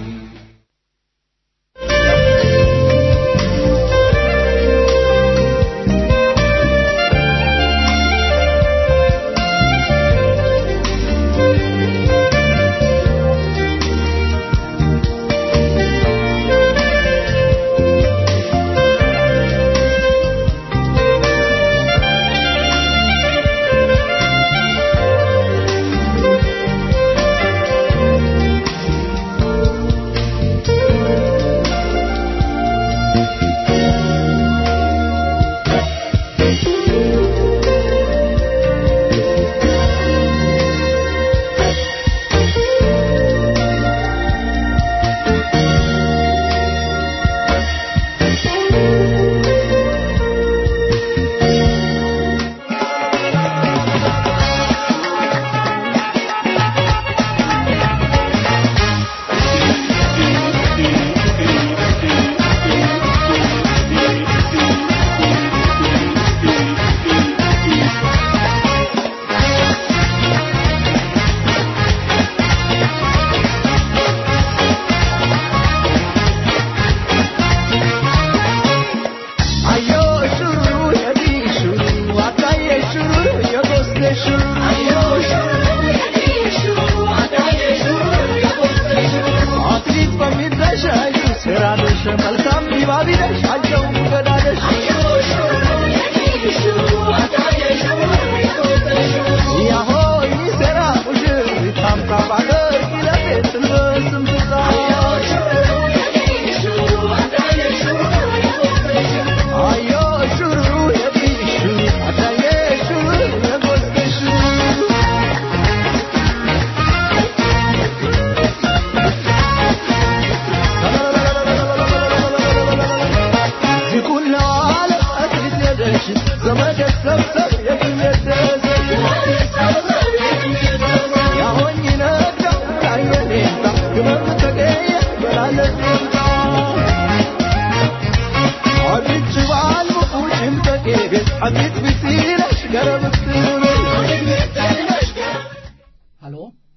ሀሎ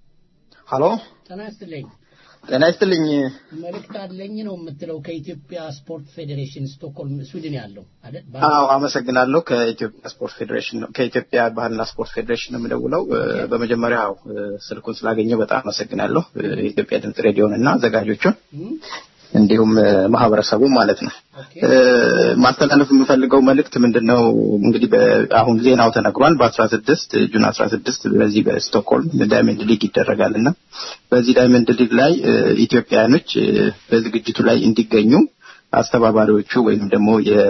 ሀሎ ጤና ይስጥልኝ። ጤና ይስጥልኝ። መልእክት አለኝ ነው የምትለው ከኢትዮጵያ ስፖርት ፌዴሬሽን ስቶክሆልም ስዊድን ያለው አይደል? አዎ አመሰግናለሁ። ከኢትዮጵያ ስፖርት ፌዴሬሽን ነው ከኢትዮጵያ ባህልና ስፖርት ፌዴሬሽን ነው የምደውለው። በመጀመሪያ ያው ስልኩን ስላገኘው በጣም አመሰግናለሁ። የኢትዮጵያ ድምጽ ሬዲዮን እና አዘጋጆቹን እንዲሁም ማህበረሰቡ ማለት ነው። ማስተላለፍ የምፈልገው መልእክት ምንድን ነው እንግዲህ አሁን ዜናው ተነግሯል። በአስራ ስድስት ጁን አስራ ስድስት በዚህ በስቶክሆልም ዳይመንድ ሊግ ይደረጋል እና በዚህ ዳይመንድ ሊግ ላይ ኢትዮጵያውያኖች በዝግጅቱ ላይ እንዲገኙ አስተባባሪዎቹ ወይም ደግሞ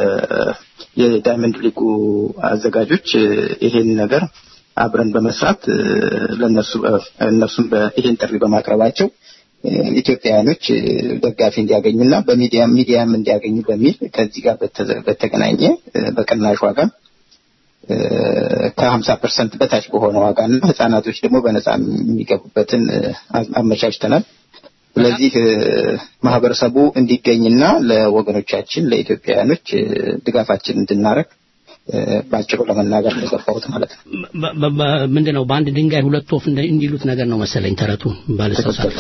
የዳይመንድ ሊጉ አዘጋጆች ይሄን ነገር አብረን በመስራት ለነሱ እነሱም ይሄን ጥሪ በማቅረባቸው ኢትዮጵያውያኖች ደጋፊ እንዲያገኙና በሚዲያም ሚዲያም እንዲያገኙ በሚል ከዚህ ጋር በተገናኘ በቅናሽ ዋጋ ከሀምሳ ፐርሰንት በታች በሆነ ዋጋና ህጻናቶች ደግሞ በነጻ የሚገቡበትን አመቻችተናል። ስለዚህ ማህበረሰቡ እንዲገኝና ለወገኖቻችን ለኢትዮጵያውያኖች ድጋፋችን እንድናረግ በአጭሩ ለመናገር ነው የገባሁት ማለት ነው። ምንድን ነው በአንድ ድንጋይ ሁለት ወፍ እንዲሉት ነገር ነው መሰለኝ ተረቱ ባለስልሳት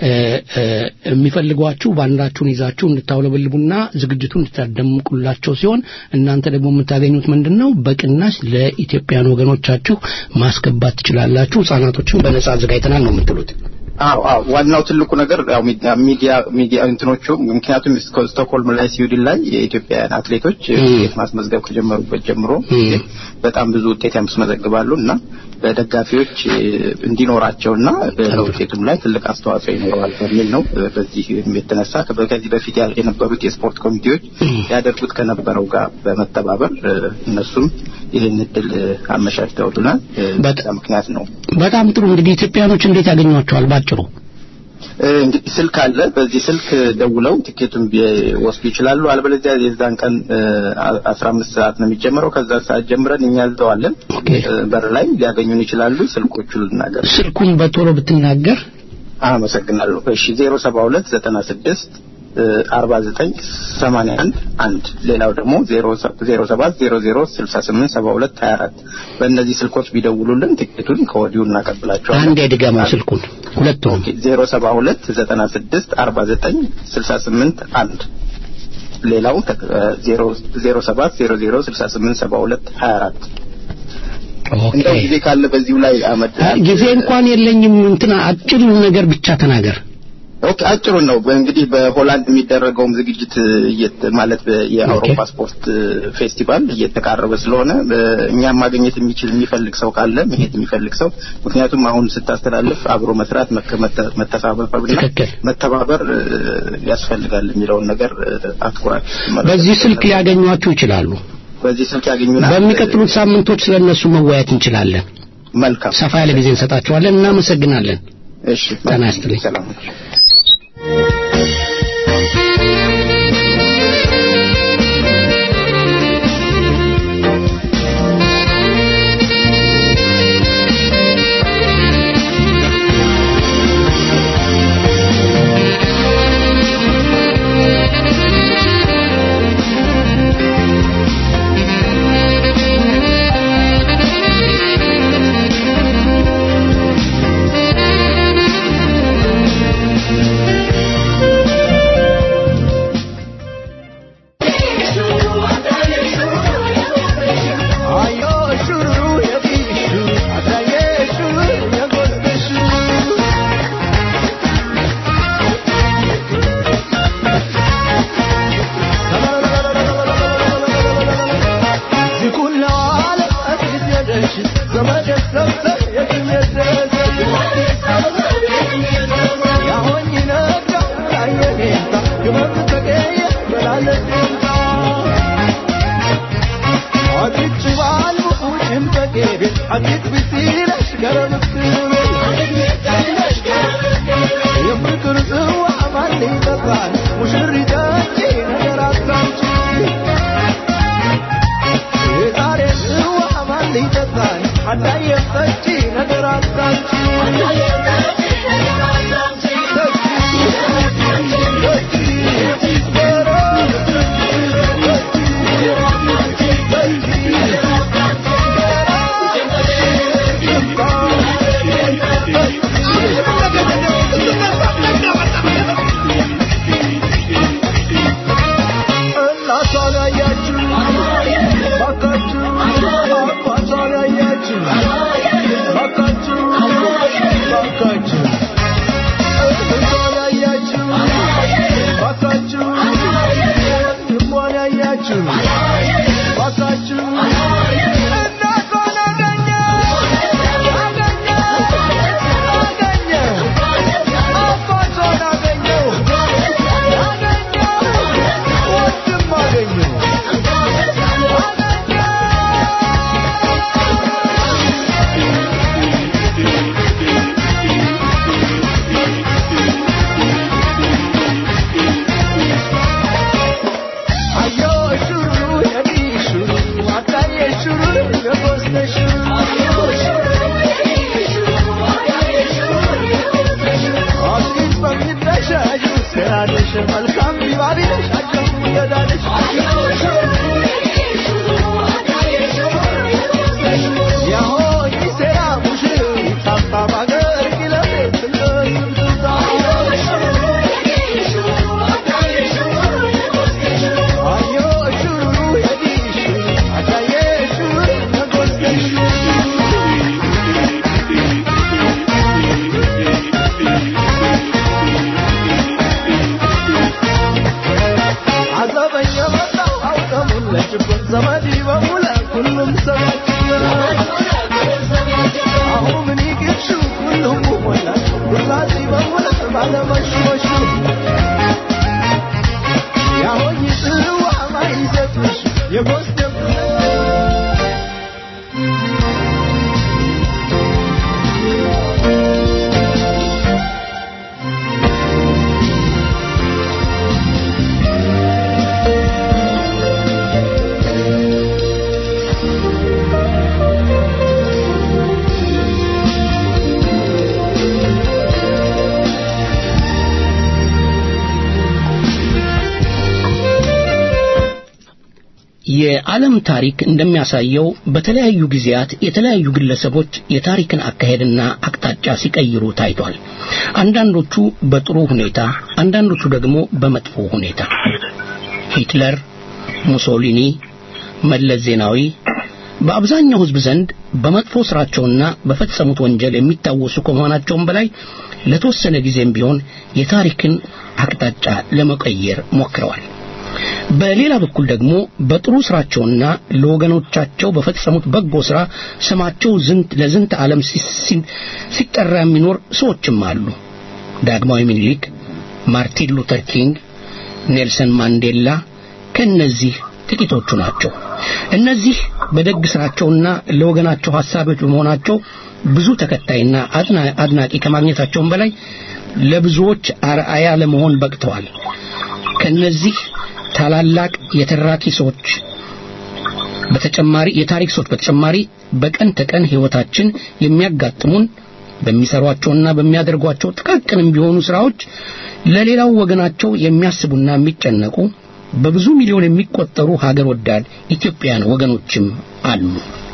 የሚፈልጓችሁ ባንዲራችሁን ይዛችሁ እንድታውለበልቡና ዝግጅቱ እንድታደምቁላቸው ሲሆን እናንተ ደግሞ የምታገኙት ምንድን ነው በቅናሽ ለኢትዮጵያን ወገኖቻችሁ ማስገባት ትችላላችሁ። ህጻናቶችን በነጻ አዘጋጅተናል ነው የምትሉት። አዎ አዎ ዋናው ትልቁ ነገር ያው ሚዲያ ሚዲያ እንትኖቹ ምክንያቱም ስቶክሆልም ላይ ስዊድን ላይ የኢትዮጵያውያን አትሌቶች ውጤት ማስመዝገብ ከጀመሩበት ጀምሮ በጣም ብዙ ውጤት ያስመዘግባሉ እና በደጋፊዎች እንዲኖራቸውና ለውጤቱም ላይ ትልቅ አስተዋጽኦ ይኖረዋል በሚል ነው። በዚህ የተነሳ ከዚህ በፊት የነበሩት የስፖርት ኮሚቴዎች ያደርጉት ከነበረው ጋር በመተባበር እነሱም ይህን እድል አመቻችተውልናል። በዛ ምክንያት ነው። በጣም ጥሩ። እንግዲህ ኢትዮጵያኖች እንዴት ያገኟቸዋል? ባጭሩ እንግዲህ ስልክ አለ። በዚህ ስልክ ደውለው ትኬቱን ቢወስዱ ይችላሉ። አልበለዚያ የዛን ቀን አስራ አምስት ሰዓት ነው የሚጀምረው። ከዛ ሰዓት ጀምረን እኛ እዛዋለን በር ላይ ሊያገኙን ይችላሉ። ስልኮቹ ልናገር፣ ስልኩን በቶሎ ብትናገር አመሰግናለሁ። እሺ ዜሮ ሰባ ሁለት ዘጠና ስድስት አርባ ዘጠኝ ሰማንያ አንድ አንድ ሌላው ደግሞ ዜሮ ሰባት ዜሮ ዜሮ ስልሳ ስምንት ሰባ ሁለት ሀያ አራት በእነዚህ ስልኮች ቢደውሉልን ትኬቱን ከወዲሁ እናቀብላቸዋለን። አንድ የድገማ ስልኩን ሁለቱም ዜሮ ሰባ ሁለት ዘጠና ስድስት አርባ ዘጠኝ ስልሳ ስምንት አንድ ሌላው ዜሮ ሰባት ዜሮ ዜሮ ስልሳ ስምንት ሰባ ሁለት ሀያ አራት እንደው ጊዜ ካለ በዚሁ ላይ አመድ ጊዜ እንኳን የለኝም። እንትና አጭር ነገር ብቻ ተናገር። ኦኬ አጭሩን ነው እንግዲህ በሆላንድ የሚደረገውም ዝግጅት ማለት የአውሮፓ ስፖርት ፌስቲቫል እየተቃረበ ስለሆነ እኛም ማግኘት የሚችል የሚፈልግ ሰው ካለ መሄድ የሚፈልግ ሰው ምክንያቱም አሁን ስታስተላልፍ አብሮ መስራት መተባበርና መተባበር ያስፈልጋል የሚለውን ነገር አትኩራል። በዚህ ስልክ ሊያገኟችሁ ይችላሉ። በዚህ ስልክ ያገኙናል። በሚቀጥሉት ሳምንቶች ስለነሱ መወያየት እንችላለን። መልካም ሰፋ ያለ ጊዜ እንሰጣችኋለን። እናመሰግናለን። እሺ ጤና ይስጥልኝ። ሰላም Thank ተስፎሽ ያሆይ ጽዋ ማይሰጡሽ የጎስደም የዓለም ታሪክ እንደሚያሳየው በተለያዩ ጊዜያት የተለያዩ ግለሰቦች የታሪክን አካሄድና አቅጣጫ ሲቀይሩ ታይቷል። አንዳንዶቹ በጥሩ ሁኔታ፣ አንዳንዶቹ ደግሞ በመጥፎ ሁኔታ። ሂትለር፣ ሙሶሊኒ፣ መለስ ዜናዊ በአብዛኛው ሕዝብ ዘንድ በመጥፎ ስራቸውና በፈጸሙት ወንጀል የሚታወሱ ከመሆናቸውም በላይ ለተወሰነ ጊዜም ቢሆን የታሪክን አቅጣጫ ለመቀየር ሞክረዋል። በሌላ በኩል ደግሞ በጥሩ ስራቸውና ለወገኖቻቸው በፈጸሙት በጎ ስራ ስማቸው ዝንት ለዝንት ዓለም ሲጠራ የሚኖር ሰዎችም አሉ። ዳግማዊ ምኒልክ፣ ማርቲን ሉተር ኪንግ፣ ኔልሰን ማንዴላ ከነዚህ ጥቂቶቹ ናቸው። እነዚህ በደግ ስራቸውና ለወገናቸው ሐሳቢዎች በመሆናቸው ብዙ ተከታይና አድናቂ ከማግኘታቸውም በላይ ለብዙዎች አርአያ ለመሆን በቅተዋል። ከነዚህ ታላላቅ የተራኪ ሰዎች በተጨማሪ የታሪክ ሰዎች በተጨማሪ በቀን ተቀን ህይወታችን የሚያጋጥሙን በሚሰሯቸውና በሚያደርጓቸው ጥቃቅንም ቢሆኑ ስራዎች ለሌላው ወገናቸው የሚያስቡና የሚጨነቁ በብዙ ሚሊዮን የሚቆጠሩ ሀገር ወዳድ ኢትዮጵያን ወገኖችም አሉ።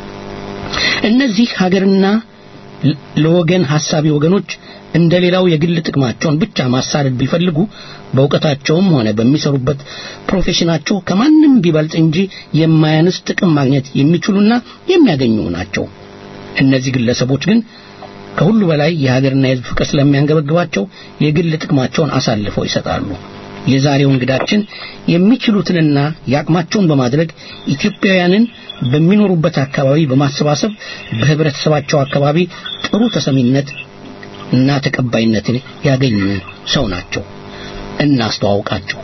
እነዚህ ሀገርና ለወገን ሐሳቢ ወገኖች እንደ ሌላው የግል ጥቅማቸውን ብቻ ማሳደድ ቢፈልጉ በእውቀታቸውም ሆነ በሚሰሩበት ፕሮፌሽናቸው ከማንም ቢበልጥ እንጂ የማያንስ ጥቅም ማግኘት የሚችሉና የሚያገኙ ናቸው። እነዚህ ግለሰቦች ግን ከሁሉ በላይ የሀገርና የሕዝብ ፍቅር ስለሚያንገበግባቸው የግል ጥቅማቸውን አሳልፈው ይሰጣሉ። የዛሬው እንግዳችን የሚችሉትንና የአቅማቸውን በማድረግ ኢትዮጵያውያንን በሚኖሩበት አካባቢ በማሰባሰብ በህብረተሰባቸው አካባቢ ጥሩ ተሰሚነት እና ተቀባይነትን ያገኙ ሰው ናቸው። እናስተዋውቃቸው።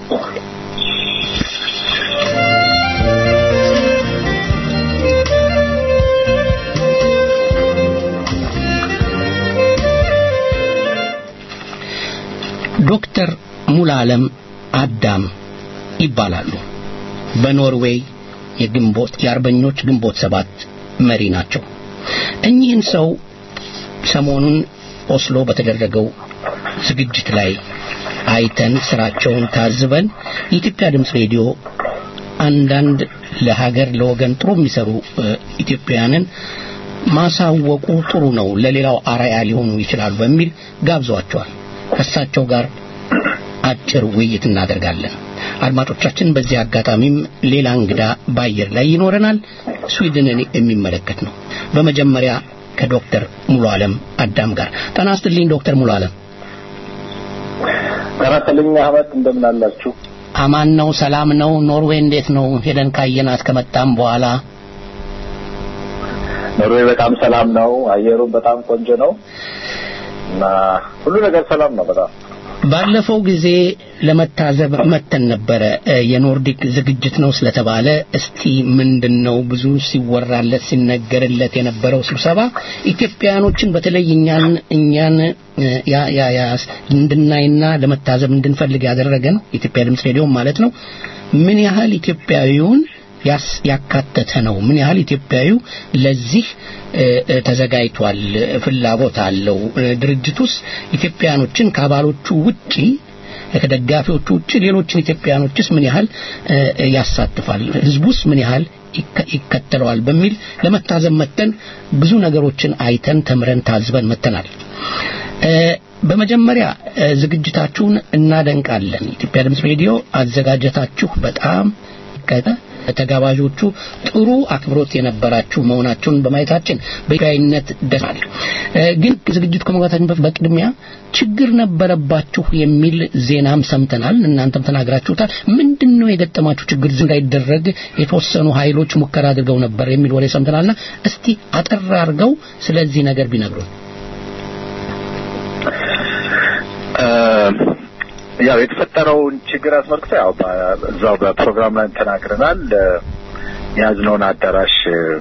ዶክተር ሙሉዓለም አዳም ይባላሉ። በኖርዌይ የግንቦት የአርበኞች ግንቦት ሰባት መሪ ናቸው። እኚህን ሰው ሰሞኑን ኦስሎ በተደረገው ዝግጅት ላይ አይተን ስራቸውን ታዝበን የኢትዮጵያ ድምፅ ሬዲዮ አንዳንድ ለሀገር ለወገን ጥሩ የሚሰሩ ኢትዮጵያውያንን ማሳወቁ ጥሩ ነው፣ ለሌላው አርአያ ሊሆኑ ይችላሉ በሚል ጋብዟቸዋል። ከእሳቸው ጋር አጭር ውይይት እናደርጋለን። አድማጮቻችን፣ በዚህ አጋጣሚም ሌላ እንግዳ በአየር ላይ ይኖረናል። ስዊድንን የሚመለከት ነው። በመጀመሪያ ከዶክተር ሙሉ ዓለም አዳም ጋር ጤና ይስጥልኝ ዶክተር ሙሉ ዓለም። ጤና ይስጥልኝ አህመድ፣ እንደምን አላችሁ? አማን ነው፣ ሰላም ነው። ኖርዌይ እንዴት ነው? ሄደን ካየናት ከመጣም በኋላ ኖርዌይ በጣም ሰላም ነው። አየሩም በጣም ቆንጆ ነው እና ሁሉ ነገር ሰላም ነው በጣም ባለፈው ጊዜ ለመታዘብ መተን ነበረ። የኖርዲክ ዝግጅት ነው ስለተባለ እስቲ ምንድነው ብዙ ሲወራለት ሲነገርለት የነበረው ስብሰባ ኢትዮጵያኖችን በተለይ እኛን እኛን ያ ያ ያ እንድናይና ለመታዘብ እንድንፈልግ ያደረገን ኢትዮጵያ ድምፅ ሬዲዮ ማለት ነው ምን ያህል ኢትዮጵያዊውን ያካተተ ነው? ምን ያህል ኢትዮጵያዊው ለዚህ ተዘጋጅቷል? ፍላጎት አለው? ድርጅቱስ ኢትዮጵያኖችን ከአባሎቹ ውጪ ከደጋፊዎቹ ውጪ ሌሎችን ኢትዮጵያኖችስ ምን ያህል ያሳትፋል? ህዝቡስ ምን ያህል ይከተለዋል? በሚል ለመታዘብ መተን ብዙ ነገሮችን አይተን ተምረን ታዝበን መተናል። በመጀመሪያ ዝግጅታችሁን እናደንቃለን። ኢትዮጵያ ድምፅ ሬዲዮ አዘጋጀታችሁ በጣም ከተ ተጋባዦቹ ጥሩ አክብሮት የነበራችሁ መሆናቸውን በማየታችን በኢትዮጵያዊነት ደስታል። ግን ዝግጅቱ ከመግባታችን በፊት በቅድሚያ ችግር ነበረባችሁ የሚል ዜናም ሰምተናል። እናንተም ተናግራችሁታል። ምንድን ነው የገጠማችሁ ችግር? እንዳይደረግ የተወሰኑ ኃይሎች ሙከራ አድርገው ነበር የሚል ወሬ ሰምተናልና እስቲ አጠር አድርገው ስለዚህ ነገር ቢነግሩን። ያው የተፈጠረውን ችግር አስመልክቶ ያው እዛው በፕሮግራም ላይ ተናግረናል። የያዝነውን አዳራሽ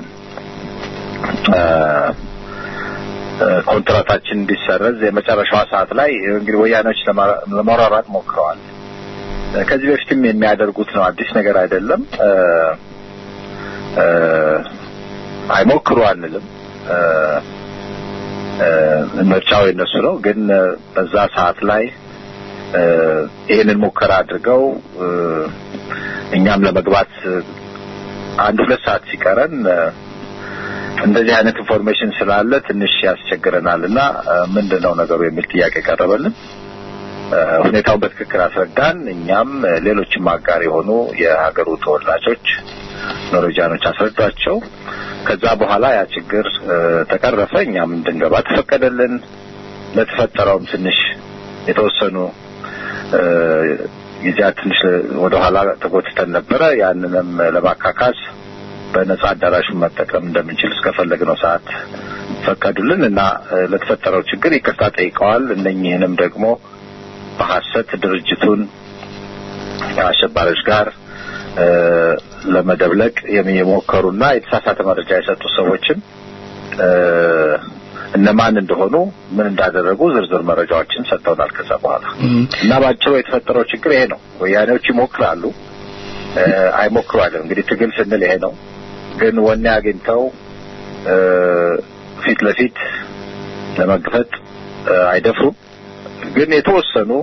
ኮንትራታችን እንዲሰረዝ የመጨረሻዋ ሰዓት ላይ እንግዲህ ወያኔዎች ለማሯሯጥ ሞክረዋል። ከዚህ በፊትም የሚያደርጉት ነው፣ አዲስ ነገር አይደለም። አይሞክሩ አንልም። ምርጫው የነሱ ነው። ግን በዛ ሰዓት ላይ ይህንን ሙከራ አድርገው እኛም ለመግባት አንድ ሁለት ሰዓት ሲቀረን እንደዚህ አይነት ኢንፎርሜሽን ስላለ ትንሽ ያስቸግረናል እና ምንድን ነው ነገሩ የሚል ጥያቄ ቀረበልን። ሁኔታውን በትክክል አስረዳን። እኛም ሌሎችም አጋር የሆኑ የሀገሩ ተወላጆች ኖርዌጃኖች አስረዷቸው። ከዛ በኋላ ያ ችግር ተቀረፈ። እኛም እንድንገባ ተፈቀደልን። ለተፈጠረውም ትንሽ የተወሰኑ ጊዜያት ትንሽ ወደኋላ ተጎትተን ነበረ። ያንንም ለማካካስ በነጻ አዳራሹን መጠቀም እንደምንችል እስከፈለግነው ሰዓት ፈቀዱልን እና ለተፈጠረው ችግር ይቅርታ ጠይቀዋል። እነኚህንም ደግሞ በሐሰት ድርጅቱን ከአሸባሪዎች ጋር ለመደብለቅ የሞከሩና የተሳሳተ መረጃ የሰጡ ሰዎችን እነማን እንደሆኑ ምን እንዳደረጉ ዝርዝር መረጃዎችን ሰጥተውናል። ከዛ በኋላ እና ባጭሩ የተፈጠረው ችግር ይሄ ነው። ወያኔዎች ይሞክራሉ፣ አይሞክሩ አይደለም። እንግዲህ ትግል ስንል ይሄ ነው። ግን ወኔ አግኝተው ፊት ለፊት ለመግፈጥ አይደፍሩም። ግን የተወሰኑ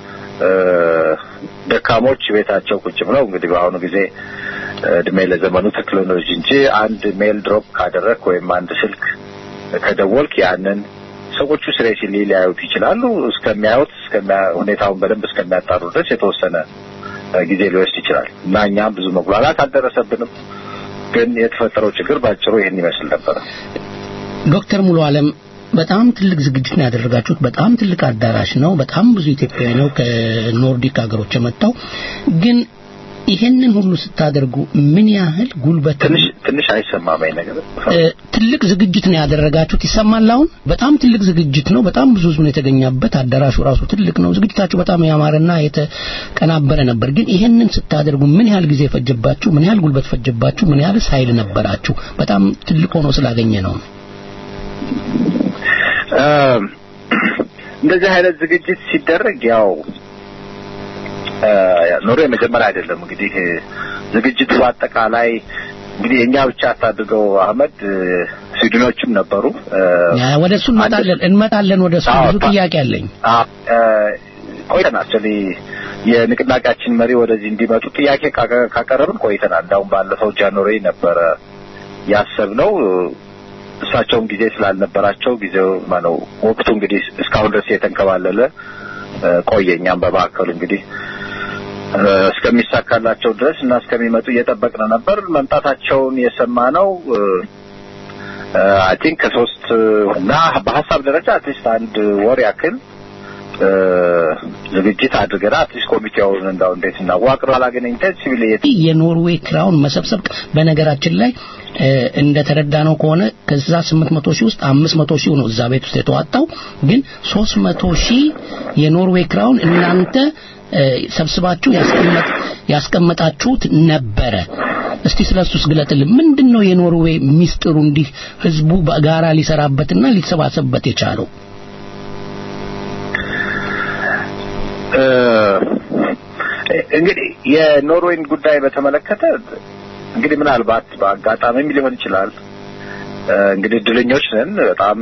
ደካሞች ቤታቸው ቁጭ ብለው እንግዲህ በአሁኑ ጊዜ እድሜ ለዘመኑ ቴክኖሎጂ እንጂ አንድ ሜል ድሮፕ ካደረግ ወይም አንድ ስልክ ከደወልክ ያንን ሰዎቹ ስሬሲሊ ሊያዩት ይችላሉ። እስከሚያዩት ሁኔታውን በደንብ እስከሚያጣሩ ድረስ የተወሰነ ጊዜ ሊወስድ ይችላል እና እኛም ብዙ መጉላላት አልደረሰብንም። ግን የተፈጠረው ችግር ባጭሩ ይህን ይመስል ነበረ። ዶክተር ሙሉ አለም በጣም ትልቅ ዝግጅት ነው ያደረጋችሁት። በጣም ትልቅ አዳራሽ ነው። በጣም ብዙ ኢትዮጵያዊ ነው ከኖርዲክ ሀገሮች የመጣው። ግን ይሄንን ሁሉ ስታደርጉ ምን ያህል ጉልበት ትንሽ ትንሽ አይሰማማኝ ነገር ትልቅ ዝግጅት ነው ያደረጋችሁት። ይሰማል አሁን? በጣም ትልቅ ዝግጅት ነው። በጣም ብዙ ህዝብ ነው የተገኘበት። አዳራሹ ራሱ ትልቅ ነው። ዝግጅታችሁ በጣም ያማረና የተቀናበረ ነበር። ግን ይሄንን ስታደርጉ ምን ያህል ጊዜ ፈጀባችሁ? ምን ያህል ጉልበት ፈጀባችሁ? ምን ያህል ኃይል ነበራችሁ? በጣም ትልቅ ሆኖ ስላገኘ ነው። እንደዚህ አይነት ዝግጅት ሲደረግ ያው ኖሮ የመጀመሪያ አይደለም። እንግዲህ ዝግጅቱ በአጠቃላይ እንግዲህ እኛ ብቻ አታድርገው አህመድ፣ ስዊድኖችም ነበሩ። ወደ እሱ እንመጣለን እንመጣለን። ወደ እሱ ብዙ ጥያቄ አለኝ። ቆይተናል። አክቹዋሊ የንቅናቄያችን መሪ ወደዚህ እንዲመጡ ጥያቄ ካቀረብን ቆይተናል። እንዳውም ባለፈው ጃንዋሪ ነበረ ያሰብነው እሳቸውም ጊዜ ስላልነበራቸው ጊዜው ማነው ወቅቱ እንግዲህ እስካሁን ድረስ የተንከባለለ ቆየ። እኛም በማዕከሉ እንግዲህ እስከሚሳካላቸው ድረስ እና እስከሚመጡ እየጠበቅን ነበር። መምጣታቸውን የሰማ ነው አይ ቲንክ ከሶስት እና በሀሳብ ደረጃ አትሊስት አንድ ወር ያክል ዝግጅት አድርገና አትሊስት ኮሚቴውን እንዳው እንዴት እናዋቅር አላገኝ ኢንቴንሲቭሊ የኖርዌይ ክራውን መሰብሰብ በነገራችን ላይ እንደተረዳ ነው ከሆነ ከዛ 800 ሺህ ውስጥ 500 ሺህ ነው እዛ ቤት ውስጥ የተዋጣው ግን 300 ሺህ የኖርዌይ ክራውን እናንተ ሰብስባችሁ ያስቀመጥ ያስቀመጣችሁት ነበረ። እስቲ ስለሱስ ግለጥልን። ምንድን ነው የኖርዌይ ሚስጥሩ እንዲህ ህዝቡ በጋራ ሊሰራበትና ሊሰባሰብበት የቻለው? እንግዲህ የኖርዌይን ጉዳይ በተመለከተ እንግዲህ ምናልባት በአጋጣሚም ሊሆን ይችላል። እንግዲህ እድለኞች ነን። በጣም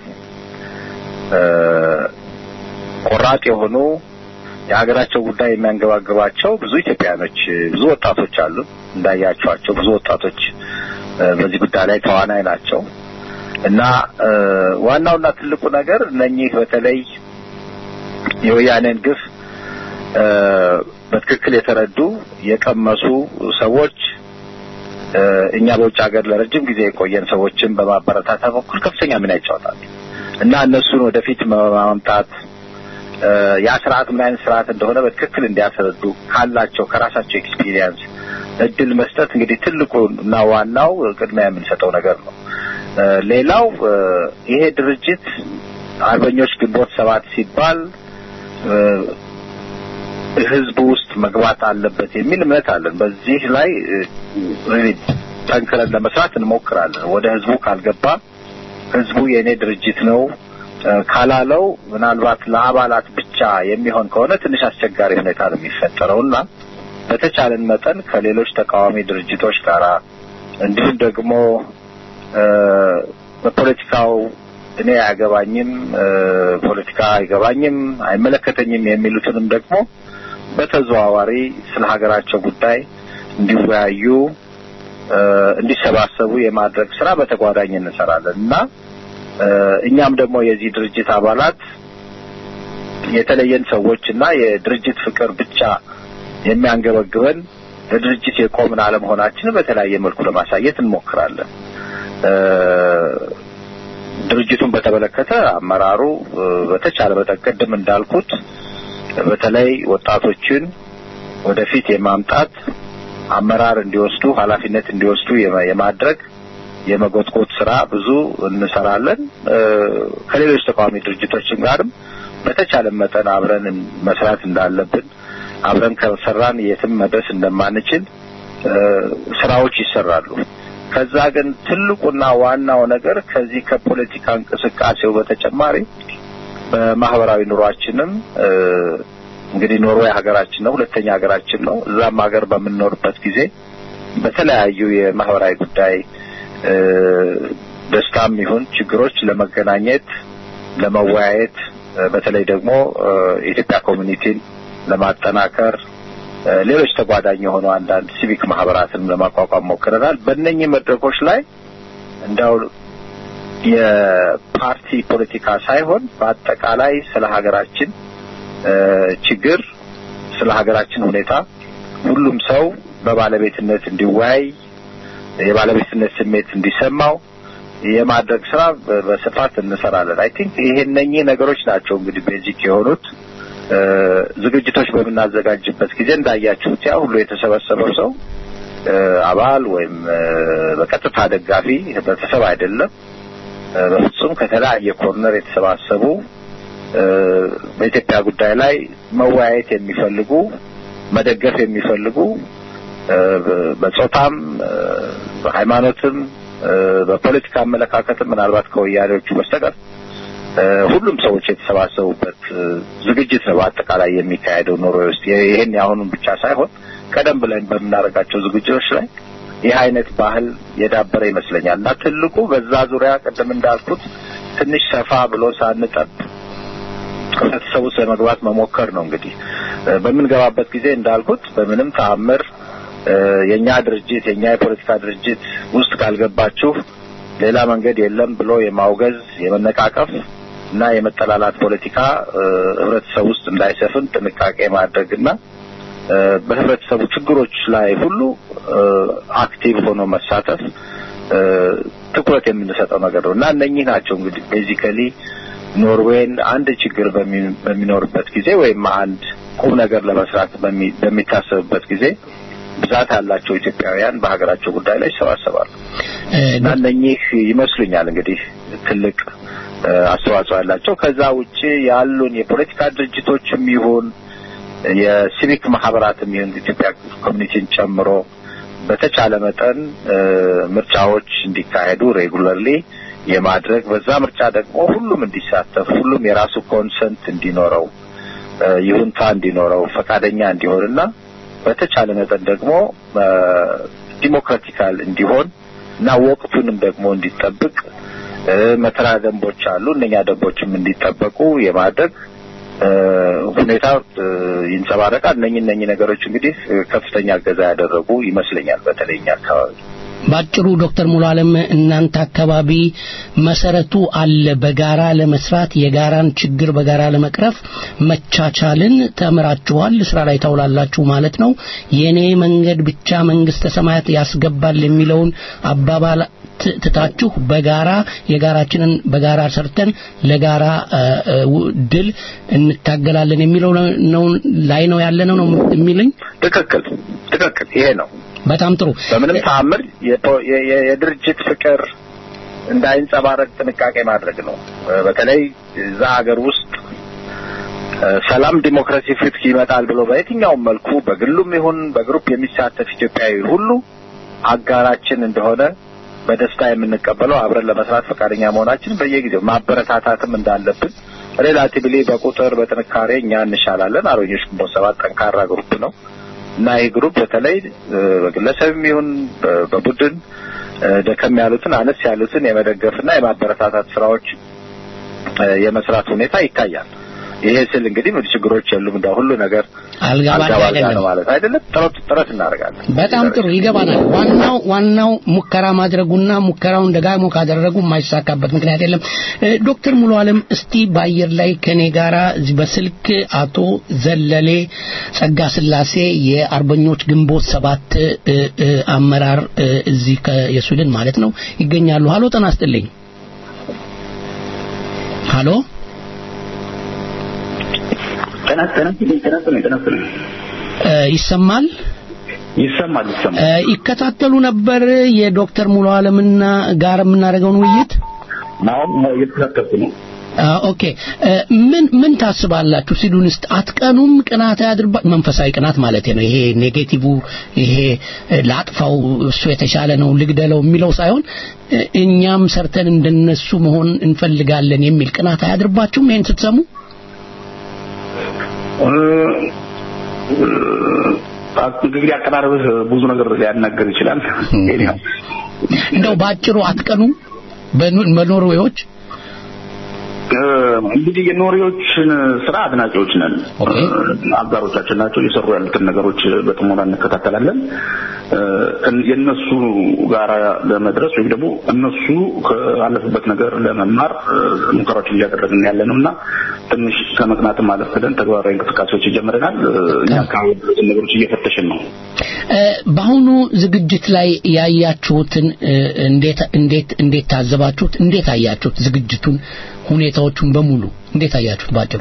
ቆራጥ የሆኑ የሀገራቸው ጉዳይ የሚያንገባግባቸው ብዙ ኢትዮጵያኖች፣ ብዙ ወጣቶች አሉ። እንዳያቸዋቸው ብዙ ወጣቶች በዚህ ጉዳይ ላይ ተዋናይ ናቸው እና ዋናውና ትልቁ ነገር እነኚህ በተለይ የወያኔን ግፍ በትክክል የተረዱ የቀመሱ ሰዎች እኛ በውጭ ሀገር ለረጅም ጊዜ የቆየን ሰዎችን በማበረታታት በኩል ከፍተኛ ሚና ይጫወታል እና እነሱን ወደፊት ማምጣት ያ ስርዓት ምን አይነት ስርዓት እንደሆነ በትክክል እንዲያስረዱ ካላቸው ከራሳቸው ኤክስፒሪየንስ እድል መስጠት እንግዲህ ትልቁ እና ዋናው ቅድሚያ የምንሰጠው ነገር ነው። ሌላው ይሄ ድርጅት አርበኞች ግንቦት ሰባት ሲባል ህዝቡ ውስጥ መግባት አለበት የሚል እምነት አለን። በዚህ ላይ ጠንክረን ለመስራት እንሞክራለን። ወደ ህዝቡ ካልገባ ህዝቡ የእኔ ድርጅት ነው ካላለው ምናልባት ለአባላት ብቻ የሚሆን ከሆነ ትንሽ አስቸጋሪ ሁኔታ ነው የሚፈጠረው እና በተቻለን መጠን ከሌሎች ተቃዋሚ ድርጅቶች ጋር እንዲሁም ደግሞ በፖለቲካው እኔ አያገባኝም፣ ፖለቲካ አይገባኝም፣ አይመለከተኝም የሚሉትንም ደግሞ በተዘዋዋሪ ስለ ሀገራቸው ጉዳይ እንዲወያዩ እንዲሰባሰቡ የማድረግ ስራ በተጓዳኝ እንሰራለን እና እኛም ደግሞ የዚህ ድርጅት አባላት የተለየን ሰዎች እና የድርጅት ፍቅር ብቻ የሚያንገበግበን ለድርጅት የቆምን አለመሆናችንን በተለያየ መልኩ ለማሳየት እንሞክራለን። ድርጅቱን በተመለከተ አመራሩ በተቻለ መጠን ቅድም እንዳልኩት በተለይ ወጣቶችን ወደፊት የማምጣት አመራር እንዲወስዱ ኃላፊነት እንዲወስዱ የማድረግ የመጎትጎት ስራ ብዙ እንሰራለን። ከሌሎች ተቃዋሚ ድርጅቶችም ጋርም በተቻለ መጠን አብረን መስራት እንዳለብን አብረን ከሰራን የትም መድረስ እንደማንችል ስራዎች ይሰራሉ። ከዛ ግን ትልቁና ዋናው ነገር ከዚህ ከፖለቲካ እንቅስቃሴው በተጨማሪ በማህበራዊ ኑሯችንም እንግዲህ ኖርዌይ ሀገራችን ነው፣ ሁለተኛ ሀገራችን ነው። እዛም ሀገር በምንኖርበት ጊዜ በተለያዩ የማህበራዊ ጉዳይ ደስታም ይሁን ችግሮች ለመገናኘት፣ ለመወያየት በተለይ ደግሞ የኢትዮጵያ ኮሚኒቲን ለማጠናከር ሌሎች ተጓዳኝ የሆኑ አንዳንድ ሲቪክ ማህበራትንም ለማቋቋም ሞክረናል። በእነኚህ መድረኮች ላይ እንደው የፓርቲ ፖለቲካ ሳይሆን በአጠቃላይ ስለ ሀገራችን ችግር፣ ስለ ሀገራችን ሁኔታ ሁሉም ሰው በባለቤትነት እንዲወያይ የባለቤትነት ስሜት እንዲሰማው የማድረግ ስራ በስፋት እንሰራለን። አይ ቲንክ ይሄ እነኚህ ነገሮች ናቸው እንግዲህ ቤዚክ የሆኑት ዝግጅቶች በምናዘጋጅበት ጊዜ እንዳያችሁት ያ ሁሉ የተሰበሰበው ሰው አባል ወይም በቀጥታ ደጋፊ ህብረተሰብ አይደለም። በፍጹም ከተለያየ ኮርነር የተሰባሰቡ በኢትዮጵያ ጉዳይ ላይ መወያየት የሚፈልጉ መደገፍ የሚፈልጉ በጾታም በሃይማኖትም በፖለቲካ አመለካከትም ምናልባት ከወያኔዎቹ በስተቀር ሁሉም ሰዎች የተሰባሰቡበት ዝግጅት ነው። በአጠቃላይ የሚካሄደው ኖርዌይ ውስጥ ይህን የአሁኑን ብቻ ሳይሆን ቀደም ብለን በምናደርጋቸው ዝግጅቶች ላይ ይህ አይነት ባህል የዳበረ ይመስለኛል እና ትልቁ በዛ ዙሪያ ቅድም እንዳልኩት ትንሽ ሰፋ ብሎ ሳንጠብ ህብረተሰቡ ውስጥ ለመግባት መሞከር ነው። እንግዲህ በምንገባበት ጊዜ እንዳልኩት በምንም ተአምር የእኛ ድርጅት የእኛ የፖለቲካ ድርጅት ውስጥ ካልገባችሁ ሌላ መንገድ የለም ብሎ የማውገዝ የመነቃቀፍ እና የመጠላላት ፖለቲካ ህብረተሰብ ውስጥ እንዳይሰፍን ጥንቃቄ ማድረግና በህብረተሰቡ ችግሮች ላይ ሁሉ አክቲቭ ሆኖ መሳተፍ ትኩረት የምንሰጠው ነገር ነው እና እነኚህ ናቸው እንግዲህ ቤዚካሊ ኖርዌይን አንድ ችግር በሚኖርበት ጊዜ ወይም አንድ ቁም ነገር ለመስራት በሚታሰብበት ጊዜ ብዛት ያላቸው ኢትዮጵያውያን በሀገራቸው ጉዳይ ላይ ይሰባሰባሉ እና እነኚህ ይመስሉኛል እንግዲህ ትልቅ አስተዋጽኦ ያላቸው። ከዛ ውጭ ያሉን የፖለቲካ ድርጅቶችም ይሁን የሲቪክ ማህበራትም ይሁን ኢትዮጵያ ኮሚኒቲን ጨምሮ በተቻለ መጠን ምርጫዎች እንዲካሄዱ ሬጉለርሊ የማድረግ በዛ ምርጫ ደግሞ ሁሉም እንዲሳተፍ ሁሉም የራሱ ኮንሰንት እንዲኖረው ይሁንታ እንዲኖረው ፈቃደኛ እንዲሆንና በተቻለ መጠን ደግሞ ዲሞክራቲካል እንዲሆን እና ወቅቱንም ደግሞ እንዲጠብቅ መተዳደሪያ ደንቦች አሉ። እነኛ ደንቦችም እንዲጠበቁ የማድረግ ሁኔታ ይንጸባረቃል። እነኚህ እነኚህ ነገሮች እንግዲህ ከፍተኛ እገዛ ያደረጉ ይመስለኛል በተለይ እኛ አካባቢ። ባጭሩ ዶክተር ሙሉ አለም እናንተ አካባቢ መሰረቱ አለ። በጋራ ለመስራት የጋራን ችግር በጋራ ለመቅረፍ መቻቻልን ተምራችኋል፣ ስራ ላይ ታውላላችሁ ማለት ነው። የኔ መንገድ ብቻ መንግስተ ሰማያት ያስገባል የሚለውን አባባል ትታችሁ በጋራ የጋራችንን በጋራ ሰርተን ለጋራ ድል እንታገላለን የሚለው ነው ላይ ነው ያለ ነው ነው የሚለኝ። ትክክል ትክክል፣ ይሄ ነው። በጣም ጥሩ። በምንም ተአምር የድርጅት ፍቅር እንዳይንጸባረቅ ጥንቃቄ ማድረግ ነው። በተለይ እዛ ሀገር ውስጥ ሰላም፣ ዲሞክራሲ፣ ፍትህ ይመጣል ብሎ በየትኛውም መልኩ በግሉም ይሁን በግሩፕ የሚሳተፍ ኢትዮጵያዊ ሁሉ አጋራችን እንደሆነ በደስታ የምንቀበለው አብረን ለመስራት ፈቃደኛ መሆናችን በየጊዜው ማበረታታትም እንዳለብን ሬላቲቭሊ በቁጥር በጥንካሬ እኛ እንሻላለን። አርበኞች ግንቦት ሰባት ጠንካራ ግሩፕ ነው እና ይህ ግሩፕ በተለይ በግለሰብም ይሁን በቡድን ደከም ያሉትን አነስ ያሉትን የመደገፍና የማበረታታት ስራዎች የመስራት ሁኔታ ይታያል። ይሄ ስል እንግዲህ ምን ችግሮች የሉም እንደ ሁሉ ነገር አልጋ ባልጋ አይደለም ነው ማለት አይደለም። ጥረት ጥረት እናደርጋለን። በጣም ጥሩ ይገባናል። ዋናው ዋናው ሙከራ ማድረጉና ሙከራውን ደጋግሞ ካደረጉ የማይሳካበት ምክንያት የለም። ዶክተር ሙሉ አለም እስቲ በአየር ላይ ከኔ ጋራ እዚህ በስልክ አቶ ዘለሌ ጸጋ ስላሴ የአርበኞች ግንቦት ሰባት አመራር እዚህ የሱድን ማለት ነው ይገኛሉ። ሀሎ ጤና ይስጥልኝ። ሀሎ ይሰማል ይሰማል ይሰማል ይከታተሉ ነበር የዶክተር ሙሉ አለምና ጋር የምናደርገውን ውይይት አሁን እየተከታተልኩ ነው ኦኬ ምን ምን ታስባላችሁ ሲሉን ውስጥ አትቀኑም ቅናት ያድርባ መንፈሳዊ ቅናት ማለት ነው ይሄ ኔጌቲቭ ይሄ ላጥፋው እሱ የተሻለ ነው ልግደለው የሚለው ሳይሆን እኛም ሰርተን እንደነሱ መሆን እንፈልጋለን የሚል ቅናት አያድርባችሁም ይሄን ስትሰሙ እንግዲህ አቀራረብህ ብዙ ነገር ሊያናገር ይችላል እንደው ባጭሩ አትቀኑ በኖርዌዎች እንግዲህ የኖሪዎችን ስራ አድናቂዎች ነን። አጋሮቻችን ናቸው። እየሰሩ ያሉትን ነገሮች በጥሞና እንከታተላለን። የእነሱ ጋር ለመድረስ ወይም ደግሞ እነሱ ካለፉበት ነገር ለመማር ሙከራዎችን እያደረግን ያለ ነው እና ትንሽ ከመቅናትም አለፍ ብለን ተግባራዊ እንቅስቃሴዎች ጀምረናል። እኛ አካባቢ ያሉትን ነገሮች እየፈተሽን ነው። በአሁኑ ዝግጅት ላይ ያያችሁትን እንዴት እንዴት እንዴት ታዘባችሁት? እንዴት አያችሁት ዝግጅቱን? ሁኔታዎቹን በሙሉ እንዴት አያችሁት ባጭሩ?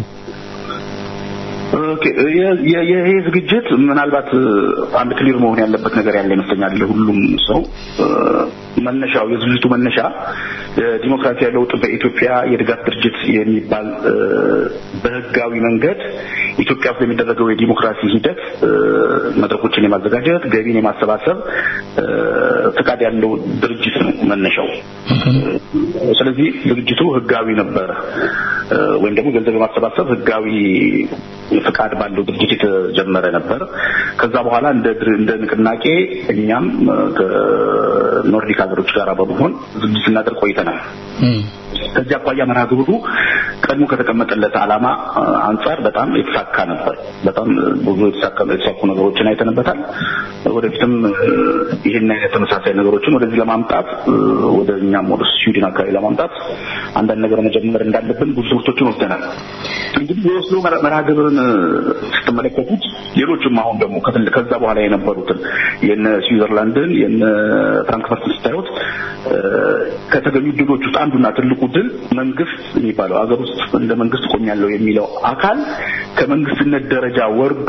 ይሄ ዝግጅት ምናልባት አንድ ክሊር መሆን ያለበት ነገር ያለ ይመስለኛል ለሁሉም ሰው መነሻው የዝግጅቱ መነሻ ዲሞክራሲያዊ ለውጥ በኢትዮጵያ የድጋፍ ድርጅት የሚባል በህጋዊ መንገድ ኢትዮጵያ ውስጥ የሚደረገው የዲሞክራሲ ሂደት መድረኮችን የማዘጋጀት ገቢን የማሰባሰብ ፍቃድ ያለው ድርጅት ነው መነሻው። ስለዚህ ዝግጅቱ ህጋዊ ነበረ ወይም ደግሞ ገንዘብ የማሰባሰብ ህጋዊ ፍቃድ ባለው ድርጅት የተጀመረ ነበር። ከዛ በኋላ እንደ እንደ ንቅናቄ እኛም ከኖርዲክ ሀገሮች ጋር በመሆን ዝግጅት ስናደርግ ቆይተናል። ከዚህ አኳያ መርሃ ግብሩ ቀድሞ ከተቀመጠለት ዓላማ አንጻር በጣም የተሳካ ነበር። በጣም ብዙ የተሳካ የተሳኩ ነገሮችን አይተንበታል። ወደፊትም ይህን አይነት ተመሳሳይ ነገሮችን ወደዚህ ለማምጣት ወደ እኛም ወደ ስዊድን አካባቢ ለማምጣት አንዳንድ ነገር መጀመር እንዳለብን ብዙ ትምህርቶችን ወስደናል። እንግዲህ የኦስሎ መርሃ ግብርን ስትመለከቱት ሌሎችም አሁን ደግሞ ከዛ በኋላ የነበሩትን የነ ስዊዘርላንድን የነ ፍራንክፈርትን ስታዩት ከተገኙ ድሎች ውስጥ አንዱና ትልቁ ድል መንግስት የሚባለው ሀገር ውስጥ እንደ መንግስት ቆኛለሁ የሚለው አካል ከመንግስትነት ደረጃ ወርዶ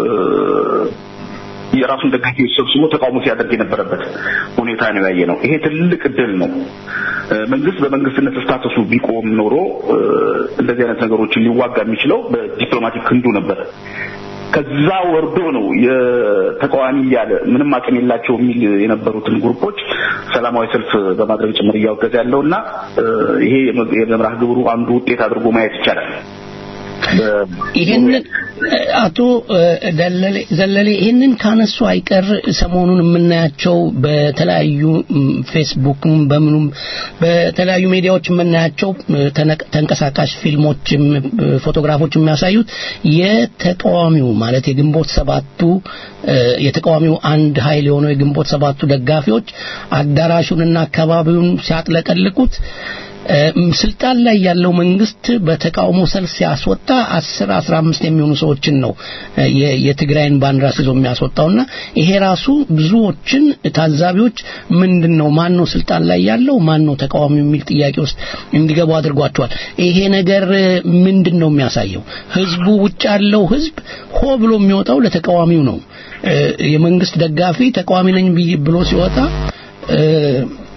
የራሱን ደጋፊዎች ሰብስቦ ተቃውሞ ሲያደርግ የነበረበት ሁኔታ ነው ያየ ነው። ይሄ ትልቅ ድል ነው። መንግስት በመንግስትነት ስታተሱ ቢቆም ኖሮ እንደዚህ አይነት ነገሮችን ሊዋጋ የሚችለው በዲፕሎማቲክ ክንዱ ነበረ። ከዛ ወርዶ ነው የተቃዋሚ እያለ ምንም አቅም የላቸው የሚል የነበሩትን ግሩፖች ሰላማዊ ሰልፍ በማድረግ ጭምር እያወገዘ ያለው እና ይሄ የመምራህ ግብሩ አንዱ ውጤት አድርጎ ማየት ይቻላል። ይህንን አቶ ዘለሌ ይህንን ካነሱ አይቀር ሰሞኑን የምናያቸው በተለያዩ ፌስቡክም በምኑም በተለያዩ ሚዲያዎች የምናያቸው ተንቀሳቃሽ ፊልሞችም ፎቶግራፎች የሚያሳዩት የተቃዋሚው ማለት የግንቦት ሰባቱ የተቃዋሚው አንድ ኃይል የሆነው የግንቦት ሰባቱ ደጋፊዎች አዳራሹንና አካባቢውን ሲያጥለቀልቁት ስልጣን ላይ ያለው መንግስት በተቃውሞ ሰልፍ ሲያስወጣ አስር አስራ አምስት የሚሆኑ ሰዎችን ነው የትግራይን ባንዲራ ሲዞ የሚያስወጣውና ይሄ ራሱ ብዙዎችን ታዛቢዎች ምንድን ነው ማን ነው ስልጣን ላይ ያለው ማን ነው ተቃዋሚ የሚል ጥያቄ ውስጥ እንዲገቡ አድርጓቸዋል ይሄ ነገር ምንድን ነው የሚያሳየው ህዝቡ ውጭ ያለው ህዝብ ሆ ብሎ የሚወጣው ለተቃዋሚው ነው የመንግስት ደጋፊ ተቃዋሚ ነኝ ብሎ ሲወጣ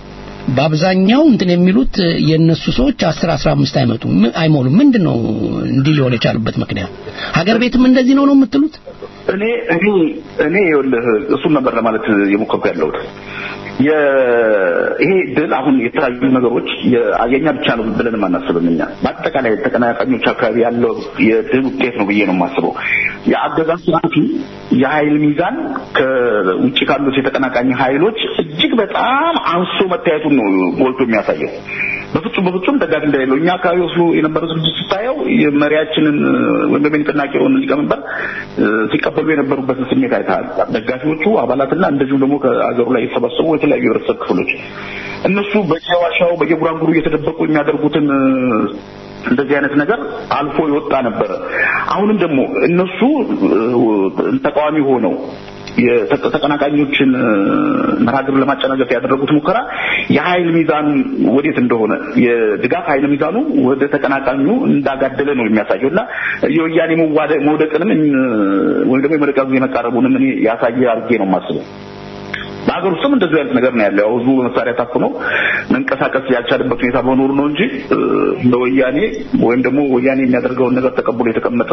በአብዛኛው እንትን የሚሉት የእነሱ ሰዎች አስር አስራ አምስት አይመጡም ምን- አይሞሉም ምንድን ነው እንዲህ ሊሆን የቻሉበት ምክንያት ሀገር ቤትም እንደዚህ ነው ነው የምትሉት እኔ እኔ እኔ ይኸውልህ እሱን ነበር ለማለት የሞከርኩ ያለሁት የ- ይሄ ድል አሁን የተለያዩ ነገሮች የ- የኛ ብቻ ነው ብለን አናስብም። እኛ በአጠቃላይ ተቀናቃኞች አካባቢ ያለው የድል ውጤት ነው ብዬ ነው የማስበው። የአገዛዝ ስርዓቱ የኃይል ሚዛን ከውጭ ካሉት የተቀናቃኝ ኃይሎች እጅግ በጣም አንሶ መታየቱን ነው ጎልቶ የሚያሳየው። በፍጹም በፍጹም ደጋፊ እንደሌለው እኛ አካባቢ ወስዶ የነበረው ዝግጅት ስታየው የመሪያችንን ወይም ደግሞ የንቅናቄውን ሊቀመንበር እ፣ ሲቀበሉ የነበሩበትን ስሜት አይተሃል። ደጋፊዎቹ አባላትና እንደዚሁም ደግሞ ከአገሩ ላይ የተሰባሰቡ የተለያዩ የህብረተሰብ ክፍሎች እነሱ በየዋሻው በየጉራንጉሩ እየተደበቁ የሚያደርጉትን እ፣ እንደዚህ አይነት ነገር አልፎ የወጣ ነበረ። አሁንም ደግሞ እነሱ እ፣ ተቃዋሚ ሆነው የተ- ተቀናቃኞችን እ፣ መርሃ ግብር ለማጨናገፍ ያደረጉት ሙከራ የኃይል ሚዛኑ ወዴት እንደሆነ የድጋፍ ኃይል ሚዛኑ ወደ ተቀናቃኙ እንዳጋደለ ነው የሚያሳየው እና የወያኔ መዋደ- መውደቅንም እ፣ ወይም ደግሞ የመደቃዙ የመቃረቡንም እኔ ያሳየ አድርጌ ነው የማስበው። በሀገር ውስጥም እንደዚህ አይነት ነገር ነው ያለው። ያው ህዝቡ በመሳሪያ ታፍኖ መንቀሳቀስ ያልቻለበት ሁኔታ በመኖሩ ነው እንጂ እ፣ እንደ ወያኔ ወይም ደግሞ ወያኔ የሚያደርገውን ነገር ተቀብሎ የተቀመጠ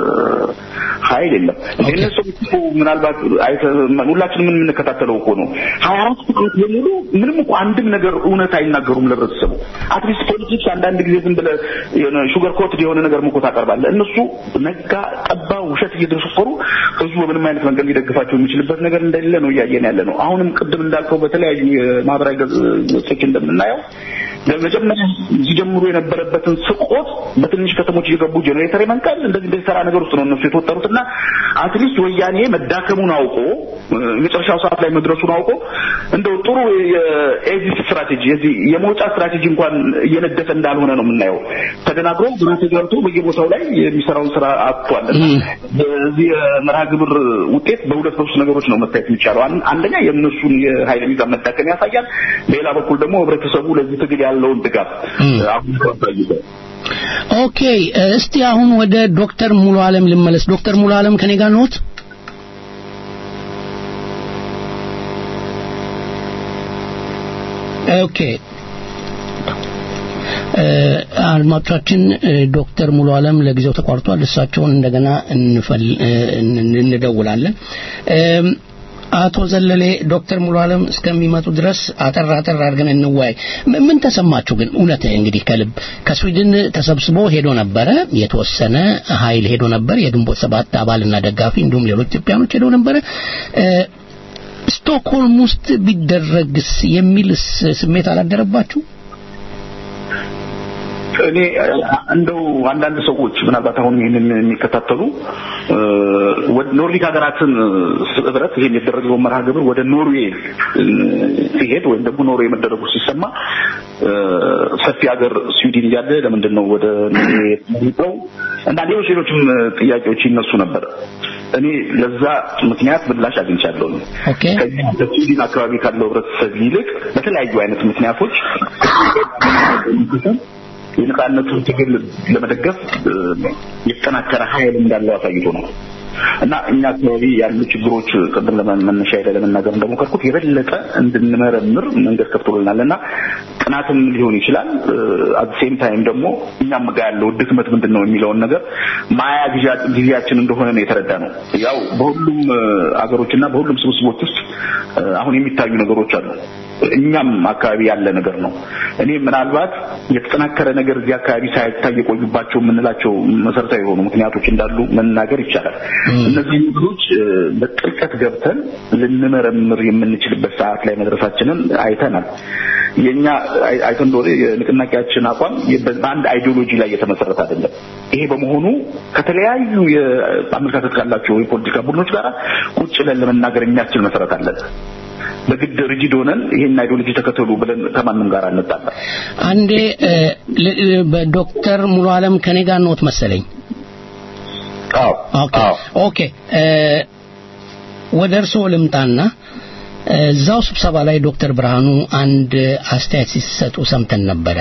ኃይል የለም። እነሱ እኮ ምናልባት አይተ- ሁላችንም ምን የምንከታተለው እኮ ነው። ሀያ አራት ሰዓት በሙሉ ምንም እኮ አንድም ነገር እውነት አይናገሩም ለህብረተሰቡ። አትሊስት ፖለቲክስ አንዳንድ ጊዜ ዝም ብለህ የሆነ ሹገር ኮትድ የሆነ ነገር እኮ ታቀርባለህ። እነሱ ነጋ ጠባ ውሸት እየደሰፈሩ ህዝቡ በምንም አይነት መንገድ ሊደግፋቸው የሚችልበት ነገር እንደሌለ ነው እያየን ያለ ነው። አሁንም ቅድም እንዳልከው በተለያዩ የማህበራዊ ገጽ- ገጾች እንደምናየው ለመጀመሪያ ሲጀምሩ የነበረበትን ስቆት በትንሽ ከተሞች እየገቡ ጄኔሬተር መንቀል እንደዚህ እንደዚህ ተራ ነገር ውስጥ ነው እነሱ የተወጠሩትና አትሊስት ወያኔ መዳከሙን አውቆ እ፣ የመጨረሻው ሰዓት ላይ መድረሱን አውቆ እንደው ጥሩ የኤግዚት ስትራቴጂ የዚህ የመውጫ ስትራቴጂ እንኳን እየነደፈ እንዳልሆነ ነው የምናየው። ተደናግሮ ግራ ተጋብቶ በየቦታው ላይ የሚሰራውን ስራ አጥቷል። እና በዚህ የመርሃ ግብር ውጤት በሁለት በሶስት ነገሮች ነው መታየት የሚቻለው። አን- አንደኛ የእነሱን የኃይል ሚዛን መዳከም ያሳያል። ሌላ በኩል ደግሞ ህብረተሰቡ ለዚህ ትግል ያለውን ድጋፍ አሁን ያሳይታል። ኦኬ እስቲ አሁን ወደ ዶክተር ሙሉ አለም ልመለስ ዶክተር ሙሉ አለም ከኔ ጋር ኖት ኦኬ እ፣ አድማጮቻችን እ፣ ዶክተር ሙሉ አለም ለጊዜው ተቋርጧል እሳቸውን እንደገና እንፈል እ፣ እን- እንደውላለን እም፣ አቶ ዘለሌ ዶክተር ሙሉ አለም እስከሚመጡ ድረስ አጠር አጠር አድርገን እንወያይ ም- ምን ተሰማችሁ ግን እውነት እንግዲህ ከልብ ከስዊድን ተሰብስቦ ሄዶ ነበረ የተወሰነ ኃይል ሄዶ ነበር የግንቦት ሰባት አባልና ደጋፊ እንዲሁም ሌሎች ኢትዮጵያኖች ሄዶ ነበረ እ፣ ስቶክሆልም ውስጥ ቢደረግስ የሚልስ ስሜት አላደረባችሁ እኔ እንደው አንዳንድ ሰዎች ምናልባት አሁን ይህንን የሚከታተሉ እ፣ ወደ ኖርዲክ ሀገራትን ህብረት ይሄን የተደረገው መርሃ ግብር ወደ ኖርዌይ እ፣ ሲሄድ ወይም ደግሞ ኖርዌይ መደረጉ ሲሰማ እ፣ ሰፊ ሀገር ስዊድን እያለ ለምንድን ነው ወደ ኖርዌይ የተመረጠው እና ሌሎች ሌሎችም ጥያቄዎች ይነሱ ነበር። እኔ ለዛ ምክንያት ምላሽ አግኝቻለሁ። ከዚህ በስዊድን አካባቢ ካለው ህብረተሰብ ይልቅ በተለያዩ አይነት ምክንያቶች የነጻነቱን ትግል ለመደገፍ እ፣ የተጠናከረ ኃይል እንዳለው አሳይቶ ነው እና እኛ አካባቢ ያሉ ችግሮች ቅድም ለመነሻ ላይ ለመናገር እንደሞከርኩት የበለጠ እንድንመረምር መንገድ ከፍቶልናል እና ጥናትም ሊሆን ይችላል አት ሴም ታይም ደግሞ እኛም ጋር ያለው ድክመት ምንድን ነው የሚለውን ነገር ማያ ጊዜያ- ጊዜያችን እንደሆነ ነው የተረዳ ነው። ያው በሁሉም እ፣ አገሮችና በሁሉም ስብስቦች ውስጥ እ፣ አሁን የሚታዩ ነገሮች አሉ። እኛም አካባቢ ያለ ነገር ነው። እኔ ምናልባት የተጠናከረ ነገር እዚህ አካባቢ ሳይታይ የቆዩባቸው የምንላቸው መሰረታዊ የሆኑ ምክንያቶች እንዳሉ መናገር ይቻላል። እነዚህ ነገሮች እ፣ በጥልቀት ገብተን ልንመረምር የምንችልበት ሰዓት ላይ መድረሳችንን አይተናል። የኛ አይ- አይተን እንደሆነ የንቅናቄያችን አቋም የ- በአንድ አይዲዮሎጂ ላይ የተመሰረተ አይደለም። ይሄ በመሆኑ ከተለያዩ የአመለካከት ካላቸው የፖለቲካ ቡድኖች ጋር ቁጭ ብለን ለመናገር የሚያስችል መሰረት አለን። በግድ ሪጂድ ሆነን ይሄን አይዲዮሎጂ ተከተሉ ብለን ከማንም ጋር አንጣላ። አንዴ እ፣ ል- ል- በዶክተር ሙሉ አለም ከኔ ጋር ኖት መሰለኝ ኦኬ ኦኬ እ፣ ወደ እርስዎ ልምጣና እዛው ስብሰባ ላይ ዶክተር ብርሃኑ አንድ አስተያየት ሲሰጡ ሰምተን ነበረ።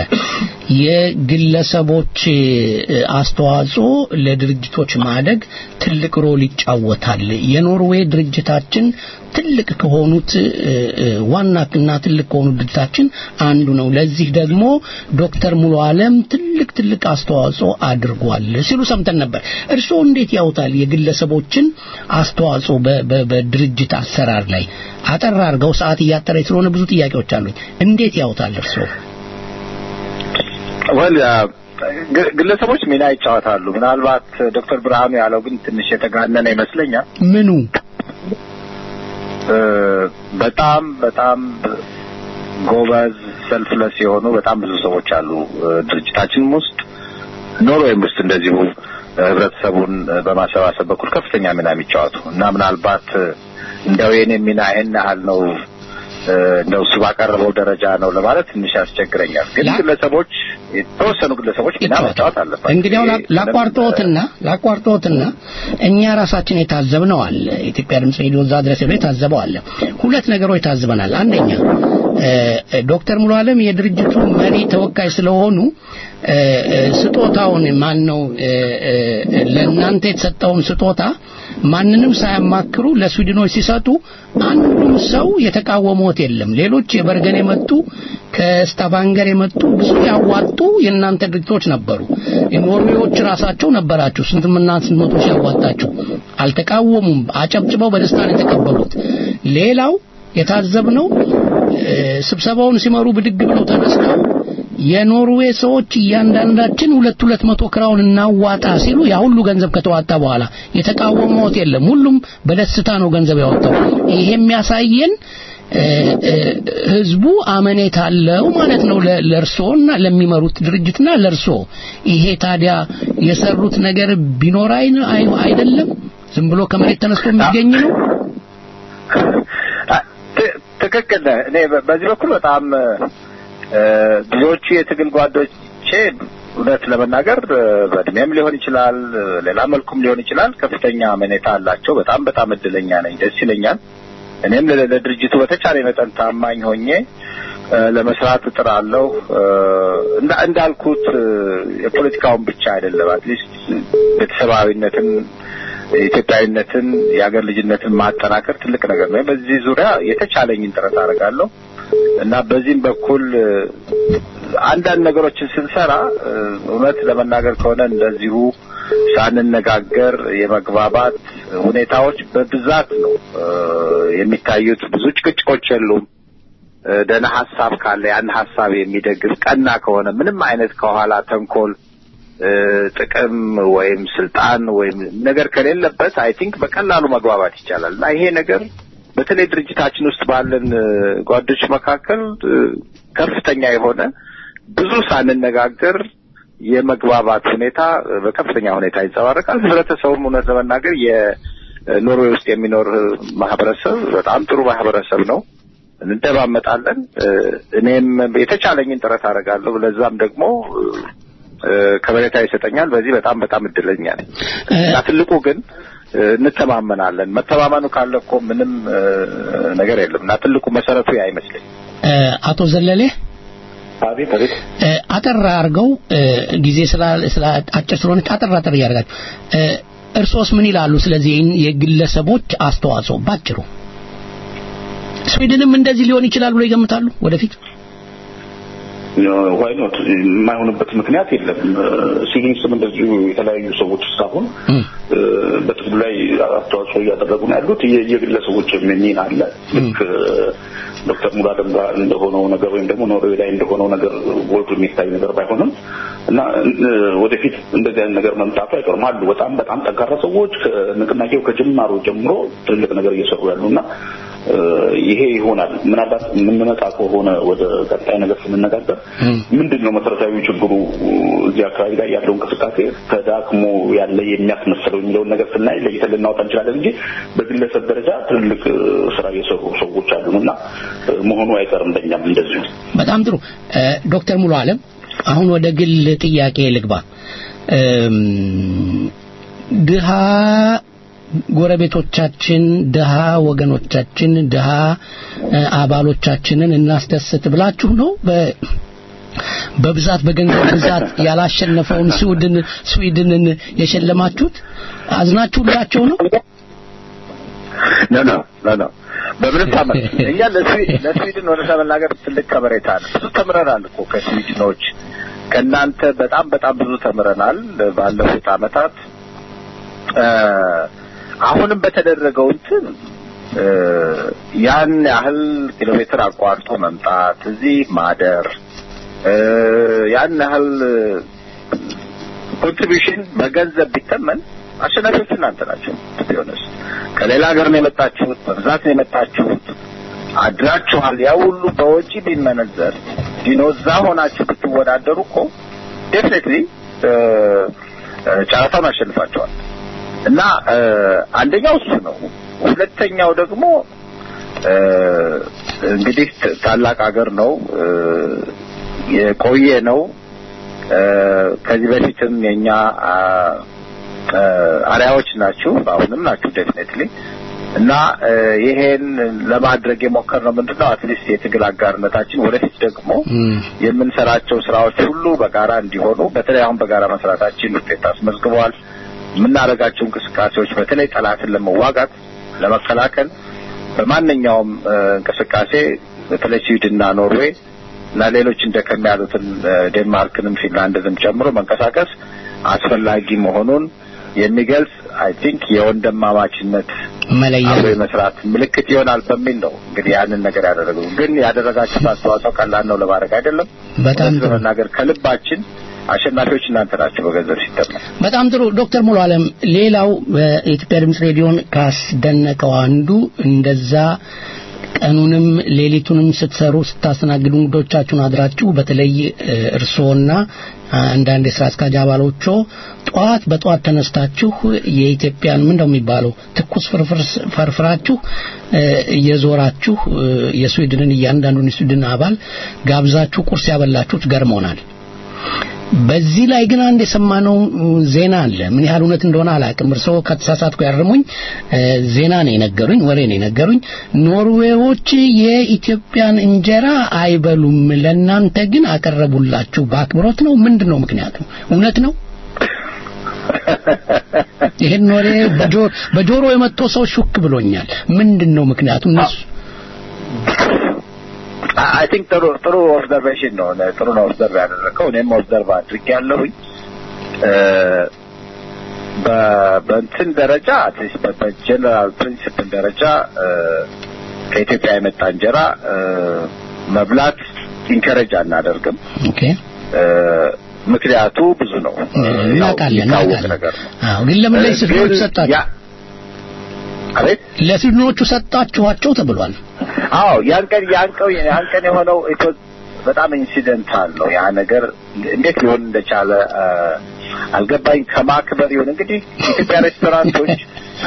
የግለሰቦች አስተዋጽኦ ለድርጅቶች ማደግ ትልቅ ሮል ይጫወታል። የኖርዌይ ድርጅታችን ትልቅ ከሆኑት ዋናና ትልቅ ከሆኑ ድርጅታችን አንዱ ነው። ለዚህ ደግሞ ዶክተር ሙሉ አለም ትልቅ ትልቅ አስተዋጽኦ አድርጓል ሲሉ ሰምተን ነበር። እርስዎ እንዴት ያውታል የግለሰቦችን አስተዋጽኦ በድርጅት አሰራር ላይ? አጠር አድርገው ሰዓት እያጠረ ስለሆነ ብዙ ጥያቄዎች አሉኝ። እንዴት ያውታል እርስዎ? ወል ግለሰቦች ሚና ይጫወታሉ። ምናልባት ዶክተር ብርሃኑ ያለው ግን ትንሽ የተጋነነ ይመስለኛል። ምኑ? በጣም በጣም ጎበዝ ሰልፍለስ የሆኑ በጣም ብዙ ሰዎች አሉ ድርጅታችንም ውስጥ ኖርዌይም ውስጥ እንደዚሁ ህብረተሰቡን በማሰባሰብ በኩል ከፍተኛ ሚና የሚጫወቱ እና ምናልባት እንደው የኔ ሚና ይሄን ያህል ነው እንደው እሱ ባቀረበው ደረጃ ነው ለማለት ትንሽ ያስቸግረኛል። ግን ግለሰቦች የተወሰኑ ግለሰቦች ሚና መጫወት አለባቸው። እንግዲያው ላቋርጦትና ላቋርጦትና እኛ ራሳችን የታዘብነው አለ ኢትዮጵያ ድምጽ ሬዲዮ እዛ ድረስ ሄዶ የታዘበው አለ። ሁለት ነገሮች ታዝበናል። አንደኛ ዶክተር ሙሉ አለም የድርጅቱ መሪ ተወካይ ስለሆኑ ስጦታውን ማን ነው ለእናንተ የተሰጠውን ስጦታ ማንንም ሳያማክሩ ለስዊድኖች ሲሰጡ አንዱም ሰው የተቃወሞት የለም። ሌሎች የበርገን የመጡ ከስታቫንገር የመጡ ብዙ ያዋጡ የእናንተ ድርጅቶች ነበሩ። ኖርዌዎች ራሳቸው ነበራችሁ ስንትና ስንት መቶ ሲያዋጣችሁ አልተቃወሙም። አጨብጭበው በደስታ ነው የተቀበሉት። ሌላው የታዘብነው ስብሰባውን ሲመሩ ብድግ ብለው ተነስተው የኖርዌይ ሰዎች እያንዳንዳችን ሁለት ሁለት መቶ ክራውን እናዋጣ ሲሉ ያ ሁሉ ገንዘብ ከተዋጣ በኋላ የተቃወመውት የለም። ሁሉም በደስታ ነው ገንዘብ ያወጣው። ይሄ የሚያሳየን ህዝቡ አመኔታ አለው ማለት ነው ለእርሶና ለሚመሩት ድርጅትና ለእርሶ። ይሄ ታዲያ የሰሩት ነገር ቢኖር አይደለም ዝም ብሎ ከመሬት ተነስቶ የሚገኝ ነው። ትክክል ነህ። እኔ በዚህ በኩል በጣም ብዙዎቹ የትግል ጓዶቼ እውነት ለመናገር በእድሜም ሊሆን ይችላል፣ ሌላ መልኩም ሊሆን ይችላል። ከፍተኛ አመኔታ አላቸው። በጣም በጣም እድለኛ ነኝ። ደስ ይለኛል። እኔም ለድርጅቱ በተቻለ መጠን ታማኝ ሆኜ ለመስራት እጥራለሁ። እንዳልኩት የፖለቲካውን ብቻ አይደለም፣ አትሊስት ቤተሰባዊነትን ኢትዮጵያዊነትን የሀገር ልጅነትን ማጠናከር ትልቅ ነገር ነው። በዚህ ዙሪያ የተቻለኝን ጥረት አደርጋለሁ እና በዚህም በኩል አንዳንድ ነገሮችን ስንሰራ እውነት ለመናገር ከሆነ እንደዚሁ ሳንነጋገር የመግባባት ሁኔታዎች በብዛት ነው የሚታዩት። ብዙ ጭቅጭቆች የሉም። ደህና ሀሳብ ካለ ያን ሀሳብ የሚደግፍ ቀና ከሆነ ምንም አይነት ከኋላ ተንኮል ጥቅም ወይም ስልጣን ወይም ነገር ከሌለበት አይ ቲንክ በቀላሉ መግባባት ይቻላል እና ይሄ ነገር በተለይ ድርጅታችን ውስጥ ባለን ጓዶች መካከል ከፍተኛ የሆነ ብዙ ሳንነጋገር የመግባባት ሁኔታ በከፍተኛ ሁኔታ ይንጸባረቃል። ህብረተሰቡም እውነት ለመናገር የኖርዌይ ውስጥ የሚኖር ማህበረሰብ በጣም ጥሩ ማህበረሰብ ነው። እንደማመጣለን። እኔም የተቻለኝን ጥረት አደርጋለሁ። ለዛም ደግሞ ከበሬታ ይሰጠኛል። በዚህ በጣም በጣም እድለኛ ነኝ እና ትልቁ ግን እንተማመናለን። መተማመኑ ካለ እኮ ምንም ነገር የለም እና ትልቁ መሰረቱ ያ ይመስለኝ። አቶ ዘለሌ አቤት አቤት አጠር አድርገው ጊዜ ስለ አጭር ስለሆነች አጠር አጠር እያደረጋችሁ እርሶስ ምን ይላሉ? ስለዚህ የግለሰቦች አስተዋጽኦ ባጭሩ ስዊድንም እንደዚህ ሊሆን ይችላል ብሎ ይገምታሉ ወደፊት? ዋይ ኖት የማይሆንበት ምክንያት የለም። ሲቪንግስም እንደዚሁ የተለያዩ ሰዎች እስካሁን በትግሉ ላይ አስተዋጽኦ እያደረጉ ነው ያሉት። የግለሰቦች ሚና አለ። ልክ ዶክተር ሙላደም ጋር እንደሆነው ነገር ወይም ደግሞ ኖርዌይ ላይ እንደሆነው ነገር ጎልቶ የሚታይ ነገር ባይሆንም እና ወደፊት እንደዚህ አይነት ነገር መምጣቱ አይቀርም። አሉ በጣም በጣም ጠንካራ ሰዎች ከንቅናቄው ከጅማሮ ጀምሮ ትልቅ ነገር እየሰሩ ያሉና ይሄ ይሆናል። ምናልባት የምንመጣ ከሆነ ወደ ቀጣይ ነገር ስንነጋገር ምንድን ነው መሰረታዊ ችግሩ እዚህ አካባቢ ላይ ያለው እንቅስቃሴ ተዳክሞ ያለ የሚያስመስለው የሚለውን ነገር ስናይ ለይተን ልናወጣ እንችላለን እንጂ በግለሰብ ደረጃ ትልልቅ ስራ እየሰሩ ሰዎች አሉ እና መሆኑ አይቀርም። በእኛም እንደዚሁ። በጣም ጥሩ ዶክተር ሙሉ አለም አሁን ወደ ግል ጥያቄ ልግባ። ድሃ ጎረቤቶቻችን ድሃ ወገኖቻችን ድሃ እ፣ አባሎቻችንን እናስደስት ብላችሁ ነው በ በብዛት በገንዘብ ብዛት ያላሸነፈውን ስዊድን ስዊድንን የሸለማችሁት አዝናችሁላቸው ነው ኖ ኖ ኖ ኖ በምንም ታመን እኛ ለስዊ- ለስዊድን ወደ መናገር ትልቅ ከበሬታ ነው። ብዙ ተምረናል እኮ ከስዊድኖች ከእናንተ በጣም በጣም ብዙ ተምረናል ባለፉት አመታት እ፣ አሁንም በተደረገው እንትን እ፣ ያን ያህል ኪሎ ሜትር አቋርጦ መምጣት እዚህ ማደር እ፣ ያን ያህል ኮንትሪቢሽን በገንዘብ ቢተመን አሸናፊዎቹ እናንተ ናቸው። ቢሆንስ ከሌላ ሀገር ነው የመጣችሁት፣ በብዛት ነው የመጣችሁት፣ አድራችኋል። ያ ሁሉ በወጪ ቢመነዘር ዲኖ እዛ ሆናችሁ ብትወዳደሩ እኮ ዴፊኔትሊ ጨረታውን አሸንፋቸዋል። እና እ፣ አንደኛው እሱ ነው። ሁለተኛው ደግሞ እ፣ እንግዲህ ት- ታላቅ ሀገር ነው እ፣ የቆየ ነው። እ፣ ከዚህ በፊትም የኛ አ፣ እ፣ አርአያዎች ናችሁ፣ አሁንም ናችሁ ዴፊኔትሊ እና እ፣ ይሄን ለማድረግ የሞከርነው ምንድነው አትሊስት የትግል አጋርነታችን ወደፊት ደግሞ የምንሰራቸው ስራዎች ሁሉ በጋራ እንዲሆኑ በተለይ አሁን በጋራ መስራታችን ውጤት አስመዝግበዋል። የምናደርጋቸው እንቅስቃሴዎች በተለይ ጠላትን ለመዋጋት ለመከላከል በማንኛውም እ፣ እንቅስቃሴ በተለይ ስዊድንና ኖርዌይ እና ሌሎች እንደ ከሚያሉትን እ፣ ዴንማርክንም ፊንላንድንም ጨምሮ መንቀሳቀስ አስፈላጊ መሆኑን የሚገልጽ አይ ቲንክ የወንድማማችነት መለያ አብሮ የመስራት ምልክት ይሆናል በሚል ነው እንግዲህ ያንን ነገር ያደረገው። ግን ያደረጋችሁት አስተዋጽኦ ቀላል ነው ለማድረግ አይደለም። በጣም እውነት ጥሩ ለመናገር ከልባችን አሸናፊዎች እናንተ ናቸው በገንዘብ ሲተመን። በጣም ጥሩ ዶክተር ሙሉ አለም ሌላው በኢትዮጵያ ድምጽ ሬዲዮን ካስደነቀው አንዱ እንደዛ ቀኑንም ሌሊቱንም ስትሰሩ ስታስተናግዱ እንግዶቻችሁን አድራችሁ በተለይ እ፣ እርስዎና አንዳንድ የስራ አስኪያጅ አባሎቹ ጠዋት በጠዋት ተነስታችሁ የኢትዮጵያን ምን ነው የሚባለው ትኩስ ፍርፍር ስ- ፈርፍራችሁ እ፣ እየዞራችሁ እ፣ የስዊድንን እያንዳንዱን የስዊድን አባል ጋብዛችሁ ቁርስ ያበላችሁት ገርሞናል። በዚህ ላይ ግን አንድ የሰማነው ዜና አለ። ምን ያህል እውነት እንደሆነ አላውቅም። እርስዎ ከተሳሳትኩ ያርሙኝ። እ፣ ዜና ነው የነገሩኝ፣ ወሬ ነው የነገሩኝ። ኖርዌዎች የኢትዮጵያን እንጀራ አይበሉም፣ ለእናንተ ግን አቀረቡላችሁ በአክብሮት ነው። ምንድን ነው ምክንያቱ? እውነት ነው? ይህን ወሬ በጆ- በጆሮ የመጣው ሰው ሹክ ብሎኛል። ምንድን ነው ምክንያቱ? እነሱ አይ ቲንክ ጥሩ ጥሩ ኦብዘርቬሽን ነው። ነ- ጥሩ ነው ኦብዘርቭ ያደረገው። እኔም ኦብዘርቭ አድርጌያለሁኝ። እ፣ በ- በእንትን ደረጃ አትሊስት በጀነራል ፕሪንሲፕል ደረጃ እ፣ ከኢትዮጵያ የመጣ እንጀራ እ፣ መብላት ኢንከረጅ አናደርግም። ኦኬ እ፣ ምክንያቱ ብዙ ነው። ያው እናውቃለን የሚታወቅ እናውቃለን። ነገር ነው። አዎ፣ ግን ለምን ላይ እ፣ ስድኖቹ ግን ሰጣችሁ? ያ- አቤት ለስድኖቹ ሰጣችኋቸው ተብሏል። አዎ ያን ቀን ያን ቀን ያን ቀን የሆነው ኢትዮ በጣም ኢንሲደንታል ነው። ያ ነገር እንዴት ሊሆን እንደቻለ አ፣ አልገባኝ። ከማክበር ይሁን እንግዲህ የኢትዮጵያ ሬስቶራንቶች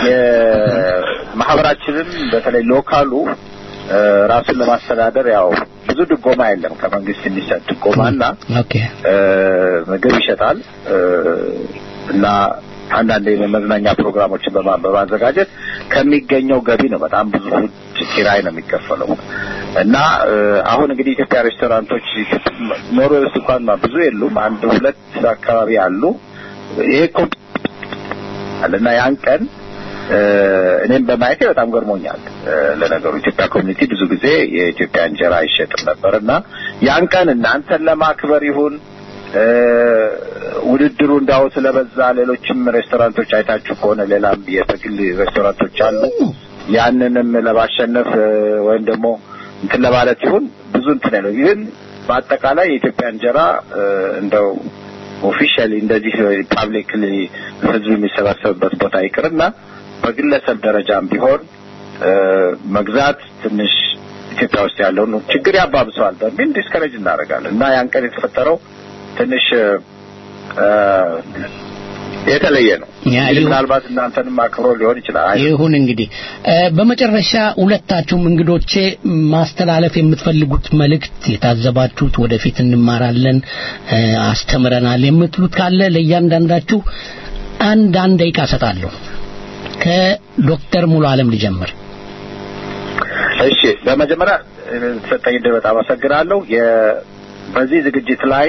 የማህበራችንን በተለይ ሎካሉ አ፣ ራሱን ለማስተዳደር ያው ብዙ ድጎማ የለም ከመንግስት የሚሰጥ ድጎማና ኦኬ እ፣ ምግብ ይሸጣል እ፣ እና አንዳንድ የመዝናኛ ፕሮግራሞችን በማ- በማዘጋጀት ከሚገኘው ገቢ ነው። በጣም ብዙ ኪራይ ነው የሚከፈለው እና እ፣ አሁን እንግዲህ ኢትዮጵያ ሬስቶራንቶች ኖርዌይ ውስጥ እንኳን ብዙ የሉም። አንድ ሁለት አካባቢ አሉ። ይሄ እኮ እና ያን ቀን እ፣ እኔም በማየቴ በጣም ገርሞኛል። እ፣ ለነገሩ ኢትዮጵያ ኮሚኒቲ ብዙ ጊዜ የኢትዮጵያ እንጀራ አይሸጥም ነበር እና ያን ቀን እናንተን ለማክበር ይሁን እ፣ ውድድሩ እንዳው ስለበዛ ሌሎችም ሬስቶራንቶች አይታችሁ ከሆነ ሌላም የበግል ሬስቶራንቶች አሉ። ያንንም ለማሸነፍ እ፣ ወይም ደግሞ እንትን ለማለት ይሁን ብዙ እንትን ያለው ግን በአጠቃላይ የኢትዮጵያ እንጀራ እ፣ እንደው ኦፊሻሊ እንደዚህ ፓብሊክሊ ህዝብ የሚሰባሰብበት ቦታ ይቅርና በግለሰብ ደረጃም ቢሆን እ፣ መግዛት ትንሽ ኢትዮጵያ ውስጥ ያለውን ችግር ያባብሰዋል በሚል ዲስከሬጅ እናደርጋለን እና ያን ቀን የተፈጠረው ትንሽ እ፣ የተለየ ነው። ያ እንግዲህ ይሁን- ምናልባት እናንተንም አክብሮ ሊሆን ይችላል። አይ ይሁን እንግዲህ እ፣ በመጨረሻ ሁለታችሁም እንግዶቼ ማስተላለፍ የምትፈልጉት መልእክት የታዘባችሁት ወደፊት እንማራለን እ፣ አስተምረናል የምትሉት ካለ ለእያንዳንዳችሁ አንድ አንድ ደቂቃ እሰጣለሁ ከዶክተር ሙሉ አለም ልጀምር። እሺ በመጀመሪያ ተሰጠኝ ዕድል በጣም አመሰግናለሁ። በዚህ ዝግጅት ላይ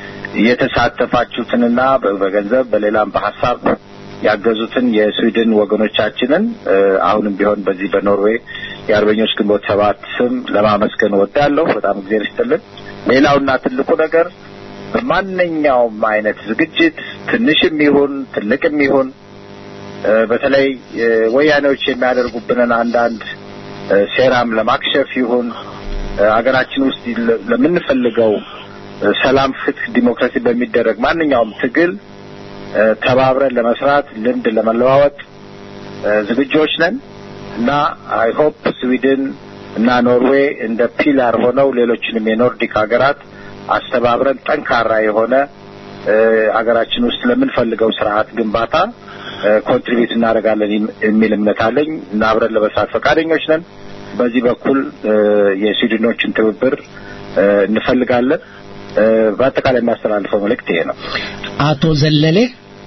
የተሳተፋችሁትንና በገንዘብ በሌላም በሀሳብ ያገዙትን የስዊድን ወገኖቻችንን አሁንም ቢሆን በዚህ በኖርዌይ የአርበኞች ግንቦት ሰባት ስም ለማመስገን እወዳለሁ። በጣም እግዚአብሔር ይስጥልን። ሌላውና ትልቁ ነገር በማንኛውም አይነት ዝግጅት ትንሽም ይሁን ትልቅም ይሁን በተለይ ወያኔዎች የሚያደርጉብንን አንዳንድ ሴራም ለማክሸፍ ይሁን ሀገራችን ውስጥ ለምንፈልገው ሰላም፣ ፍትህ፣ ዲሞክራሲ በሚደረግ ማንኛውም ትግል ተባብረን ለመስራት ልምድ ለመለዋወጥ ዝግጆች ነን እና አይ ሆፕ ስዊድን እና ኖርዌይ እንደ ፒላር ሆነው ሌሎችንም የኖርዲክ ሀገራት አስተባብረን ጠንካራ የሆነ ሀገራችን ውስጥ ለምንፈልገው ስርዓት ግንባታ ኮንትሪቢዩት እናደርጋለን የሚል እምነት አለኝ እና አብረን ለመስራት ፈቃደኞች ነን። በዚህ በኩል የስዊድኖችን ትብብር እንፈልጋለን። በአጠቃላይ የሚያስተላልፈው መልእክት ይሄ ነው። አቶ ዘለሌ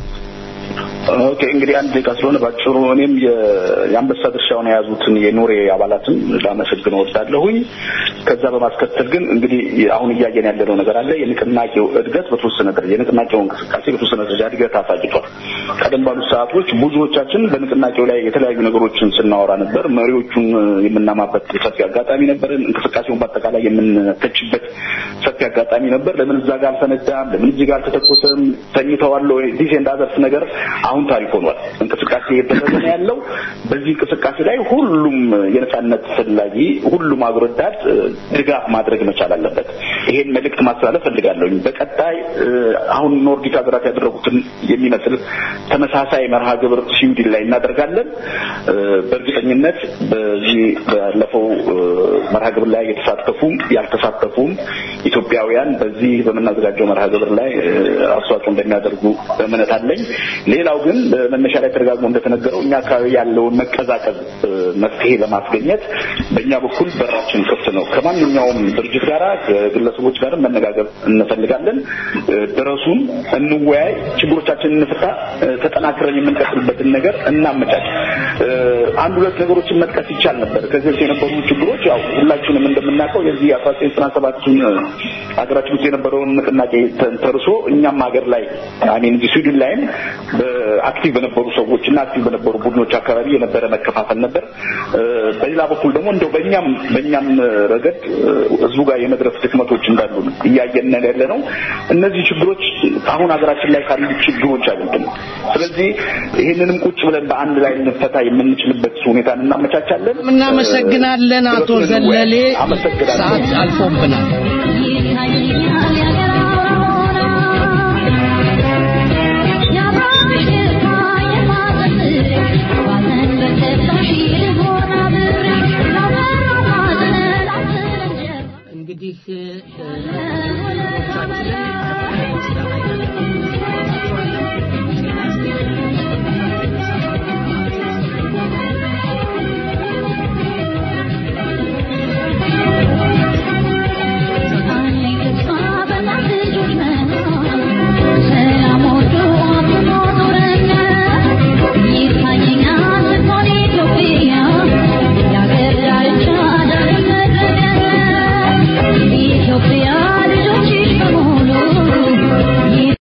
ኦኬ እንግዲህ አንድ ደቂቃ ስለሆነ ባጭሩ እኔም የአንበሳ ድርሻውን የያዙትን የኖሬ አባላትን ላመሰግን እወዳለሁኝ። ከዛ በማስከተል ግን እንግዲህ አሁን እያየን ያለነው ነገር አለ። የንቅናቄው እድገት በተወሰነ ደረጃ የንቅናቄው እንቅስቃሴ በተወሰነ ደረጃ እድገት አሳይቷል። ቀደም ባሉት ሰዓቶች ብዙዎቻችን በንቅናቄው ላይ የተለያዩ ነገሮችን ስናወራ ነበር። መሪዎቹን የምናማበት ሰፊ አጋጣሚ ነበር። እንቅስቃሴውን በአጠቃላይ የምንተችበት ሰፊ አጋጣሚ ነበር። ለምን እዛ ጋር አልፈነዳም? ለምን እዚህ ጋር አልተተኮሰም? ተኝተዋል ወይ? ዲስ ኤንድ አዘርስ ነገር አሁን ታሪክ ሆኗል። እንቅስቃሴ እየተደረገ ነው ያለው። በዚህ እንቅስቃሴ ላይ ሁሉም የነጻነት ፈላጊ፣ ሁሉም አገር ወዳድ ድጋፍ ማድረግ መቻል አለበት። ይሄን መልእክት ማስተላለፍ ፈልጋለሁኝ። በቀጣይ አሁን ኖርዲክ ሀገራት ያደረጉትን የሚመስል ተመሳሳይ መርሃ ግብር ስዊድን ላይ እናደርጋለን። በእርግጠኝነት በዚህ ባለፈው መርሃ ግብር ላይ የተሳተፉም ያልተሳተፉም ኢትዮጵያውያን በዚህ በምናዘጋጀው መርሃ ግብር ላይ አስተዋጽኦ እንደሚያደርጉ እምነት አለኝ። ሌላው ግን በመነሻ ላይ ተደጋግሞ እንደተነገረው እኛ አካባቢ ያለውን መቀዛቀዝ መፍትሄ ለማስገኘት በእኛ በኩል በራችን ክፍት ነው። ከማንኛውም ድርጅት ጋር ከግለሰቦች ጋር መነጋገር እንፈልጋለን። ድረሱን፣ እንወያይ፣ ችግሮቻችንን እንፍታ፣ ተጠናክረን የምንቀጥልበትን ነገር እናመቻች። አንድ ሁለት ነገሮችን መጥቀስ ይቻል ነበር። ከዚህ በፊት የነበሩ ችግሮች ያው ሁላችንም እንደምናውቀው የዚህ አስራ ዘጠኝ ዘጠና ሰባቱን ሀገራችን ውስጥ የነበረውን ንቅናቄ ተንተርሶ እኛም ሀገር ላይ አሜን ስዊድን ላይም አክቲቭ በነበሩ ሰዎች እና አክቲቭ በነበሩ ቡድኖች አካባቢ የነበረ መከፋፈል ነበር። በሌላ በኩል ደግሞ እንደው በእኛም በእኛም ረገድ ህዝቡ ጋር የመድረስ ድክመቶች እንዳሉ እያየን ያለ ነው። እነዚህ ችግሮች አሁን ሀገራችን ላይ ካሉ ችግሮች አይደሉም። ስለዚህ ይህንንም ቁጭ ብለን በአንድ ላይ ልንፈታ የምንችልበት ሁኔታን እናመቻቻለን። እናመሰግናለን አቶ ዘለሌ። ሰዓት አልፎብናል። እንግዲህ